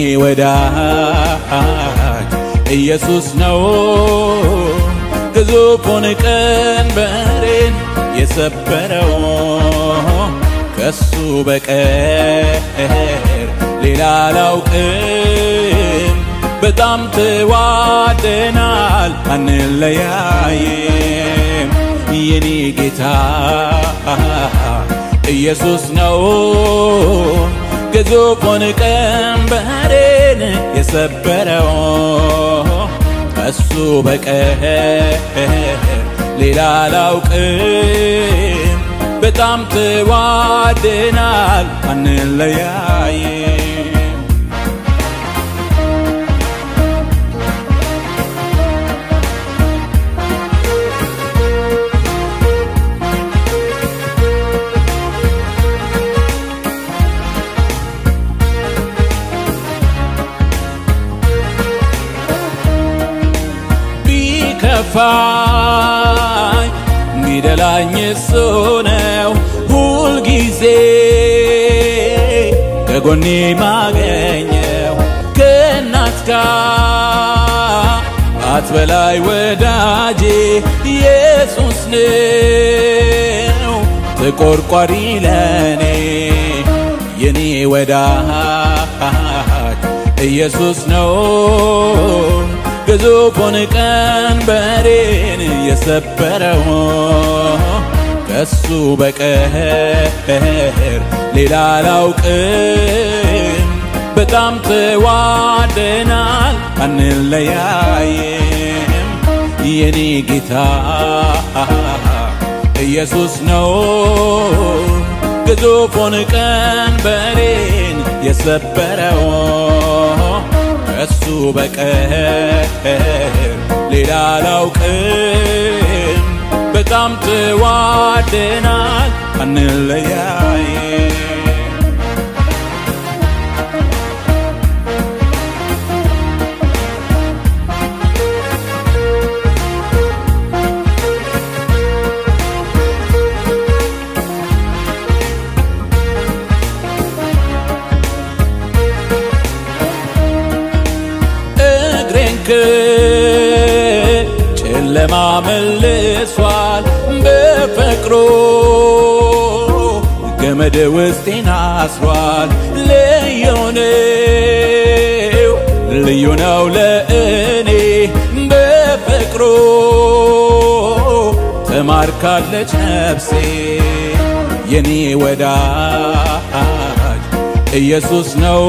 ወዳጅ ኢየሱስ ነው ግዙፉን ቀንበሬን የሰበረው ከሱ በቀር ሌላ አላውቅም በጣም ተዋደናል አንለያይም የኔ ጌታ ኢየሱስ ነው ግዙፉን ቀንበሬን የሰበረው ከሱ በቀር ሌላ አላውቅም በጣም ተዋደናል አንለያይም ቢከፋኝ ሚደላኝ እሱ ነው ሁልጊዜ ከጎኔ ማገኘው ከእናት ጋር አትበላይ ወዳጄ ኢየሱስ ነው ተቆርቋሪ ለኔ የኔ ወዳጅ ኢየሱስ ነው ግዙፉን ቀንበሬን የሰበረው ከሱ በቀር ሌላ አላውቅም። በጣም ተዋደናል አንለያይም። የኔ ጌታ ኢየሱስ ነው ግዙፉን ቀንበሬን የሰበረው ከሱ በቀር ሌላ አላውቅም። በጣም ተዋደናል አንለያይም። እግሬን ከጨለማ መልሷል በፍቅሩ ገመድ ውስጤን አስሯል። ልዩ ነው ልዩ ነው ለእኔ በፍቅሩ ተማርካለች ነፍሴ የኔ ወዳጅ ኢየሱስ ነው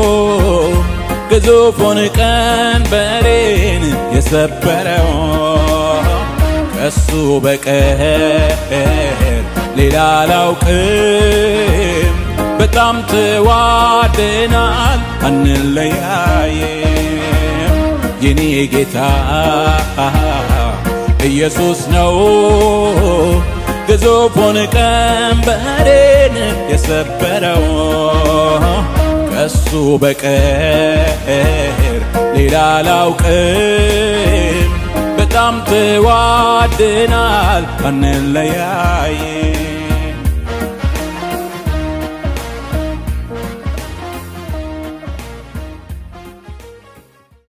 ግዙፉን ቀንበሬን የሰበረው ከሱ በቀር ሌላ አላውቅም። በጣም ተዋደናል አንለያይም። የኔ ጌታ ኢየሱስ ነው ግዙፉን ቀንበሬን የሰበረው ከሱ በቀር ሌላ አላውቅም። በጣም ተዋደናል አንለያይም።